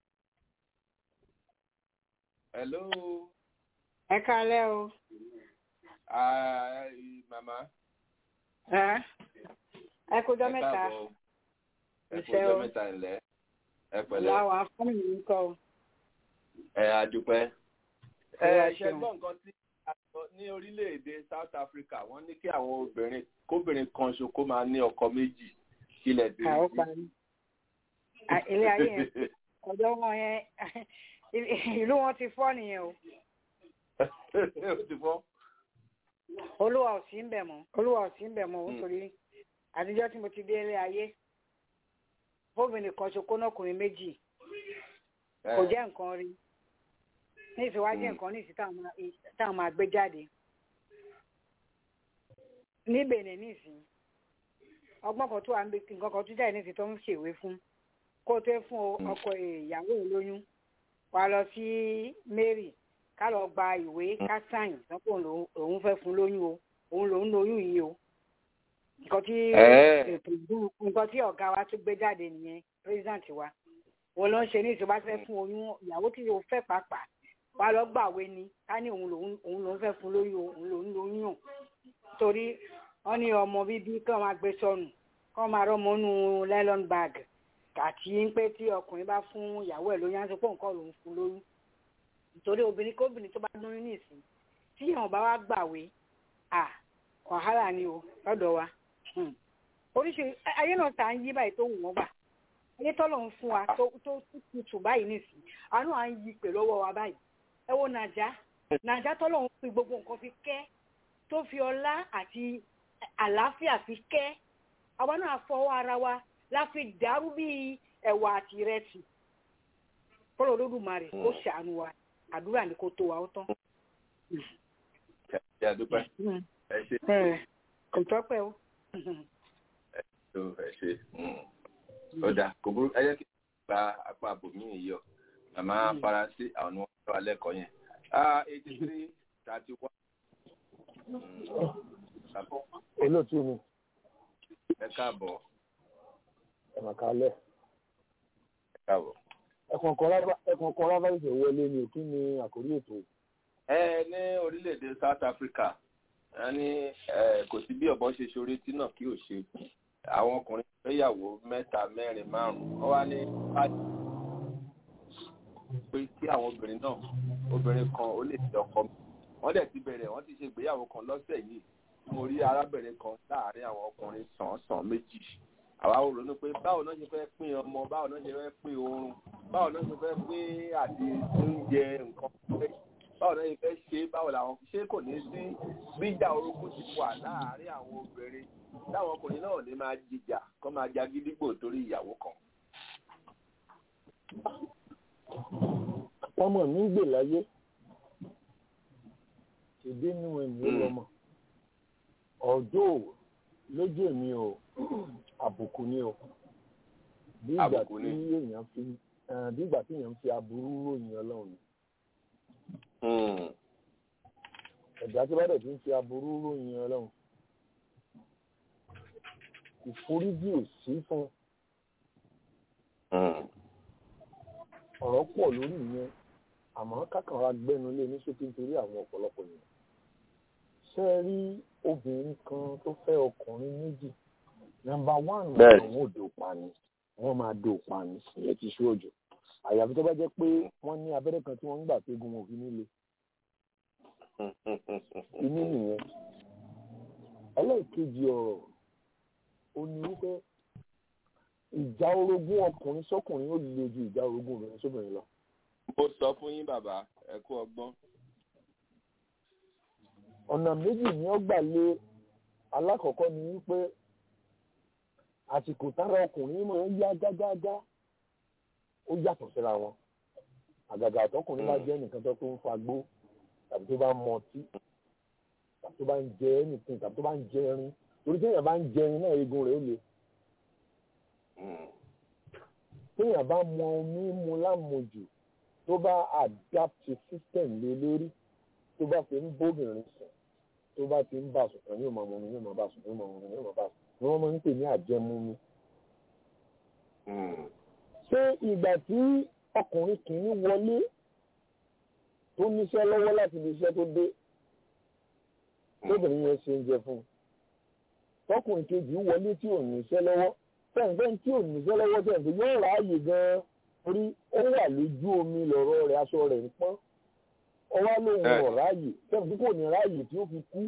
hello. ẹ kálẹ́ o. Ah, màmá. ẹ ẹ kójọ mẹ́ta káàbọ̀. ẹ kú Iṣẹ́ ọjọ́ o. mẹ́ta ńlẹ́ ẹ pẹ̀lẹ́ láwọn afọ́nì mi ń kọ́ o. ẹ adúpẹ́. ẹ Ẹ ṣe ṣeun. gbọ́ nǹkan tí a sọ ní orílẹ̀-èdè South Africa wọ́n ní kí àwọn obìnrin kóbìnrin kan ṣo kó máa ní ọkọ méjì kílẹ̀ dé. àwọn parí. À- ilé ayé yẹn ọ̀dọ́ wọn yẹn ìlú wọn ti fọ́ nìyẹn o. ó ti fọ́. olúwa ò sí ń bẹ̀ mọ́ olúwa ò sí ń bẹ̀ mọ́ nítorí àtijọ́ tí mo ti dé ilé ayé obìnrin kan ṣokó náà ọkùnrin méjì kò jẹ́ nǹkan rí ní ìsìnwájú nǹkan ní ìsìn táwọn máa- táwọn máa gbé jáde ní Benin nísìn ọgbọ́n kan tó wà ń bẹ nǹkan kan tó jáde nísìn tó ń ṣèwé fún kó tó fún o- ọkọ ìyàwó ẹ̀ lóyún wà lọ sí Mary ká lọ gba ìwé ká sáyìn sọ́kò òun fẹ́ fún lóyún o òun lòún lóyún yìí o nǹkan tí Ẹ́ẹ̀. ètò ìdúró nǹkan tí ọ̀gá wa tó gbé jáde nìyẹn president wa wọn ló ń ṣe ní ìṣèjọba fẹ́ fún oyún ìyàwó tí yóò fẹ́ pàápàá wàá lọ gbàwé ni ká ní òun lòun òun lòun fẹ́ fún lóyún òun lòun lòun yàn torí wọ́n ní ọmọ bíbí kàn máa gbé sọnù kàn máa rọ́mọ nù nylon bag àti pé tí ọkùnrin bá fún ìyàwó ẹ̀ lóyún á sọ pé nǹkan lòun fún lóyún nítorí obìnrin kóbìnrin tó bá lóyún nìsín tí èèyàn bá wá gbàwé à wàhálà ni o lọ́dọ̀ wa Hmm. oríṣiríṣi ayé náà tá à ń yí báyìí tó wù wọ́n gbà ayé tọ́lọ̀ ń fún wa tó tó tutù báyìí nìsín àánú à ń yí pè lọ́wọ́ wa báyìí ẹ wo nàjà nàjà tọ́lọ̀ ń fi gbogbo nǹkan fi kẹ́ tó fi ọlá àti àlàáfíà fi kẹ́ àwa náà fọwọ́ ara wa la fi dàrú bíi ẹ̀wà àti ìrẹsì kọ́lọ̀ olódùmarè kó ṣàánú wa àdúrà ni kó tó wa ó tán. ẹ àdúpẹ́ ẹ ṣe Ẹ, kò tọ́pẹ́ o. tó ẹ ṣe ó dà kò burú ẹ jẹ́ kí n gba apá àbòmí yìí yọ màmá faransé àwọn ni wọ́n tọ́ alẹ́ kọ́ yẹn eighty three thirty one. olóòtú mi ẹ káàbọ̀ ẹ̀mà kalẹ̀ ẹ káàbọ̀. ẹ̀kàn kan rábà ìṣẹ̀ wọlé ni kí ni àkórí ètò ẹ ní orílẹ̀-èdè South Africa ẹ ní ẹ, kò sí bí ọ̀bọ ṣe ṣorí tí náà kí ò ṣe àwọn ọkùnrin fẹ́yàwó mẹ́ta mẹ́rin márùn-ún wọ́n wá ní pé kí àwọn obìnrin náà obìnrin kan ó lè fi ọkọ mi wọ́n dẹ̀ ti bẹ̀rẹ̀ wọ́n ti ṣe ìgbéyàwó kan lọ́sẹ̀ yìí mo rí arábìnrin kan láàárín àwọn ọkùnrin sàn-án méjì àwa ò ronú pé báwo náà ṣe fẹ́ pín ọmọ báwo náà ṣe fẹ́ pín oorun báwo náà ṣe fẹ́ pín àti oúnjẹ nǹkan báwo náà ṣe fẹ́ ṣe báwo làwọn ṣé kò ní sí bíjà orogún ti wà láàárín àwọn obìnrin táwọn ọkùnrin náà ní máa jìjà kó máa ja gídígbò torí ìyàwó kan. ọmọ mi ń gbè láyé ìbínú ẹ̀mí lọ́mọ ọjọ́ lójú èmi o àbùkù ni o bí ìgbà Àbùkù tí ni. èèyàn fi eh, bí ìgbà tí èèyàn fi aburú ròyìn ọlọ́run ni ẹ̀dá tí bá dẹ̀ ti ń fi aburú ròyìn ọlọ́run ìforíjì ò sí fún ọ̀rọ̀ pọ̀ lórí ìyẹn àmọ́ kákànra gbẹ́nu lé ní ṣókí nítorí àwọn ọ̀pọ̀lọpọ̀ èèyàn ṣé ẹ rí obìnrin kan tó fẹ́ ọkùnrin méjì nọ́mbà wán Bẹ́ẹ̀. àwọn òdò pani wọ́n máa dò pani ìyẹn ti ṣú òjò àyàfi tó bá jẹ́ pé wọ́n ní abẹ́rẹ́ kan tí wọ́n ń gbà pé gun òfin nílé inú nìyẹn ẹlẹ́ẹ̀kejì ọ̀rọ̀ ó ní wípé ìjà orogún ọkùnrin sọ́kùnrin ó le ju ìjà orogún obìnrin sóbìnrin lọ. mo sọ fún yín bàbá ẹ kú ọgbọ́n. ọ̀nà méjì ni ó gbà lé alákọ̀ọ́kọ́ ni wípé àsìkò tára ọkùnrin máa ń yá gágágá ó yàtọ̀ síra wọn àgàgà àtọkùnrin bá jẹ́ nìkan tó tó ń fagbó tàbí tó bá ń mọtí tàbí tó bá ń jẹ ẹnìkan tàbí tó bá ń jẹ ẹrin torí téèyàn bá ń jẹ ẹrin náà eegun rẹ̀ ó le téèyàn bá mọ omi mu lámujù tó bá adapt system lé lórí tó bá fi ń bóbìnrin sùn tó bá ti ń bá sùn kan yóò máa mọ omi yóò máa bá sùn yóò máa mọ omi yóò máa bá sùn ni wọ́n máa ń pè ní àjẹmúmi. ṣé ìgbà tí ọkùnrin kìíní wọlé tó níṣẹ́ lọ́wọ́ láti ibi iṣẹ́ tó dé lóbìnrin yẹn ṣe ń jẹ fún un tọkùnrin kejì wọlé tí ò níṣẹ́ lọ́wọ́ tẹ̀ǹfẹ́ tí ò níṣẹ́ lọ́wọ́ tẹ̀ǹfẹ́ yóò ráàyè gan-an torí ó wà lójú omi lọ́rọ̀ rẹ̀ aṣọ rẹ̀ ń pọ́n ọwá lóhun Ẹ. ọ̀ ráàyè tẹ̀ǹfẹ́ kò ní ráàyè tí ó fi kú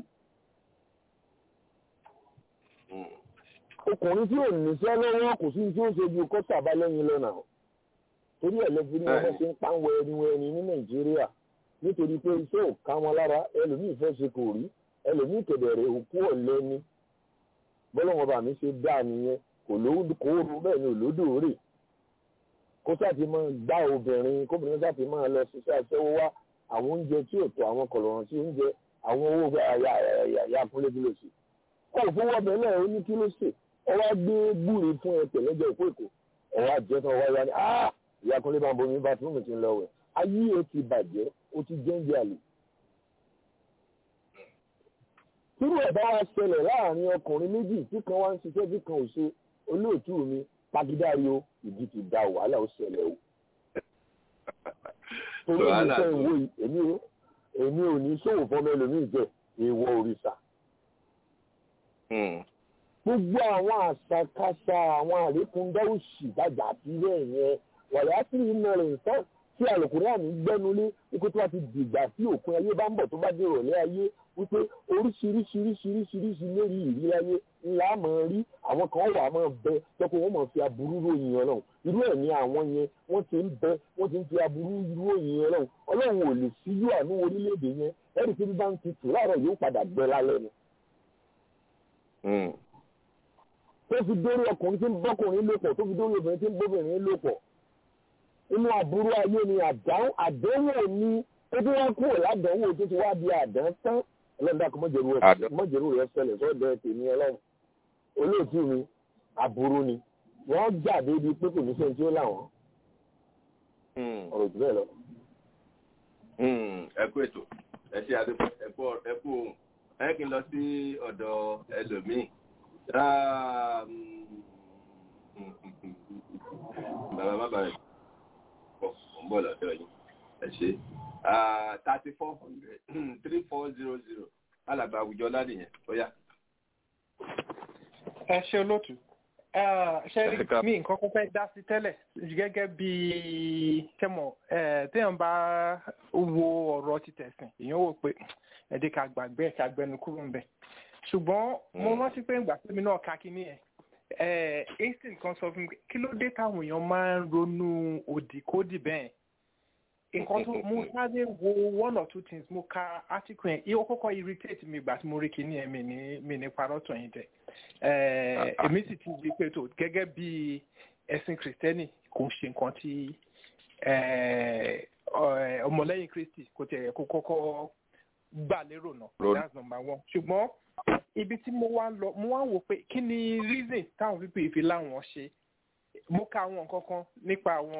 ọkùnrin tí ò níṣẹ́ lọ́wọ́ kò sí tí ó ṣe ju kó sàbá lẹ́yìn lọ́nà torí ẹ̀ lẹ́fi ní wọ́n ṣe ń pa wẹ̀rin wẹ̀rin ní nàìjíríà nítorí pé iṣẹ́ ò ká wọn lára ẹlòmíì fẹ́ ṣe kò rí ẹlòmíì kẹ̀dẹ̀rẹ̀ òkú ọ̀lẹ́ni bọ́lọ́wọ́n bá mi ṣe dá nìyẹn kò lówó kó rú bẹ́ẹ̀ ni òlódò rè kó sáti máa gbá obìnrin kóbìnrin sáti máa lọ ṣiṣẹ́ aṣẹ́wó wá àwọn oúnjẹ tí ò tó àwọn kọ̀lọ̀rọ̀ sí oúnjẹ àwọn owó gbé àyà àyà àyà kúnlé kí ló ṣe kó o fún wọ́bẹ̀ náà ó ní kí ló ṣe ọ wá gbé gbúre fún ẹ pẹ̀lẹ́jọ ìkó èkó ọ wá jẹ́ tán wá yá ni ah ìyá kúnlé máa ń bomi bá tí mo ti ń lọ wẹ̀ ayé ẹ ti bàjẹ́ ó ti jẹ́ǹjẹ́ àlè tírú ẹ̀ bá wá ṣẹlẹ̀ láàrin ọkùnrin méjì tí kan wá ń ṣiṣẹ́ tí kan ò ṣe olóòtú mi pagídárí o ìdí ti da wàhálà ó ṣẹlẹ̀ o. torí èmi fẹ́ ìwé yìí èmi ò èmi ò ní ṣòwò fọmọ ẹlòmíì jẹ èèwọ̀ òrìṣà. gbogbo àwọn àṣàkáṣà àwọn àríkúndá òṣì gbàgbà àti bẹ́ẹ̀ yẹn wàyà sí iná rẹ̀ nǹkan tí àlùkùnrin àmì gbẹ́nulé wípé tó bá ti dìgbà tí òpin ayé bá ń bọ̀ tó bá dé ìrọ̀lẹ́ ayé wípé oríṣiríṣiríṣiríṣiríṣi lérí ìrírí ayé ńlá máa rí àwọn kan wà máa bẹ tọ́kọ wọn máa fi aburú ròyìn ọlọ́run irú ẹ̀ ní àwọn yẹn wọ́n ti ń bẹ wọ́n ti ń fi aburú ròyìn ọlọ́run ọlọ́run ò lè síjú àánú orílẹ̀-èdè yẹn ẹ̀rí pé bí bá ń tutù láàárọ̀ yóò padà gbẹ lálẹ́ ni. tó fi dórí ọkùnrin tí ń bọ́kùnrin lò pọ̀ tó fi dórí obìnrin tí ń bóbìnrin lò pọ̀ inú aburú ayé ni àdáhùn àdéhùn ni ó tí wọ́n kúrò ládánwò tó ti wá di àdán tán ọlọ́dà kò mọ̀jẹ̀rú rẹ̀ ṣẹlẹ̀ sọ́dọ̀ tèmi ọlọ́run olóòtú mi aburú ni wọ́n jáde di pé kò ní sẹ́ni tí ó láwọn ọ̀rọ̀ jù bẹ́ẹ̀ lọ. ẹ kú ètò ẹ ṣe àdúgbò ẹ kú ẹ kú ohun ẹ kí n lọ sí ọ̀dọ̀ ẹlòmíì bàbá má bàa pọ̀ ń bọ̀ lọ́dọ̀ yìí ẹ ṣe thirty four hundred three four zero zero alàgbà àwùjọ ládìyẹn ó yá. ẹ ṣe olóòtú ṣe rí mi nǹkan kan fẹ́ dá sí tẹ́lẹ̀ gẹ́gẹ́ bí tẹ́mọ̀ téèyàn bá wo ọ̀rọ̀ ti tẹ̀sìn èèyàn wò pé ẹ̀dí ká gbàgbé ẹ̀ ká gbẹnu kúrò ń bẹ̀ ṣùgbọ́n mo rántí pé ìgbà tẹ́mi náà ká kí ní ẹ̀ einstein kan sọ fún mi kí ló dé táwọn èèyàn máa ń ronú òdìkódì bẹ́ẹ̀ nǹkan tó mo sáré wo one or two things mo ka article yẹn iye kọ́kọ́ irritate mi ìgbà tí mo rí kíní ẹ̀ mi ní mi ní parọ́ tàn yín jẹ èmi sì ti di pé tó gẹ́gẹ́ bí ẹ̀sìn kìrìtẹ́nì kò ń ṣe nǹkan tí ọmọlẹ́yìn kristi kò tẹ̀ kó kọ́kọ́ gbà lérò náà that's number one ṣùgbọ́n ibi tí mo wá ń lọ mo wá ń wò pé kí ni reason táwọn pípé ìfi láwọn ṣe mo ka àwọn nǹkan kan nípa àwọn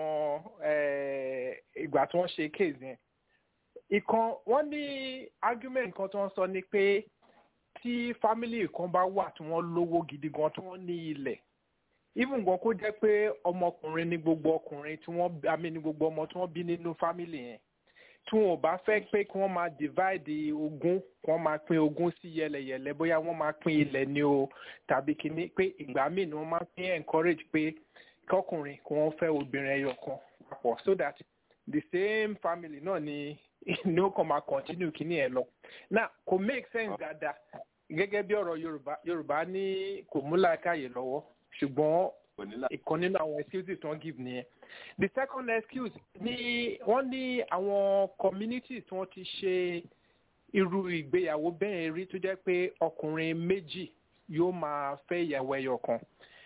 ìgbà tí wọ́n ṣe case yẹn ìkan wọ́n ní argument kan tí wọ́n sọ ni pé tí family kan bá wà tí wọ́n lówó gidi gan tí wọ́n ní ilẹ̀ even gan kó jẹ́ pé ọmọkùnrin ní gbogbo ọkùnrin tí wọ́n àmì ní gbogbo ọmọ tí wọ́n bí nínú family yẹn tí wọn ò bá fẹ́ pé kí wọ́n máa divide ogún kí wọ́n máa pín ogún sí yẹlẹyẹlẹ bóyá wọ́n máa pín ilẹ̀ ni o tàbí kíní pé ìgbà míì ni wọ́n máa pín encourage pé kọkùnrin kí wọ́n fẹ́ obìnrin ẹyọ kan papọ̀ so that the same family náà ni ni ó kàn máa continue kíní ẹ̀ lọ now kò make sense dáadáa gẹ́gẹ́ bí ọ̀rọ̀ yorùbá yorùbá ní kò mú làákàyè lọ́wọ́ ṣùgbọ́n ìkan nínú àwọn excuses tí wọ́n give nìyẹn the second excuse ni wọ́n ní àwọn communities tí wọ́n ti ṣe irú ìgbéyàwó bẹ́ẹ̀ rí tó jẹ́ pé ọkùnrin méjì yóò máa fẹ́ ìyàwó ẹyọ kan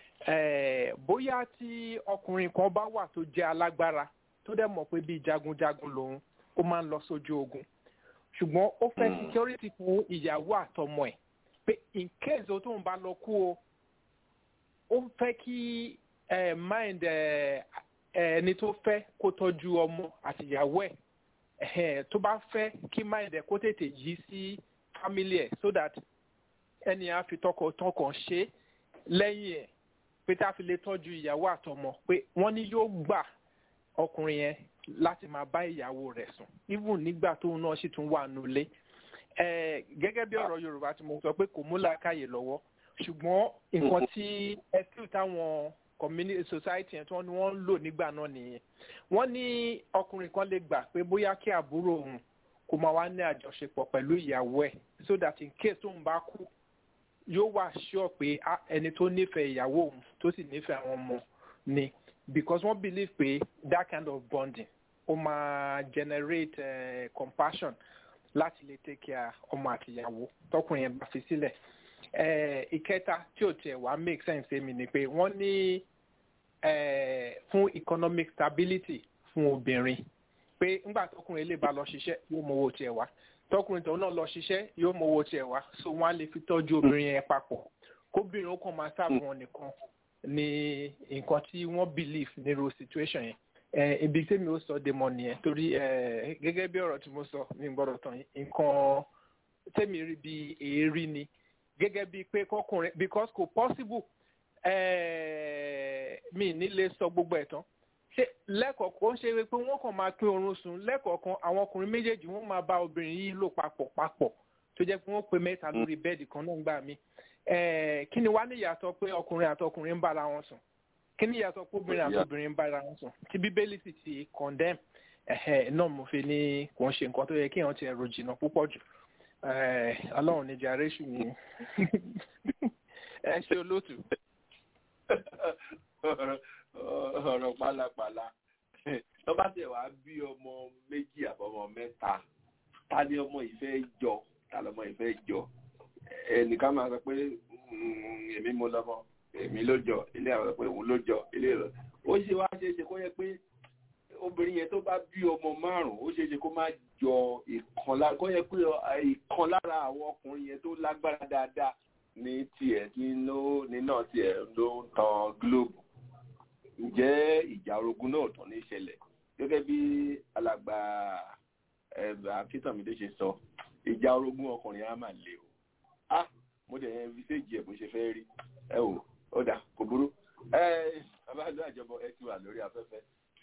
bóyá tí ọkùnrin kan bá wà tó jẹ́ alágbára tó dẹ̀ mọ̀ pé bíi jagunjagun lòun ó máa ń lọ sójú ogun ṣùgbọ́n ó fẹ́ security fún ìyàwó àtọmọ ẹ̀ pé in case o tóun bá lọ kú o ó fẹ́ kí mind ẹni tó fẹ́ kó tọ́jú ọmọ àti ìyàwó ẹ̀ tó bá fẹ́ kí mind ẹ̀ kó tètè yí sí family ẹ̀ so that ẹni á fi tọkàntọkàn ṣe lẹ́yìn ẹ̀ pé tá a fi lè tọ́jú ìyàwó àtọmọ pé wọ́n ní yóò gbà ọkùnrin yẹn láti máa bá ìyàwó rẹ̀ sùn even nígbà tóun náà sì tún wà nulẹ̀ gẹ́gẹ́ bí ọ̀rọ̀ yorùbá tí mo sọ pé kò mú làákàyè lọ́wọ́ ṣùgbọ́n nǹkan tí ẹsẹ̀ táwọn community society yẹn tí wọ́n ní wọ́n ń lò nígbà náà nìyẹn wọ́n ní ọkùnrin kan lè gbà pé bóyá kí àbúrò òun kó máa wá ní àjọṣepọ̀ pẹ̀lú ìyàwó ẹ̀ so that in case tóun bá kú yóò wà sure pé ẹni tó nífẹ̀ẹ́ ìyàwó òun tó sì nífẹ̀ẹ́ àwọn ọmọ ni because wọ́n believe pé that kind of bonding ó máa generate uh, compassion láti lè take care ọmọ àti ìyàwó tọkùnrin yẹn bá fi sílẹ̀ ìkẹta tí ò tiẹ̀ wá make sense èmi ni pé wọ́n ní fún economic stability fún obìnrin pé ńgbà tọkùnrin lè bá lọ ṣiṣẹ́ yóò mọ owó tiẹ̀ wá tọkùnrin tó náà lọ ṣiṣẹ́ yóò mọ owó tiẹ̀ wá so wọ́n á lè fi tọ́jú obìnrin yẹn papọ̀ kóbìnrin ó kàn máa sáàbù wọn nìkan ni nǹkan tí wọ́n believe nírú situation yẹn ibi tí mi ò sọ dé mọ nìyẹn torí gẹ́gẹ́ bí ọ̀rọ̀ tí mo sọ mi gbọ́dọ̀ tán nǹkan tẹ́mi rí bí èérí ni gẹ́gẹ́ bíi pé kọkùnrin because kò possible mi nílé sọ gbogbo ẹ̀ tán ṣe lẹ́kọ̀ọ̀kan ṣe pé wọ́n kàn máa pín oorun sùn lẹ́kọ̀ọ̀kan àwọn ọkùnrin méjèèjì wọ́n máa bá obìnrin yìí lò papọ̀ papọ̀ tó jẹ́ pé wọ́n pe mẹ́ta lórí bẹ́ẹ̀dì kan náà gbà mí kí ni wá ní ìyàtọ̀ pé ọkùnrin àti ọkùnrin ń bára wọn sùn kí ni ìyàtọ̀ pé obìnrin àti obìnrin ń bára wọn sùn tí bíbélì sì ti condemn náà mo fi ní kò ń ṣe nǹkan tó yẹ kí èèyàn ti ẹ̀rọ jìnnà púpọ̀ jù ọlọ́run ní jàrẹ́sù ni ẹ ṣe olóòtú. ọ̀rọ̀ pálapàla tó bá tẹ̀ wá bí ọmọ méjì àbọ̀mọ mẹ́ta ta ni ọmọ ìfẹ́ jọ ta lọmọ ìfẹ́ jọ ẹnìkan máa sọ pé èmi mo lọmọ èmi ló jọ ilé àwọn pé òun ló jọ ilé rẹ ó ṣe wá ṣe é ṣe kó yẹ pé obìnrin yẹn tó bá bí ọmọ márùn ó ṣe é ṣe kó má jọ ìkan lára kó yẹ pé ìkan lára àwọn ọkùnrin yẹn tó lágbára dáadáa ní tiẹ̀ tí ló ní náà tiẹ̀ ló ń tan globe ǹjẹ́ ìjà orogún náà tán ní ìṣẹ̀lẹ̀ gẹ́gẹ́ bí alàgbà akíntàmídé ṣe sọ ìjà orogún ọkùnrin á máa le o ah mo dẹ̀ yẹn fi séèjì ẹ̀ bó ṣe fẹ́ rí ẹ wò ó dà kò burú ẹ abájọ àjọbọ ẹ ti wà lórí afẹ́fẹ́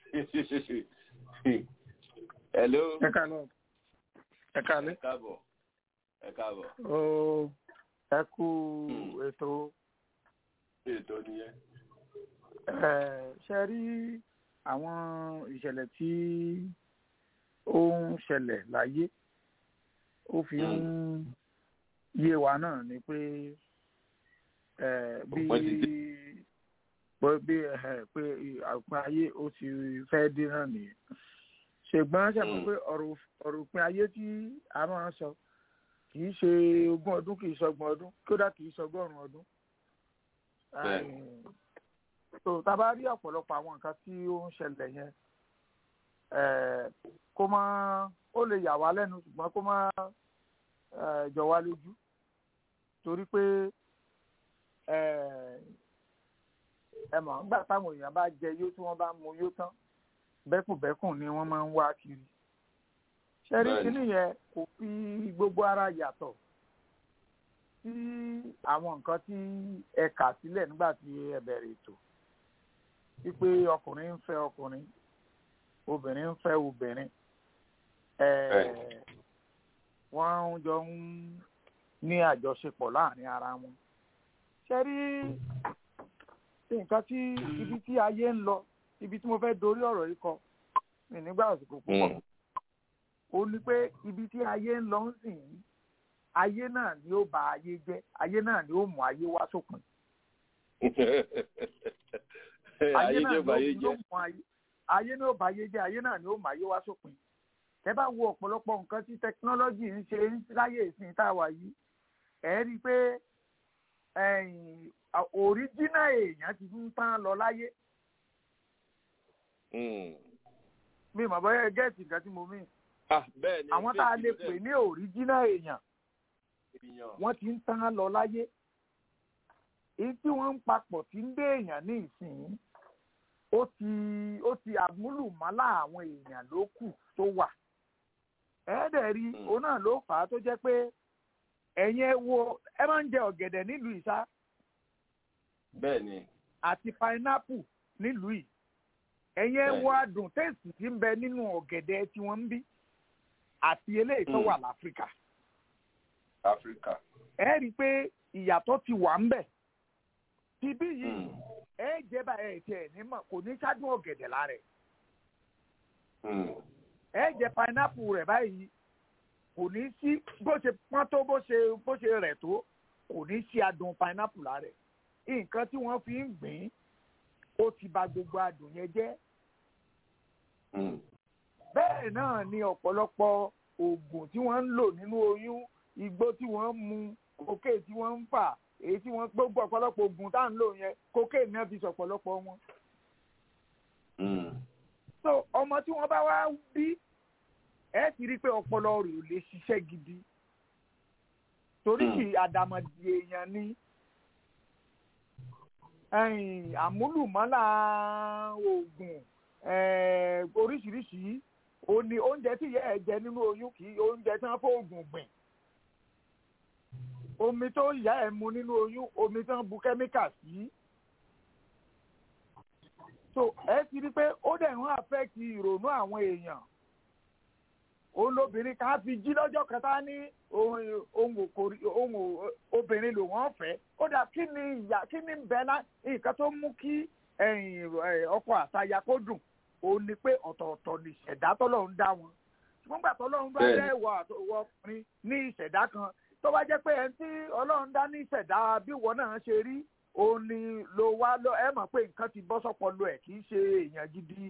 hello. ẹ káàlọ́ ẹ káàlẹ́. ẹ káàbọ̀ ẹ káàbọ̀. ó ẹ kú ètò. ètò nìyẹn. ṣe rí àwọn ìṣẹ̀lẹ̀ tí ó ń ṣẹlẹ̀ láyé ó fi ń yé wa náà ni pé bí bí pé àpín ayé ó ti fẹ́ dé náà nìyẹn ṣùgbọ́n ṣe mọ̀ pé ọ̀rọ̀ òpin ayé tí a máa ń sọ kì í ṣe ogún ọdún kì í ṣọgbọ̀n ọdún kódà kì í ṣọgọ́rùn-ún ọdún. tó tá a bá rí ọ̀pọ̀lọpọ̀ àwọn nǹkan tí ó ń ṣẹlẹ̀ yẹn kó má ó lè yà wá lẹ́nu ṣùgbọ́n kó má jọ wá lójú torí pé ẹ mọ̀ nígbà táwọn èèyàn bá jẹ yó tí wọ́n bá mu yó tán bẹ́kùnbẹ́kùn ni wọ́n máa ń wá kiri ṣẹ́rí kínní yẹn kò fi gbogbo ara yàtọ̀ sí àwọn nǹkan tí ẹ kà sílẹ̀ nígbà tí ẹ bẹ̀rẹ̀ ètò wípé ọkùnrin ń fẹ́ ọkùnrin obìnrin ń fẹ́ obìnrin wọ́n jọ ń ní àjọṣepọ̀ láàrin ara wọn ṣẹ́rí nǹkan tí ibi tí ayé ń lọ ibi tí mo fẹ́ dorí ọ̀rọ̀ yìí kọ mi nígbà àsìkò púpọ̀ ó ní pé ibi tí ayé ń lọ ń sìn yìí ayé náà ni ó bà ayé jẹ́ ayé náà ni ó mú ayé wá sópin. ayé náà ni ó mú ayé ayé náà ó bà ayé jẹ́ ayé náà ni ó mú ayé wá sópin. ẹ bá wo ọ̀pọ̀lọpọ̀ nǹkan tí tẹkinọ́lọ́jì ń ṣe láyé ìsìn tá a wà yìí ẹ rí i pé òríjínà èèyàn ti ń tán lọ láyé mi mọ̀ bọ́yá gẹ́ẹ̀tì nǹkan tí mo mí. àwọn tá a lè pè ní òríjínà èèyàn wọ́n ti ń tán lọ láyé. èyí tí wọ́n ń papọ̀ tí ń dé èèyàn ní ìsìn ó ti ó ti àmúlùmálà àwọn èèyàn ló kù tó wà. ẹ̀ẹ́dẹ̀ rí òun náà ló fà á tó jẹ́ pé ẹ̀yin ẹ wo ẹ máa ń jẹ ọ̀gẹ̀dẹ̀ nílùú ìsá. bẹ́ẹ̀ni. àti pineapple nílùú yìí ẹ̀yin ẹ wo adùn tẹ́sì tí ń bẹ nínú ọ̀gẹ̀dẹ̀ tí wọ́n ń bí àti eléyìí tó wà láfíríkà. áfíríkà. ẹ rí i pé ìyàtọ̀ ti wà ń bẹ̀. tibí yìí ẹ jẹ́ bá ẹ tiẹ̀ ní mọ̀ kò ní ṣáájú ọ̀gẹ̀dẹ̀ lára ẹ̀. ẹ jẹ pineapple rẹ̀ báyìí kò ní sí bó ṣe pọ́n tó bó ṣe bó ṣe rẹ̀ tó kò ní sí adùn pineapple lára ẹ̀. nǹkan tí wọ́n fi ń gbìn ó ti bà gbogbo adùn yẹn jẹ́ bẹ́ẹ̀ náà ni ọ̀pọ̀lọpọ̀ oògùn tí wọ́n ń lò nínú oyún igbó tí wọ́n ń mu kókè tí wọ́n ń fà èyí tí wọ́n gbogbo ọ̀pọ̀lọpọ̀ oògùn tá à ń lò yẹn kókè náà fi sọ̀pọ̀lọpọ̀ wọn. so ọmọ tí wọ́n bá wá bí ẹ ti rí i pé ọpọlọ rẹ̀ ò lè ṣiṣẹ́ gidi torí kì àdàmọ̀dì èèyàn ni àmúlùmọ́là oògùn oríṣiríṣi ó ní oúnjẹ tí ìyá ẹ̀ jẹ nínú oyún kì í oúnjẹ tí wọ́n fóògùn gbìn omi tó ìyá ẹ̀ mu nínú oyún omi tí wọ́n bu kẹ́míkà sí so ẹ ti rí pé ó dẹ̀ ń affect ìrònú àwọn èèyàn òun lobìnrin kan á fi jí lọ́jọ́ kẹta ní ohun ohun òkòrí ohun ò- obìnrin ló wọ́n fẹ́ ó dà kí ni ìyá kí ni bẹ́ẹ̀ náà nǹkan tó mú kí ẹ̀yìn ẹ̀, ọkọ àtaya kó dùn òun ni pé ọ̀tọ̀ọ̀tọ̀ ni ìṣẹ̀dá tọ́lọ́run dá wọn ṣùgbọ́n gbà tọ́lọ́run bá Bẹ́ẹ̀ni. dá ìwọ àtọwọ́ ọkùnrin ní ìṣẹ̀dá kan tó bá jẹ́ pé ẹni tí ọlọ́run dá ní ìṣẹ̀dá bí ìwọ náà ṣe rí òun ni ló wá lọ ẹ mọ̀ pé nǹkan ti bọ́ sọ́pọlọ ẹ̀ kì í ṣe èèyàn gidi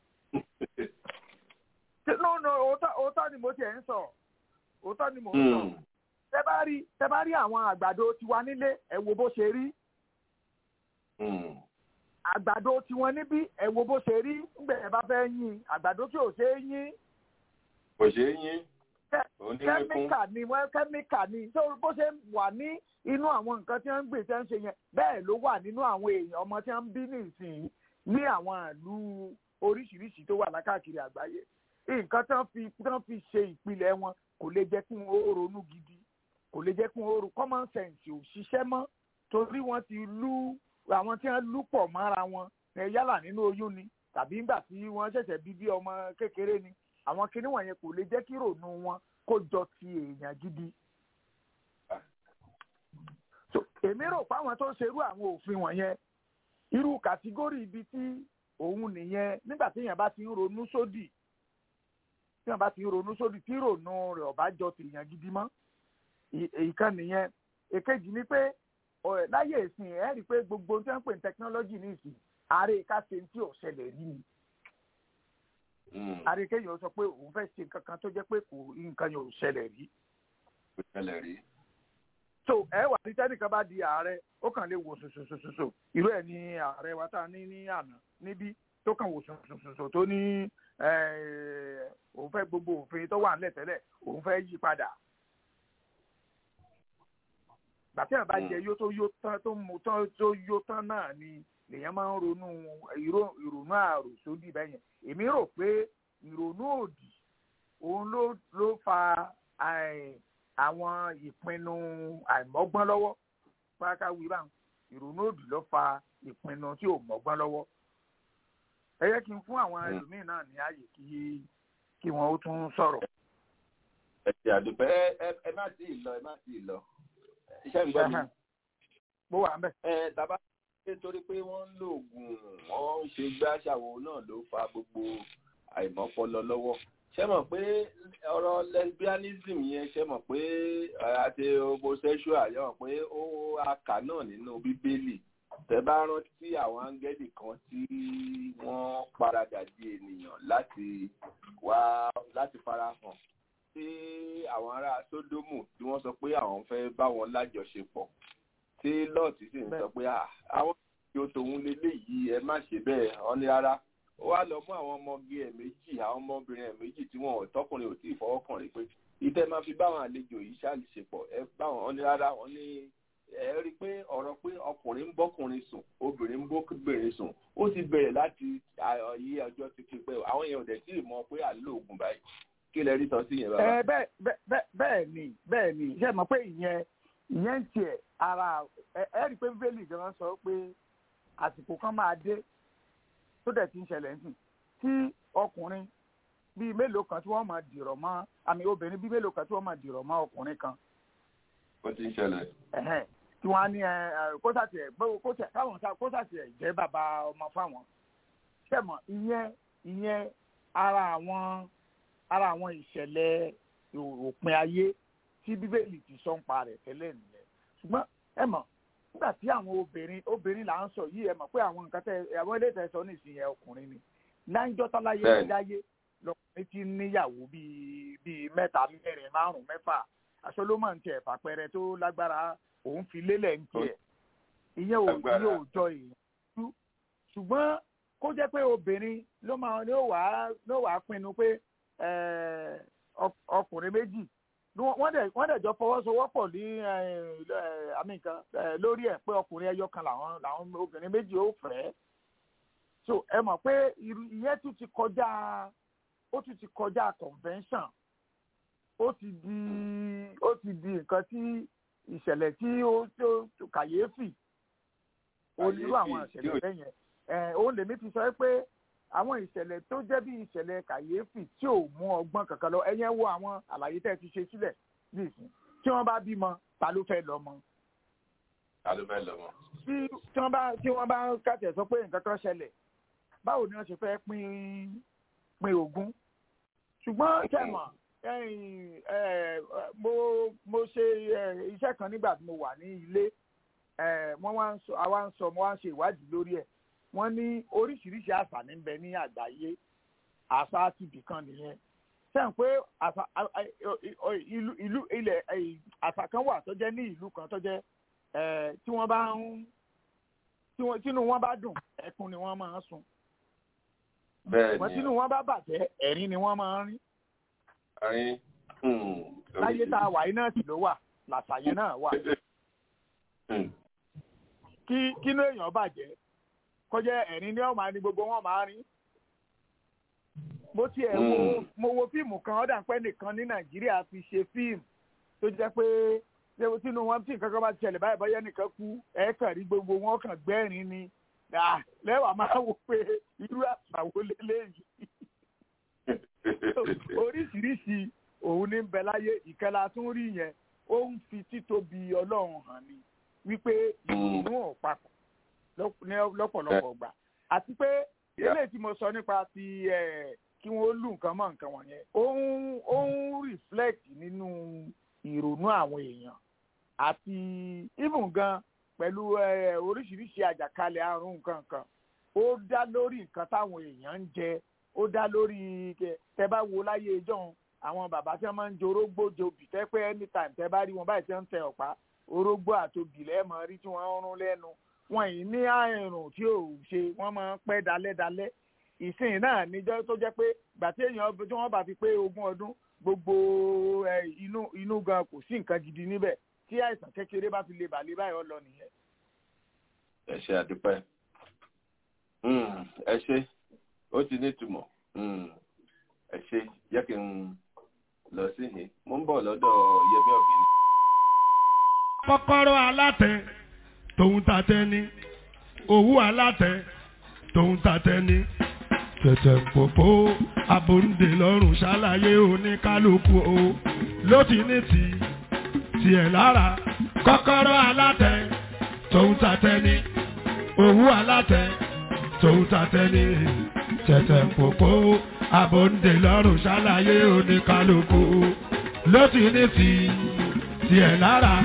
Ṣé- no no òótọ́ òótọ́ ni mo tiẹ̀ ń sọ òótọ́ ni mo ń sọ tẹ bá rí tẹ bá rí àwọn àgbàdo tiwa nílé ẹ wo bó ṣe rí àgbàdo tiwọn níbí ẹ wo bó ṣe rí ńgbẹ ẹ bá fẹ́ yín àgbàdo tí ò ṣe é yín kò ṣeé yín òun ní wíkún kẹ́míkà ni wọ́n kẹ́míkà ni tó bó ṣe wà ní inú àwọn nǹkan tí wọ́n ń gbìn tí wọ́n ń ṣe yẹn bẹ́ẹ̀ ló wà nínú àwọn èèyàn ọmọ tí wọ́n ń bí nísìnyí ní àwọn ìlú oríṣiríṣi tó wà lákàkiri àgbáyé nǹkan tí wọ́n fi tí wọ́n fi ṣe ìpìlẹ̀ wọn kò lè jẹ́ kí wọ́n ó ronú gidi kò lè jẹ́ kí wọ́n ó ro common sense ò ṣiṣẹ́ mọ́ torí wọ́n ti lú àwọn tí wọ́n lú pọ̀ mọ́ra wọn ẹ yálà nínú oyún ni tàbí nígbà tí wọ́n ṣẹ̀ṣẹ̀ bí bí ọmọ kékeré ni àwọn kinní wọ̀nyẹn kò lè jẹ́ kí rònú wọn kó jọ ti èèyàn gidi. So, èmi rò pé àwọn tó ń ṣerú àwọn òfin wọ̀nyẹn irú kàtígórì ibi tí òun nìyẹn nígbà tí èèyàn bá ti ń ronú sódì tí èèyàn bá ti ń ronú sódì tí rònú rẹ̀ ọ̀bá jọ ti èèyàn gidi mọ́ ì- ìkan nìyẹn èkejì ni pé ọ̀, láyé ìsìn ẹ̀ rí i pé gbogbo tí wọ́n ń pè ní tẹkinọ́lọ́jì ní ìsìn ààrẹ káṣe tí ò ṣẹlẹ̀ rí ni ààrẹ kéèyàn sọ pé òun fẹ́ ṣe nǹkan kan tó jẹ́ pé kò nǹkan yẹn ò ṣẹlẹ̀ rí kò ṣẹlẹ̀ rí. so ẹ wà ní tẹ́nìkan bá di ààrẹ ó kàn lè wò sòsòsòsò irú ẹ̀ ní ààrẹ wa tá a ní ní àná níbí tó kàn wò sòsòsòsò tó ní eh, òun fẹ́ gbogbo òfin tó wà nílẹ̀ tẹ́lẹ̀ òun fẹ́ yí padà gbàtí àbá jẹ yó tó yó tán tó mu tán tó yó tán náà ni lèèyàn máa ń ronú ìró- ìrònú àròsódì bẹ́yẹn èmi rò pé ìrònú òdì òun ló ló fa àì- àwọn ìpinnu àìmọ́gbọ́n lọ́wọ́ páká wí báwọn ìrònú òdì ló fa ìpinnu tí ò mọ́gbọ́n lọ́wọ́ ẹ yẹ kí n fún àwọn ẹlòmíín náà ní ààyè kí kí wọn ó tún sọ̀rọ̀. ẹ ti àdùpẹ́ ẹ ẹ- ẹ má tí ì lọ ẹ má tí ì lọ iṣẹ́ ń gbọ́ mi. mo wà ń bẹ̀. ẹ tàbá nítorí pé wọ́n ń lo oògùn wọ́n ń ṣe gbáṣàwò náà ló fa gbogbo àìmọ́pọlọ lọ́wọ́ ṣé mọ̀ pé ọ̀rọ̀ lesbianism yẹn ṣé mọ̀ pé ẹ, àti homosexual yẹn mọ̀ pé ó akà náà nínú bíbélì tẹ bá rántí àwọn áńgẹ́lì kan tí wọ́n paradà di ènìyàn láti wá láti farahàn tí àwọn ará sódómù tí wọ́n sọ pé àwọn fẹ́ bá wọn lájọṣepọ̀ tí lọ́ọ̀tì sì ń sọ pé "Ah, àwọn ìjọ tòun leléyìí ẹ má ṣe bẹ́ẹ̀ wọ́n ní rárá ó wá lọ mú àwọn ọmọge ẹ̀ méjì àwọn ọmọbìnrin ẹ̀ méjì tí wọn ò tọkùnrin ò tí ì fọwọ́ kàn rí pé ìtẹ́ máa fi báwọn àlejò yìí ṣàlìṣepọ̀ ẹ báwọn wọ́n ní rárá wọ́n ní ẹ rí i pé ọ̀rọ̀ pé ọkùnrin ń bọ́kùnrin sùn obìnrin ń bóbìnrin sùn ó ti bẹ̀rẹ̀ láti ayé ọjọ́ ti fi pẹ́ àwọn èèyàn ò dẹ̀ tí ì mọ̀ pé à ń lo oògùn báyìí kí lẹ rí sọ sí yẹn bàbá. ẹ bẹ́ẹ̀ bẹ́ẹ̀ bẹ́ẹ̀ bẹ́ẹ̀ ni bẹ́ẹ̀ ni ṣe mọ̀ pé ìyẹn ìyẹn ń tiẹ̀ ara ẹ ẹ rí i pé bíbélì gan sọ pé àsìkò kan máa dé tó dẹ̀ ti ń ṣẹlẹ̀ ń sìn tí ọkùnrin bíi mélòó kan tí wọ́n máa dìrọ̀ mọ́ àmì obìnrin bíi mélòó kan tí wọ́n máa dìrọ̀ mọ́ ọkùnrin kan ó ti ń ṣẹlẹ̀. ẹ̀hẹ́n, tí wọ́n á ní ẹ ẹ, kó sàtì ẹ̀ bó- kó sà- káwọn sá kó sàtì ẹ̀ jẹ́ bàbá ọmọ fáwọn ṣẹ̀mọ̀ ìyẹn ìyẹn ara àwọn ara àwọn ìṣẹ̀lẹ̀ òpin ayé tí bíbélì ti sọ ń pa rẹ̀ tẹ́lẹ̀ nìyẹn ṣùgbọ́n ẹ mọ̀ nígbà tí àwọn obìnrin obìnrin là ń sọ yìí ẹ mọ̀ pé àwọn nǹkan tẹ àwọn ilé ìtẹ̀sọ́ nísìnyí ẹ ọkùnrin ni láńjọ́ táláyé Bẹ́ẹ̀ni. dáyé lọkùnrin ti níyàwó bíi bíi mẹ́ta mẹ́rin márùn-ún mẹ́fà aṣọ́lómọ̀ ń tiẹ̀ fàpẹrẹ tó lágbára òun fi lélẹ̀ ń tiẹ̀ ìyẹn ò Lágbára. ìyẹn ò jọ èèyàn tú ṣùgbọ́n kó jẹ́ pé obìnrin ló máa ló wàá ló wàá pinnu pé eh, ọk- ọkùnrin méjì ni wọ́n wọ́n dẹ̀ wọ́n dẹ̀ jọ fọwọ́sowọ́pọ̀ ní eh, eh, àmì nǹkan eh, lórí ẹ̀ pé ọkùnrin ẹyọ kan làwọn làwọn obìnrin méjì ó fẹ́ so ẹ mọ̀ pé irú ìyẹn tún ti kọjá ó tún ti kọjá convention ó ti di ó ti di nǹkan tí ìṣẹ̀lẹ̀ tí ó tó tó kàyéfì onírú àwọn Kàyéfì tí ìṣẹ̀lẹ̀ ò- bẹ́ẹ̀ yẹn òun lèmi ti sọ pé àwọn ìṣẹ̀lẹ̀ tó jẹ́ bí ìṣẹ̀lẹ̀ kàyéfì tí ò mú ọgbọ́n kankan lọ ẹ̀yẹn wo àwọn àlàyé tẹ́ ẹ ti ṣe sílẹ̀ nísìn tí wọ́n bá bímọ ta ló fẹ́ lọ́mọ. ta ló fẹ́ lọ́mọ. tí tí wọ́n bá tí wọ́n bá kàtẹ́ sọ pé nǹkan kan ṣẹlẹ̀ báwo ni wọ́n ṣe fẹ́ pín pín ogún ṣùgbọ́n tẹ̀mọ̀ mo mo ṣe iṣẹ́ kan nígbà tí mo wà ní ilé wọ́n wá ń sọ àwa ń sọ mo wá ń ṣe ìwádìí lórí ẹ̀ wọ́n ní oríṣiríṣi àṣà ní bẹ ní àgbáyé àṣà ti bìkan nìyẹn sẹ́yìn pé àṣà ìlú ìlú ilẹ̀ àṣà kan wà tó jẹ́ ní ìlú kan tó jẹ́ tí wọ́n bá ń tínú wọn bá dùn ẹkún ni wọ́n máa ń sun bẹ́ẹ̀ni tínú wọn bá bàjẹ́ ẹ̀rín ni wọ́n máa ń rín ẹ̀rín láyé tá a wà yìí náà sì ló wà làṣàyẹn náà wà kí kínú èèyàn bàjẹ́ kọjá ẹ̀rín ní ọ̀ma ni gbogbo wọn máa rín. mo tiẹ̀ wo mo wo fíìmù kan ọ̀dà pẹ́ nìkan ní nàìjíríà fi ṣe fíìmù tó jẹ́ pé léwu tínú wọn tí nǹkan kan bá ti ṣẹlẹ̀ báyìí bọ́yá nìkan kú ẹ̀ kàn rí gbogbo wọn kàn gbẹ́rin ni lẹ́wà máa wò pé irú àṣàwò lélẹ́yìí. oríṣiríṣi òun ní bẹ láyé ìkẹlà tún rí yẹn ó ń fi títóbi ọlọ́run hàn ni wípé ìrònú ò papọ̀ lọ́pọ̀lọpọ̀ gbà àti pé eléyìí tí mo sọ nípa ti kí wọ́n lù nǹkan mọ́ nǹkan wọ̀nyẹn ó ń ó ń reflect nínú ìrònú àwọn èèyàn àti even gan pẹ̀lú oríṣiríṣi àjàkálẹ̀ àrùn nǹkan kan ó dá lórí nǹkan táwọn èèyàn ń jẹ ó dá lórí tẹ bá wo láyé ìjọ́un àwọn bàbá tí wọ́n máa ń jẹ orógbó jobì tẹ́ pé anytime tẹ́ bá rí wọn báyìí tí wọ́n ń tẹ ọ̀pá orógbó àtobì lẹ́ẹ̀mọ́ rí tí wọ́n ń rún lẹ́nu wọn yìí ní àrùn tí ò ṣe wọ́n máa ń pẹ́ dalẹ́dalẹ́ ìsìn náà níjọ́ tó jẹ́ pé gbà tí èèyàn tí wọ́n bá fi pé ogún ọdún gbogbo inú inú gan kò sí nǹkan gidi níbẹ̀ tí àìsàn kékeré bá fi lè bà lè báyọ̀ lọ nìyẹn. ẹ ṣe àdúpẹ́ ẹ ṣe ó ti ní ìtumọ̀ ẹ ṣe jẹ́ kí n lọ sí yìí mo ń bọ̀ lọ́dọ̀ Yẹmí Ọ̀gbìn. kọ́kọ́rọ́ alátẹ tòun tàtẹ ni òwú alátẹ tòun tàtẹ ni tẹ̀tẹ̀ pòpò abòǹdè lọ́rùn ṣàlàyé oníkálukú o ló ti ní ti tiẹ̀ lára kọ́kọ́rọ́ alátẹ tòun tàtẹ ni òwú alátẹ tòun tàtẹ ni tẹ̀tẹ̀ pòpò abòǹdè lọ́rùn ṣàlàyé oníkálukú ló ti ní ti tiẹ̀ lára.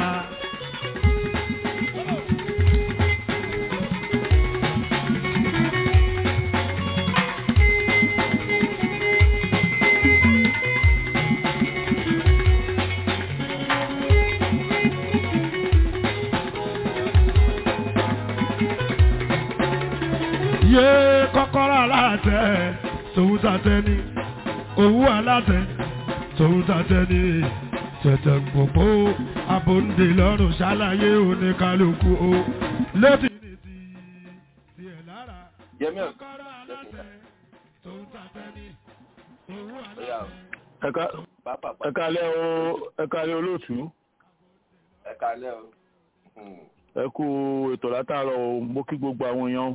yé kọ́kọ́rọ́ aláàtẹ tòun tàtẹ ni owó aláàtẹ tòun tàtẹ ni tẹ̀tẹ̀ gbogbo abòǹdè lọ́rùn ṣàlàyé oníkálukú o létí ní ti tiẹ̀ lára Yẹmí kọ́kọ́rọ́ aláàtẹ tòun tàtẹ ni owó aláàtẹ. ẹ kálẹ́ o ẹ kálẹ́ olóòtú ẹ kálẹ́ o. ẹ kú ètò látàárọ̀ o mo kí gbogbo àwọn èèyàn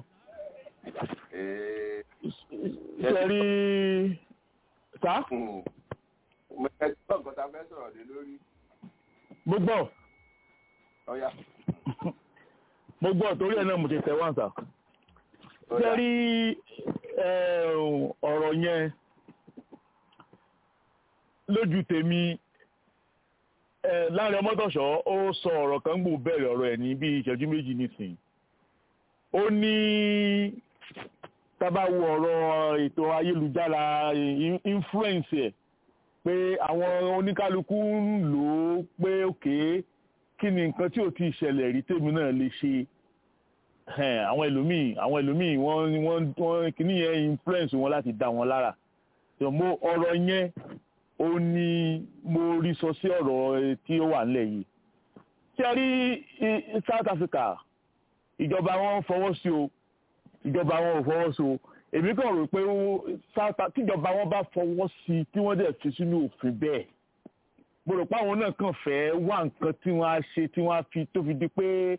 ṣe rí sá. mo ẹ gbọ́ nǹkan tá a fẹ́ sọ̀rọ̀ lé lórí. mo gbọ́ ọ̀ya. mo gbọ́ torí ẹ̀ náà mo ti tẹ̀ wá sá. ṣe rí ọ̀rọ̀ yẹn lójú tèmi láàrin ọmọdọ̀ṣọ́ ó sọ ọ̀rọ̀ kan gbò bẹ̀rẹ̀ ọ̀rọ̀ ẹ̀ ní bí ìṣẹ́jú méjì nísìnyí ó ní tábà wo ọ̀rọ̀ ètò ayélujára influence ẹ̀ pé àwọn oníkálukú ń lò ó pé òkè kí ni nǹkan tí ò ti ṣẹlẹ̀ rí tèmi náà lè ṣe àwọn ẹlòmíì àwọn ẹlòmíì wọ́n wọ́n wọ́n kíní yẹn influence wọn láti dá wọn lára mo ọ̀rọ̀ yẹn ó ní mo rí sọ sí ọ̀rọ̀ tí ó wà nílẹ̀ yìí ṣe rí South Africa ìjọba wọn fọwọ́ sí o ìjọba wọn ò fọwọ́ sí o èmi kàn rò pé tíjọba wọn bá fọwọ́ sí tí wọ́n dẹ̀ fi sínú òfin bẹ́ẹ̀ mo rò pé àwọn náà kàn fẹ́ wá nǹkan tí wọ́n á ṣe tí wọ́n á fi tó fi di pé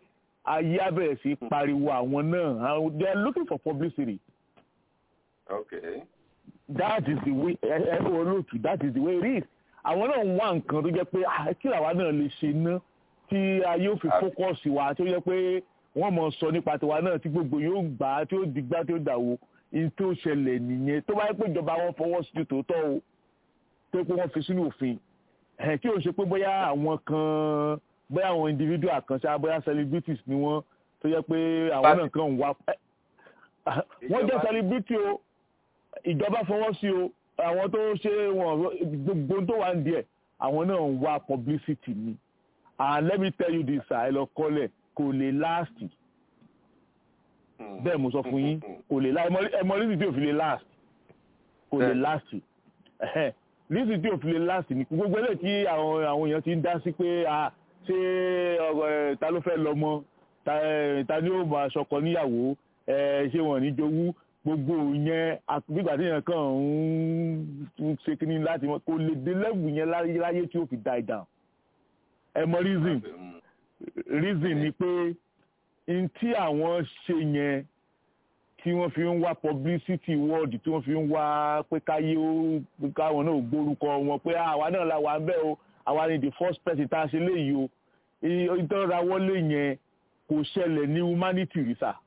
ayé abẹ́rẹ́ sí pariwo àwọn náà they are looking for publicity. okay. that is the way ẹ ẹ olóòtú that is the way it is. àwọn náà ń wá nǹkan tó jẹ́ pé kí làwa náà lè ṣe ná tí ayé ò fi fókọ̀sì wa tó jẹ́ pé wọ́n mọ̀ sọ nípa tiwa náà tí gbogbo yóò gbà á tí ó dìgbà tí ó dàwó in tó ṣẹlẹ̀ nìyẹn tó bá yẹ pé ìjọba wọn fọwọ́ sí tòótọ́ o tó pé wọ́n fi sínú òfin kí o ṣe pé bóyá àwọn kan bóyá àwọn individual kan ṣá bóyá celebrities ni wọ́n tó yẹ pé àwọn náà kan ń wá wọ́n jẹ́ celebrity o ìjọba fọwọ́ sí o àwọn tó ṣe wọn gbogbo tó wà ń díẹ̀ àwọn náà ń wá publicity ni and let me tell you this ẹ lọ kọ́lẹ̀ kò lè last bẹ́ẹ̀ mo sọ fún yín kò lè last ẹmọ lísì tí ò fi lè last kò lè last lísì tí ò fi lè last ni gbogbo ẹlẹ́ tí àwọn àwọn èèyàn ti ń dá sí pé ṣé ta ló fẹ́ lọ́mọ ta ni ó máa ṣọkọ níyàwó ṣé wọn ní jowú gbogbo yẹn nígbà tí yẹn kàn ń ṣe kínní láti kò lè dé lẹ́bù yẹn láyé tí ó fi die down ẹ mọ reason reason ni pé n tí àwọn ṣe yẹn tí wọ́n fi ń wá publicity word tí wọ́n fi ń wá pé káyé ó káwọn náà gbórúkọ wọn pé àwa náà la wà ń bẹ̀ o àwa ni the first person tá a ṣe léyìí o ìtọ́ra wọlé yẹn kò ṣẹlẹ̀ ní humanity rí sà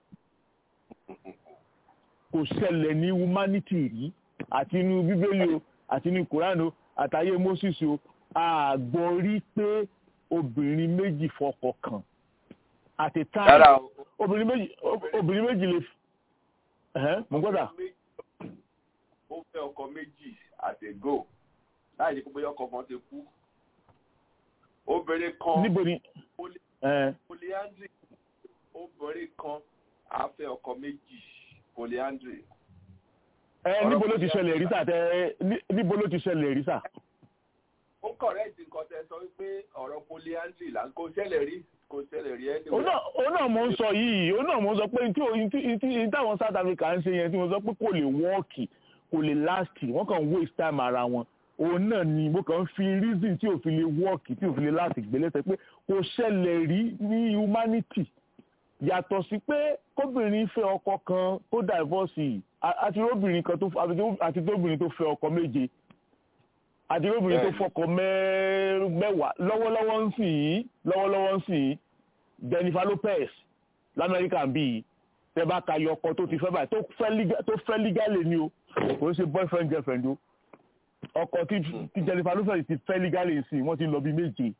kò ṣẹlẹ̀ ní humanity rí àti inú bíbélì o àti inú koran o àtàyè moses o àgbọ̀ rí pé obìnrin méjì fọkọ kan at a time obìnrin méjì obìnrin méjì lè mo gbọ́dọ̀. ó fẹ́ ọkọ méjì at a go láì ní pé ọkọ kan ti kú obìnrin kan níbo ni. polyandry obìnrin kan á fẹ́ ọkọ méjì polyandry. ẹ níbo ló ti ṣẹlẹ̀ rí sà tẹ níbo ló ti ṣẹlẹ̀ rí sà ó kọ̀rẹ́ẹ̀tì nǹkan tẹ sọ wípé ọ̀rọ̀ polyandry là ń kó ṣẹlẹ̀ rí kò ṣẹlẹ̀ rí ẹni. òun náà mo ń sọ yìí òun náà mo ń sọ pé tí táwọn South Africa ń ṣe yẹn tí mo sọ pé kò lè wọ́ọ̀kì kò lè láàsì wọ́n kàn ń waste time ara wọn òun náà ni mo kàn ń fi reason tí ò fi lè wọ́ọ̀kì tí ò fi lè láàsì gbélẹ́sẹ̀ pé kò ṣẹlẹ̀ rí ní humanity yàtọ̀ sí pé kóbìnrin fẹ́ ọkọ kan tó divorce àti obìnrin kan tó àti tóbìnrin tó fẹ́ ọkọ méje àdìròbìnrin tó fọkọ mẹ́wàá lọ́wọ́lọ́wọ́ ń sìn yín lọ́wọ́lọ́wọ́ ń sìn yín Jennifer Lopez lamẹ́ríkà ń bí yìí tẹ́ bá ka yọ ọkọ tó ti fẹ́ báyìí tó fẹ́ lígálì ni o kò ń ṣe boyfriend girlfriend o ọkọ tí Jennifer Lopez ti fẹ́ lígálì sí wọ́n ti lọ bí méje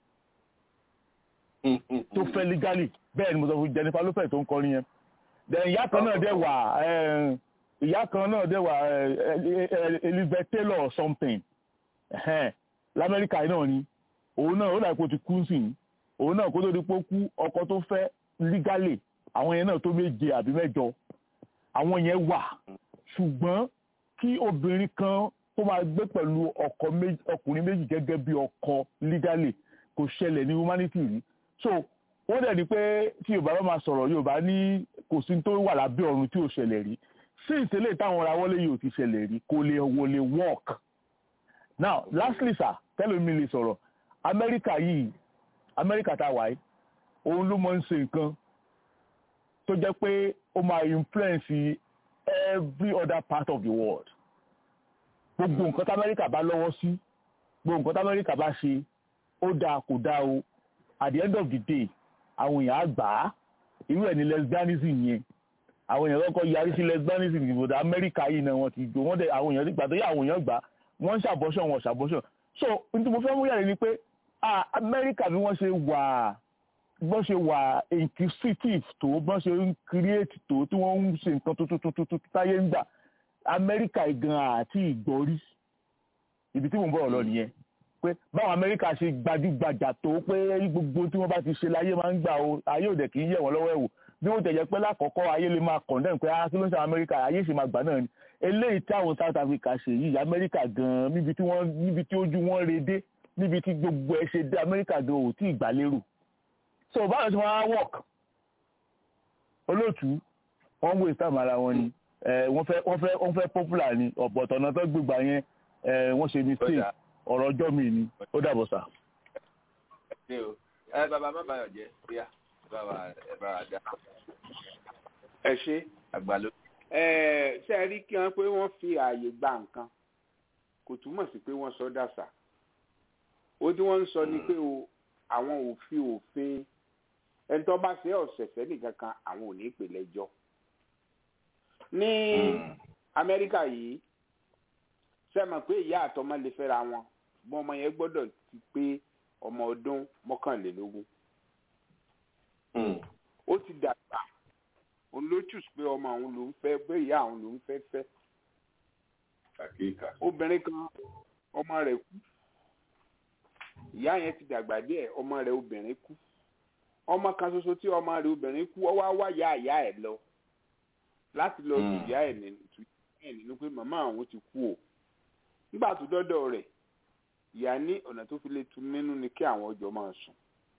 tó fẹ́ lígálì bẹ́ẹ̀ ni mo sọ fún Jennifer Lopez tó ń kọrin yẹn then ìyá kan náà dẹ̀ wà ìyá kan náà dẹ̀ wà Elizabeth Taylor or something lamẹ́ríkà náà ni òun náà ó dà pé ó ti kú sí i òun náà kó tó di pé ó kú ọkọ tó fẹ́ lígálè àwọn yẹn náà tó méje àbí mẹ́jọ àwọn yẹn wà ṣùgbọ́n kí obìnrin kan tó máa gbé pẹ̀lú ọkùnrin méjì gẹ́gẹ́ bí ọkọ lígálè kò ṣẹlẹ̀ ní humanity rí so wọ́n dẹ̀ ní pé tí yorùbá bá máa sọ̀rọ̀ yorùbá ní kò sí tó wà lábẹ́ ọ̀run tí ò ṣẹlẹ̀ rí sí ìtẹ́lẹ̀ táwọn ra wọlé yìí ò ti ṣẹlẹ̀ rí kò lè wò lè work now lastly sir tẹ́lómi lè sọ̀rọ̀ amẹ́ríkà yìí amẹ́ríkà tá a wáyé òun ló máa ń ṣe nǹkan tó jẹ́ pé ó máa influence every other part of the world gbogbo nǹkan tí amẹ́ríkà bá lọ́wọ́ sí gbogbo nǹkan tí amẹ́ríkà bá ṣe ó dáa kò dáa o at the end of the day àwọn èèyàn á gbà á irú ẹ̀ ní lesbianism yẹn àwọn èèyàn kọ́kọ́ yarí sí lesbianism ìbòdà amẹ́ríkà yìí náà wọ́n ti gbó wọ́n dẹ̀ àwọn èèyàn gbà tó yẹ àwọn èèyàn gbà wọ́n ń ṣàbọ̀ṣọ̀ wọn ṣàbọ̀ṣọ̀ so n tí mo fẹ́ mú yàrá ni pé amẹ́ríkà bí wọ́n ṣe wà bọ́n ṣe wà inquisitive tó bọ́n ṣe ń create tó tí wọ́n ń ṣe nǹkan tuntun táyé ń gbà amẹ́ríkà gan àti ìgbọ́rí ibi tí mò ń bọ̀ lọ nìyẹn pé báwọn amẹ́ríkà ṣe gbajúgbajà tó pé gbogbo tí wọ́n bá ti ṣe láyé máa ń gbà o ayé òde kì í yẹ̀ wọ́n lọ́wọ́ ẹ̀wò bí wọ́n tẹ̀yẹ pé lákọ̀ọ́kọ́ ayé lè máa condemn pé ah kí ló ń ṣe amẹ́ríkà ayé ṣe máa gbà náà ni eléyìí tí àwọn South Africa ṣe yìí amẹ́ríkà gan níbi tí wọ́n níbi tí ojú wọn re dé níbi tí gbogbo ẹ ṣe dé amẹ́ríkà gan ò tí ì gbà lérò so báwo ṣe wọ́n á work olóòtú wọ́n ń wé ìsàmù ara wọn ni wọ́n fẹ́ wọ́n fẹ́ wọ́n fẹ́ popular ni ọ̀pọ̀tọ̀ náà tó gbégbá yẹn wọ́n ṣe mistake ọ̀rọ̀ ọjọ́ mi ni ó dàbọ̀ sà. ẹ bàbá má bàyọ̀ jẹ́ bíyà. bá wa ẹ bá wa dá. ẹ ṣe. àgbàló. ẹ ṣe rí kí wọn pé wọn fi ààyè gba nǹkan kò túmọ̀ sí pé wọ́n sọ dàsà ó tí wọ́n ń sọ ni pé o àwọn òfin òfin ẹni tó bá ṣe ọ̀sẹ̀sẹ̀ nìkan kan àwọn ò ní pè lẹ́jọ́ ní amẹ́ríkà yìí sẹ́mọ̀ pé ìyá àtọmọ lè fẹ́ra wọn ṣùgbọ́n ọmọ yẹn gbọ́dọ̀ ti pé ọmọ ọdún mọ́kànlélógún ó ti dàgbà òun ló chùs pé ọmọ àwọn ló ń fẹ́ pé ìyá àwọn ló ń fẹ́ fẹ́ obìnrin kan ọmọ rẹ̀ kú ìyá yẹn ti dàgbà díẹ̀ ọmọ rẹ̀ obìnrin kú ọmọ kan ṣoṣo tí ọmọ rẹ̀ obìnrin kú ó wá wá ya ìyá ẹ̀ lọ láti lọ tù ìyá ẹ̀ nínú pé màmá àwọn ti kú o nígbà tó dọ́dọ̀ rẹ̀ ìyá ní ọ̀nà tó fi lè tu nínú ni kí àwọn ọjọ́ máa sùn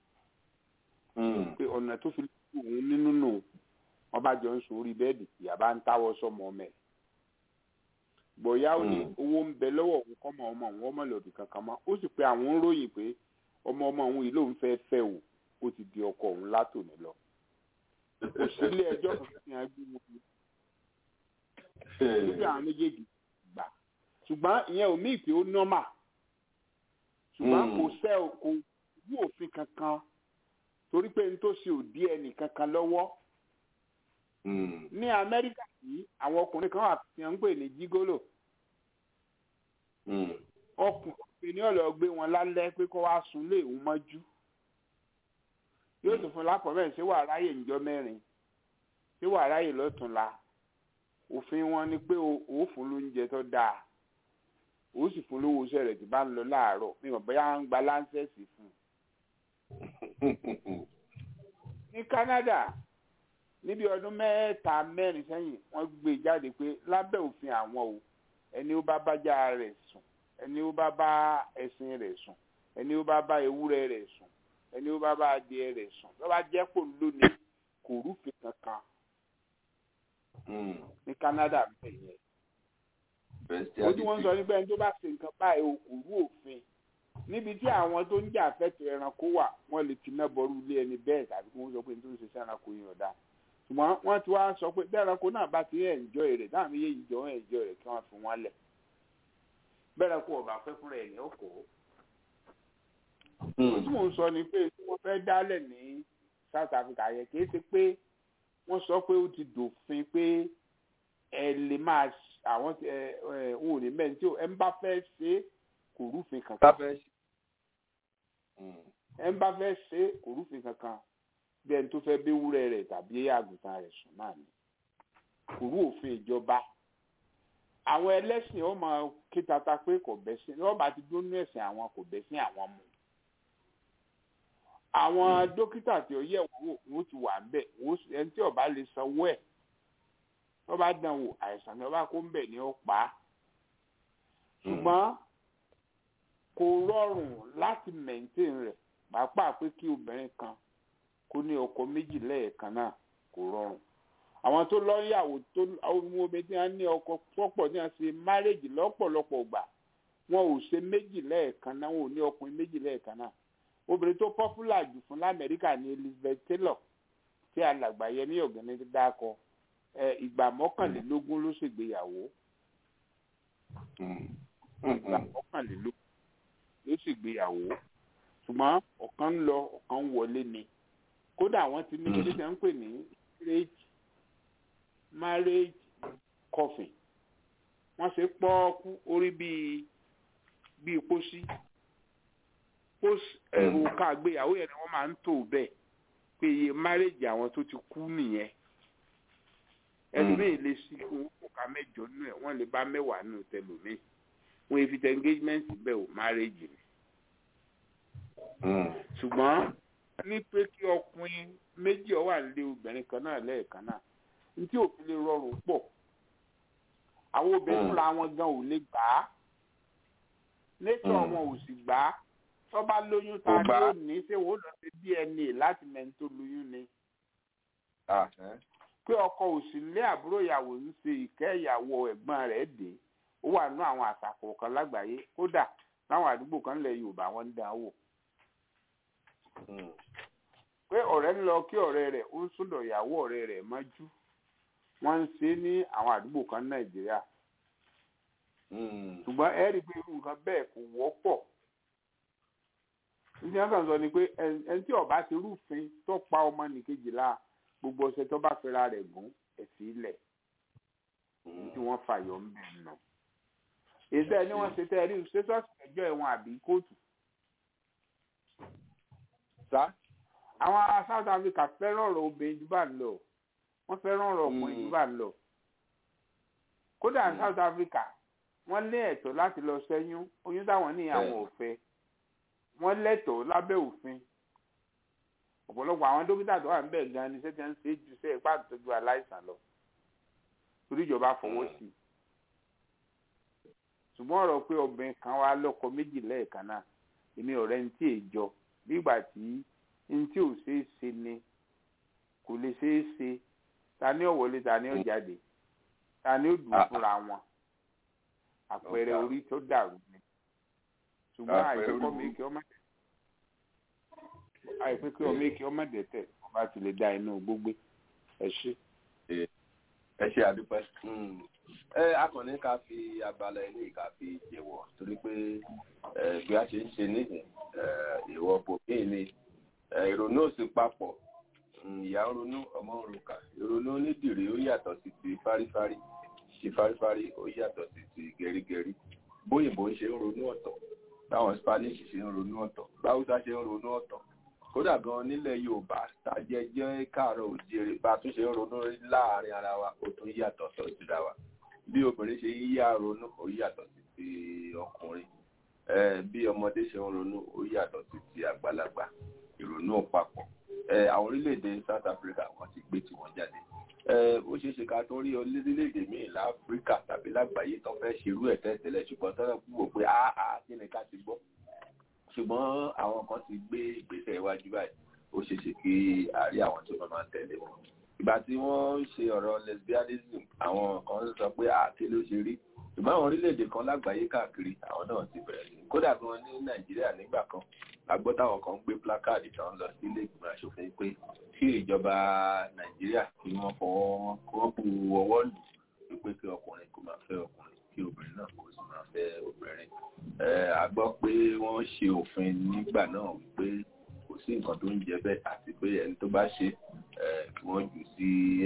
pé ọ̀nà tó fi lè tu òun nínú nù wọ́n bá jọ ń sùn orí bẹ́ẹ̀dì ìyá bá ń táwọ́ sọmọ ọmọ ẹ̀ bọ̀yá ó ní owó ń bẹ lọ́wọ́ òun kọ́mọ ọmọ òun ọmọ lòdì kankan mọ́ ó sì pé àwọn ń ròyìn pé ọmọ ọmọ òun yìí lòun fẹ́ẹ́ fẹ́ o ó ti di ọkọ òun látòní lọ kò sí ilé ẹjọ́ kan tí wọ́n gbé wọn níbi àwọn méjèèjì gbà ṣùgbọ́n ìyẹn ò míì pé ó nọ́mà ṣùgbọ́n kò sẹ́ kò wú òfin kankan torí pé n tó ṣe ò dí ẹnì kankan lọ́wọ́ ní amẹ́ríkà yìí àwọn ọkùnrin kan wà tí wọ́n ń pè ní jígólò ọkùnrin ní ọ̀lọ́ gbé wọn lálẹ́ pé kó wá sùn lé òun mọ́jú yóò tún fún lápọ̀mẹ́ ṣé wàá ráyè níjọ́ mẹ́rin ṣé wàá ráyè lọ́túnla òfin wọn ni pé ó fún lóúnjẹ tó dáa ó sì fún lówó iṣẹ́ rẹ̀ tí bá ń lọ láàárọ̀ mi ò bóyá ń gba láńsẹ̀sì fún un. ní Canada níbi ọdún mẹ́ta mẹ́rin sẹ́yìn wọ́n gbé jáde pé lábẹ́ òfin àwọn o ẹni ó bá bájá rẹ̀ sùn ẹni ó bá bá ẹṣin rẹ̀ sùn ẹni ó bá bá ewúrẹ́ rẹ̀ sùn ẹni ó bá bá adìẹ rẹ̀ sùn tó bá jẹ́ kó lónìí kò rúfin kankan ní Canada bẹ́ẹ̀ yẹn ojú wọn sọ nígbà tó bá ṣe nǹkan báyìí o kò rú òfin níbi tí àwọn tó ń jà fẹ́tọ̀ ẹranko wà wọ́n lè ti ná bọ́rú ilé ẹni bẹ́ẹ̀ tàbí kí wọ́n sọ pé nítorí ṣe sí ẹranko yìí ọ̀dà ṣùgbọ́n wọ́n ti wá sọ pé bẹ́ẹ̀ ẹranko náà bá ti ẹ̀ǹjọ́ rẹ̀ dáhùn méjèèjì jọ ẹ̀ǹjọ́ rẹ̀ kí wọ́n fi wọ́n lẹ̀ bẹ́ẹ̀ ẹranko ọ̀bà fẹ́ fúnra ẹ̀ ní ọkọ̀ tí mò ń sọ ni pé tí wọ́n fẹ́ dálẹ̀ ní South Africa yẹn kì í ṣe pé wọ́n sọ pé ó ti dòfin pé ẹ lè máa àwọn ẹ ẹ wọn ò ní mẹ́rin tí ẹ ń bá fẹ́ ṣe kò rúfin kankan ẹ ń bá fẹ́ ṣe kò rúfin kankan bí ẹni tó fẹ́ bí wúrẹ́ rẹ̀ tàbí àgùntàn rẹ̀ sùn náà ni kò rú òfin ìjọba àwọn ẹlẹ́sìn ó máa ké tata pé kò bẹ́sìn wọ́n bá ti dúró ní ẹ̀sìn àwọn kò bẹ́sìn àwọn mu àwọn dókítà tí ó yẹ̀ wọ́n wò wọ́n ti wà ń bẹ̀ ẹni tí ó bá lè sanwó ẹ̀ tó bá dán wò àìsàn tó bá kó ń bẹ̀ ni ó pa á ṣùgbọ́n kò rọrùn láti maintain rẹ̀ pàápàá pé kí obìnrin kan kó ní ọkọ méjì lẹ́ẹ̀kan náà kò rọrùn àwọn tó lọ́yàwó tó àwọn obìnrin tí wọ́n ní ọkọ pọ̀pọ̀ ní wọ́n ṣe márèjì lọ́pọ̀lọpọ̀ gbà wọn ò ṣe méjì lẹ́ẹ̀kan náà wọn ò ní ọkùnrin méjì lẹ́ẹ̀kan náà obìnrin tó pọ́pùlà jù fún lamẹ́ríkà ní Elizabeth Taylor tí alàgbà Yẹmí Ọ̀gẹ́ni dákọ ìgbà mọ́kànlélógún ló ṣègbéyàwó ìgbà mọ́kànlélógún ló ṣègbéyàwó ṣùgbọ́n ọ̀kan ń lọ ọ̀kan ń wọlé ni kódà wọ́n ti ní ilé tí wọ́n ń pè ní marriage marriage coffin wọ́n ṣe pọ́ọ́kú orí bíi bíi pósí pósí ẹ̀rù ká àgbéyàwó yẹn ni wọ́n máa ń tò bẹ́ẹ̀ pé iye marriage àwọn tó ti kú nìyẹn ẹlòmíì lè sí owó kọ̀ọ̀ká mẹ́jọ nù ẹ̀ wọ́n lè bá mẹ́wàá nù tẹlòmíì wọ́n èfi tẹ engagement bẹ́ẹ̀ o marriage ni. ṣùgbọ́n ní pé kí ọkùnrin méjì ó wà nílé obìnrin kan náà lẹ́ẹ̀kan náà ní tí òfin lè rọrùn pọ̀ àwọn obìnrin fúnra wọn gan ò lè gbà á nature wọn ò sì gbà á tó bá lóyún ta ni ó ní ṣé wọ́n lọ sí DNA láti mẹ́ni tó lóyún ni pé ọkọ òsì lé àbúrò ìyàwó ń ṣe ìkẹ́ ìyàwó ẹ̀gbọ́n rẹ̀ dé ó wà nínú àwọn àṣà kọ̀ọ̀kan lágbàáyé kódà láwọn àdúgbò kan lẹ̀ Yorùbá wọn ń dán wò. pé ọ̀rẹ́ ń lọ kí ọ̀rẹ́ rẹ̀ ó ń sọ̀dọ̀ ìyàwó ọ̀rẹ́ rẹ̀ mọ́jú wọ́n ń ṣe ní àwọn àdúgbò kan ní nàìjíríà ṣùgbọ́n ẹ rí i pé irú nǹkan bẹ́ẹ̀ kò wọ́pọ̀ ní wọn kàn sọ ni pé ẹni tí ọba ti rúfin tó pa ọmọ nìkejì la gbogbo ọ̀sẹ̀ tó bá fẹ́ra rẹ̀ gùn ẹ̀sìn ilẹ̀ tí wọ́n fàyọ̀ ń bẹ̀ nà èsì ẹni wọ́n ṣe tẹ́ ẹ rí ṣẹ́sọ́ọ̀sì ẹjọ́ ẹ̀wọ̀n àbí kóòtù. àwọn ará South Africa fẹ́ràn ọ̀rọ̀ obìnrin jù bá ń lọ wọ́n fẹ́ràn ọ̀rọ̀ ọkùnrin jù bá ń lọ kódà ní South Africa wọ́n lé ẹ̀tọ́ láti lọ ṣẹ́yún oyún táwọn ní àwọn ò fẹ́ wọ́n lẹ́tọ̀ọ́ lábẹ́ òfin ọ̀pọ̀lọpọ̀ àwọn dókítà tó wà ń bẹ̀ gan ni sẹ́tẹ̀ ń ṣe jù sẹ́ ipá àtọ́jú aláìsàn lọ torí ìjọba fọwọ́ sí i ṣùgbọ́n ọ̀rọ̀ pé obìnrin kan wá lọ́kọ méjì lẹ́ẹ̀kan náà èmi ọ̀rẹ́ ń tí èjọ nígbà tí ń tí ò ṣeé ṣe ni kò lè ṣeé ṣe ta ni ó wọlé ta ni ó jáde ta ni ó dùn fúnra wọn àpẹẹrẹ orí tó dàrú ni ṣùgbọ́n àìpẹ́kọ́ mi kí ọmọ àìpẹ́ kí ọmọ èkì ọmọ dẹ̀tẹ̀ ọba ti lè da inú gbogbo ẹ ṣe. ẹ ṣe àdúpẹ́ ẹ akọni ká fi abala ilé ká fi jẹ́wọ́ torí pé bí a ṣe ń ṣe nísìn ìwọ bòmí ni ìrònú òsì papọ̀ ìyá ń ronú ọmọ ń roka ìrònú onídìrí ó yàtọ̀ sí ti fárífárí ti fárífárí ó yàtọ̀ sí ti gẹrígẹrí bóyìnbó ṣe ń ronú ọ̀tọ̀ báwọn spanish ṣe ń ronú ọ̀tọ̀ báwùsá ṣe ń ronú ọ̀tọ̀ kódà gan nílẹ̀ yorùbá tàjẹ́ jẹ́ káàárọ̀ òjèrè bá tún ṣe ń ronú láàrin ara wa ó tún yàtọ̀ sọ síra wa bí obìnrin ṣe ń yá ronú ó yàtọ̀ sí ti ọkùnrin bí ọmọdé ṣe ń ronú ó yàtọ̀ sí ti àgbàlagbà ìrònú papọ̀ àwọn orílẹ̀-èdè south africa wọ́n ti gbé tiwọn jáde ó ṣeé ṣe ká tó rí orílẹ̀-èdè míì láfíríkà tàbí lágbàáyé tó fẹ́ ṣerú ẹ̀ tẹ́tẹ́lẹ̀ ṣùgbọ́n tó wò pé áá kí ni ká ti gbọ́ ṣùgbọ́n àwọn kan ti gbé ìgbésẹ̀ iwájú báyìí ó ṣeé ṣe kí àárí àwọn tó máa tẹ̀lé wọn. ìgbà tí wọ́n ń ṣe ọ̀rọ̀ lesbianism àwọn kan sọ pé àáké ló ṣe rí ṣùgbọ́n àwọn orílẹ̀-èdè kan lágbàáyé káàkiri àwọn náà ti bẹ̀rẹ̀ sí kódà gan ní nàìjíríà nígbà kan àgbọ́ táwọn kan gbé plákáàdì tán lọ sí ilé ìgbìmọ̀ asòfin pé kí ìjọba nàìjíríà kí wọ́n fọwọ́ kí wọ́n bu ọwọ́ lù wípé kí ọkùnrin kó máa fẹ́ ọkùnrin kí obìnrin náà kó sì máa fẹ́ obìnrin. a gbọ́ pé wọ́n ṣe òfin nígbà náà wípé kò sí nǹkan tó ń jẹ bẹ́ẹ̀ àti pé ẹni tó bá ṣe kí wọ́n jù sí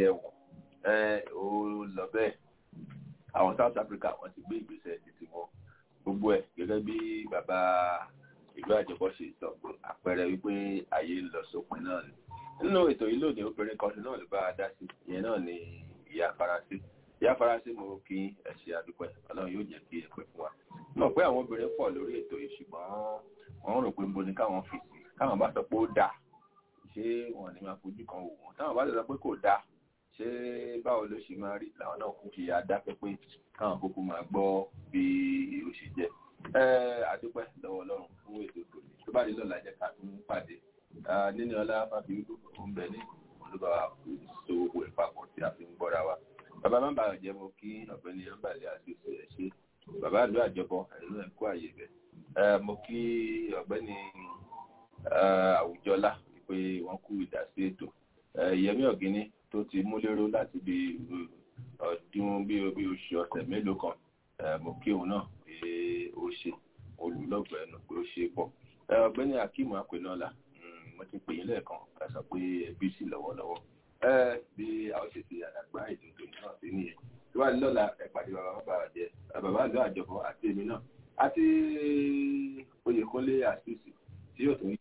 ẹ̀wọ̀n ó lọ bẹ́ẹ̀ àwọn South Africa wọ́n ti gbé ìgbésẹ̀ títí wọn gbogbo ẹ̀ gẹ́gẹ́ bí bàbá ìlú àjọpọ̀ ṣe sọ pé àpẹẹrẹ wípé ayé ń lọ sópin náà ni nínú ètò yìí lónìí obìnrin kan náà ló bá a dá sí ìyẹn náà ni ìyá faransé ìyá faransé mo kí ẹ ṣe àdúpẹ́ Ọlọ́run yóò jẹ́ kí ẹ pẹ́ fún wa mọ̀ pé àwọn obìnrin pọ̀ lórí ètò yìí ṣùgbọ́n wọ́n rò pé ń bo ni káwọn fi sí káwọn bá sọ pé ó dáa ṣé wọn ní máa fojú kan wò wọn táwọn bá sọ pé kò dáa ṣé báwo ló ṣe máa rí làwọn náà kún fi adáfẹ́ pé káwọn kúkú máa gbọ́ bí ó ṣe jẹ́ àdúpẹ́ lọ́wọ́ Ọlọ́run fún ètò tòní tó bá dé lọ́la jẹ́ ká tún pàdé nínú ọlá fàbí ń bẹ ní olúbàwà so owó ìpapọ̀ tí a fi ń gbọ́ra wa bàbá má bàa jẹ́ mo kí ọ̀gbẹ́ni ọ̀bàlẹ̀ àti oṣù ẹ̀ ṣe bàbá àlọ́ àjọbọ ẹ̀rọ ẹ̀kọ́ àyè bẹ̀ mo kí ọ̀gbẹ́ni àwùjọlá pé wọ́n kú ìdásí ètò yẹmí ọ̀gíní tó ti mú lérò láti bí ọdún bí oṣù ọ̀sẹ̀ mélòó kan mo kí òun náà pé ó ṣe olùlọ́gbẹ̀ẹ́ ẹnu pé ó ṣe pọ̀ ọ̀gbẹ́ni akeem akpenola mo ti pè yín lẹ́ẹ̀kan ká sọ pé ẹbí sì lọ́wọ́lọ́wọ́ bí a ó ṣe ti àdàgbà ètò ìtòyìn náà sí nìyẹn tí wàá lọ́la ẹ̀pàdé bàbá bàbá jẹ bàbá àlọ́ àjọpọ̀ àti èmi náà àti oyèkúnlé àṣìṣì tí yóò tún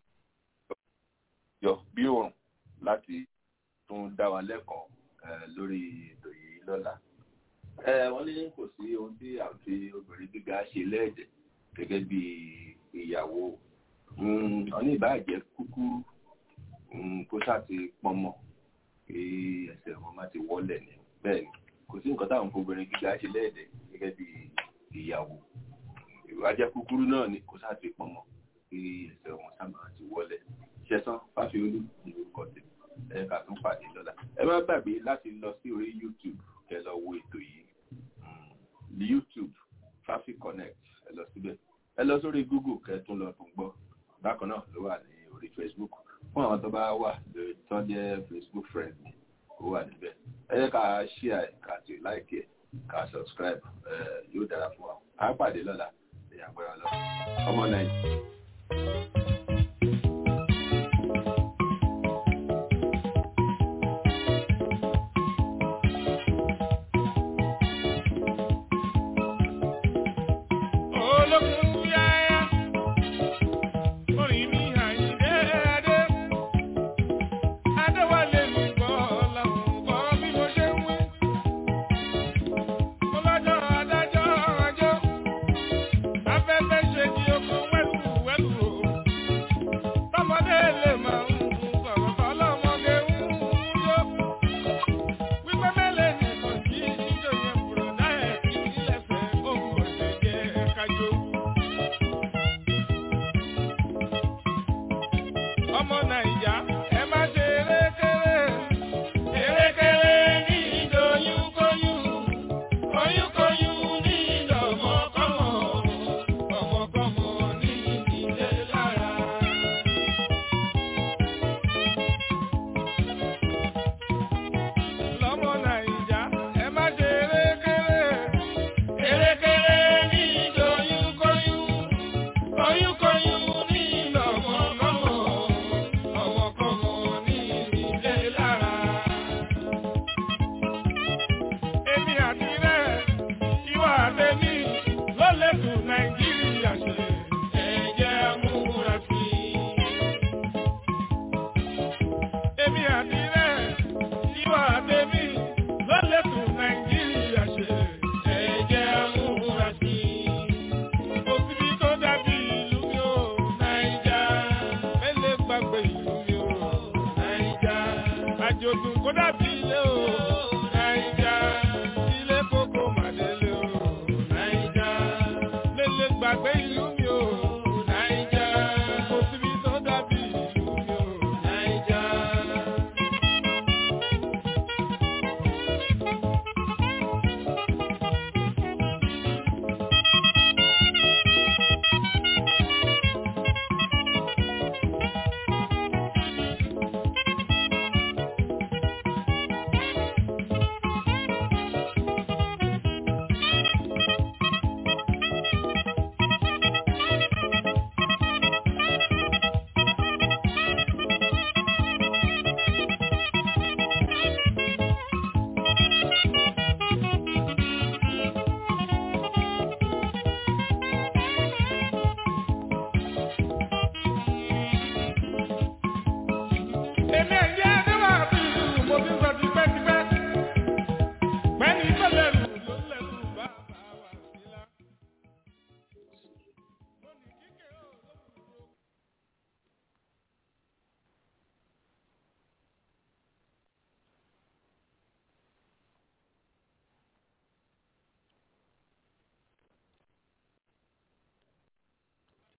yọ bí òòrùn láti tún dá wa lẹ́kọ̀ọ́ lórí ètò yìí lọ́la. wọ́n ní kò sí ohun tí àti obìnrin gíga ṣe lẹ́ẹ̀dẹ̀ gẹ́gẹ́ bí ìyàwó ọ̀ní ìbáàjẹ́ kúkúrú kó ṣáàtì pọnmọ kí ẹsẹ̀ wọn má ti wọlẹ̀ ní bẹ́ẹ̀ ni kò sí nǹkan táwọn obìnrin gíga ṣe lẹ́ẹ̀dẹ̀ gẹ́gẹ́ bí ìyàwó ìwájẹ́ kúkúrú náà ni kó ṣáàtì pọnmọ kí ẹsẹ̀ wọn sábà ti wọlẹ̀ ṣẹ̀sán fáfiolú ní orúkọ tèmi ẹ ká tún pàdé lọ́la ẹ má gbàgbé láti lọ sí orí youtube kẹ lọ wo ètò yìí youtube fafi connect ẹ lọ síbẹ̀ ẹ lọ sórí google kẹ tún lọ tún gbọ́ bákan náà ló wà ní orí facebook fún àwọn tó bá wà tó jẹ́ facebook friend mi ó wà níbẹ̀ ẹ jẹ́ ká share ẹ̀ ká ti like ẹ̀ ká subscribe ẹ̀ yóò dára fún wa á pàdé lọ́la ẹ̀yà agbára lọ ọmọ nàìjíríà. ọmọ nàìjà ẹ má ṣe erékeré erékeré ní ìdòyúnkóyún oyúnkóyún ní ìdọ̀mọ́kọ́mọ́ ọmọkọ́mọ́ ní ìdílé lára. lọ́mọ nàìjà ẹ má ṣe erékeré erékeré ní ìdòyúnkóyún oyúnkóyún ní ìdọ̀mọ́kọ́mọ́ ọmọkọ́mọ́ ní ìdílé lára. èmi àti rẹ̀ ìwà àtẹ̀mí ló lè tún nàìjíríà ṣe ẹ̀jẹ̀ amúra sí i. èmi àti rẹ̀ ìwà àtẹ̀mí ló lè tún nàìjíríà ṣe ẹ̀jẹ̀ amúra sí i. òsibí tó dàbí ìlú mi ò nàìjà mẹ́lẹ̀ gbàgbé ìlú mi ò nàìjà àjòdùn kó dàbí ilé o nàìjà ilé kókó màdélé o nàìjà mẹ́lẹ̀ gbàgbé ìlú mi ò nàìjà òsibí tó dàbí ìlú mi ò nàìjà. èmi ẹ̀jẹ̀ adéwà bí ìlú mo ti sọ tipẹ́tipẹ́ pẹ́ni tó lè lù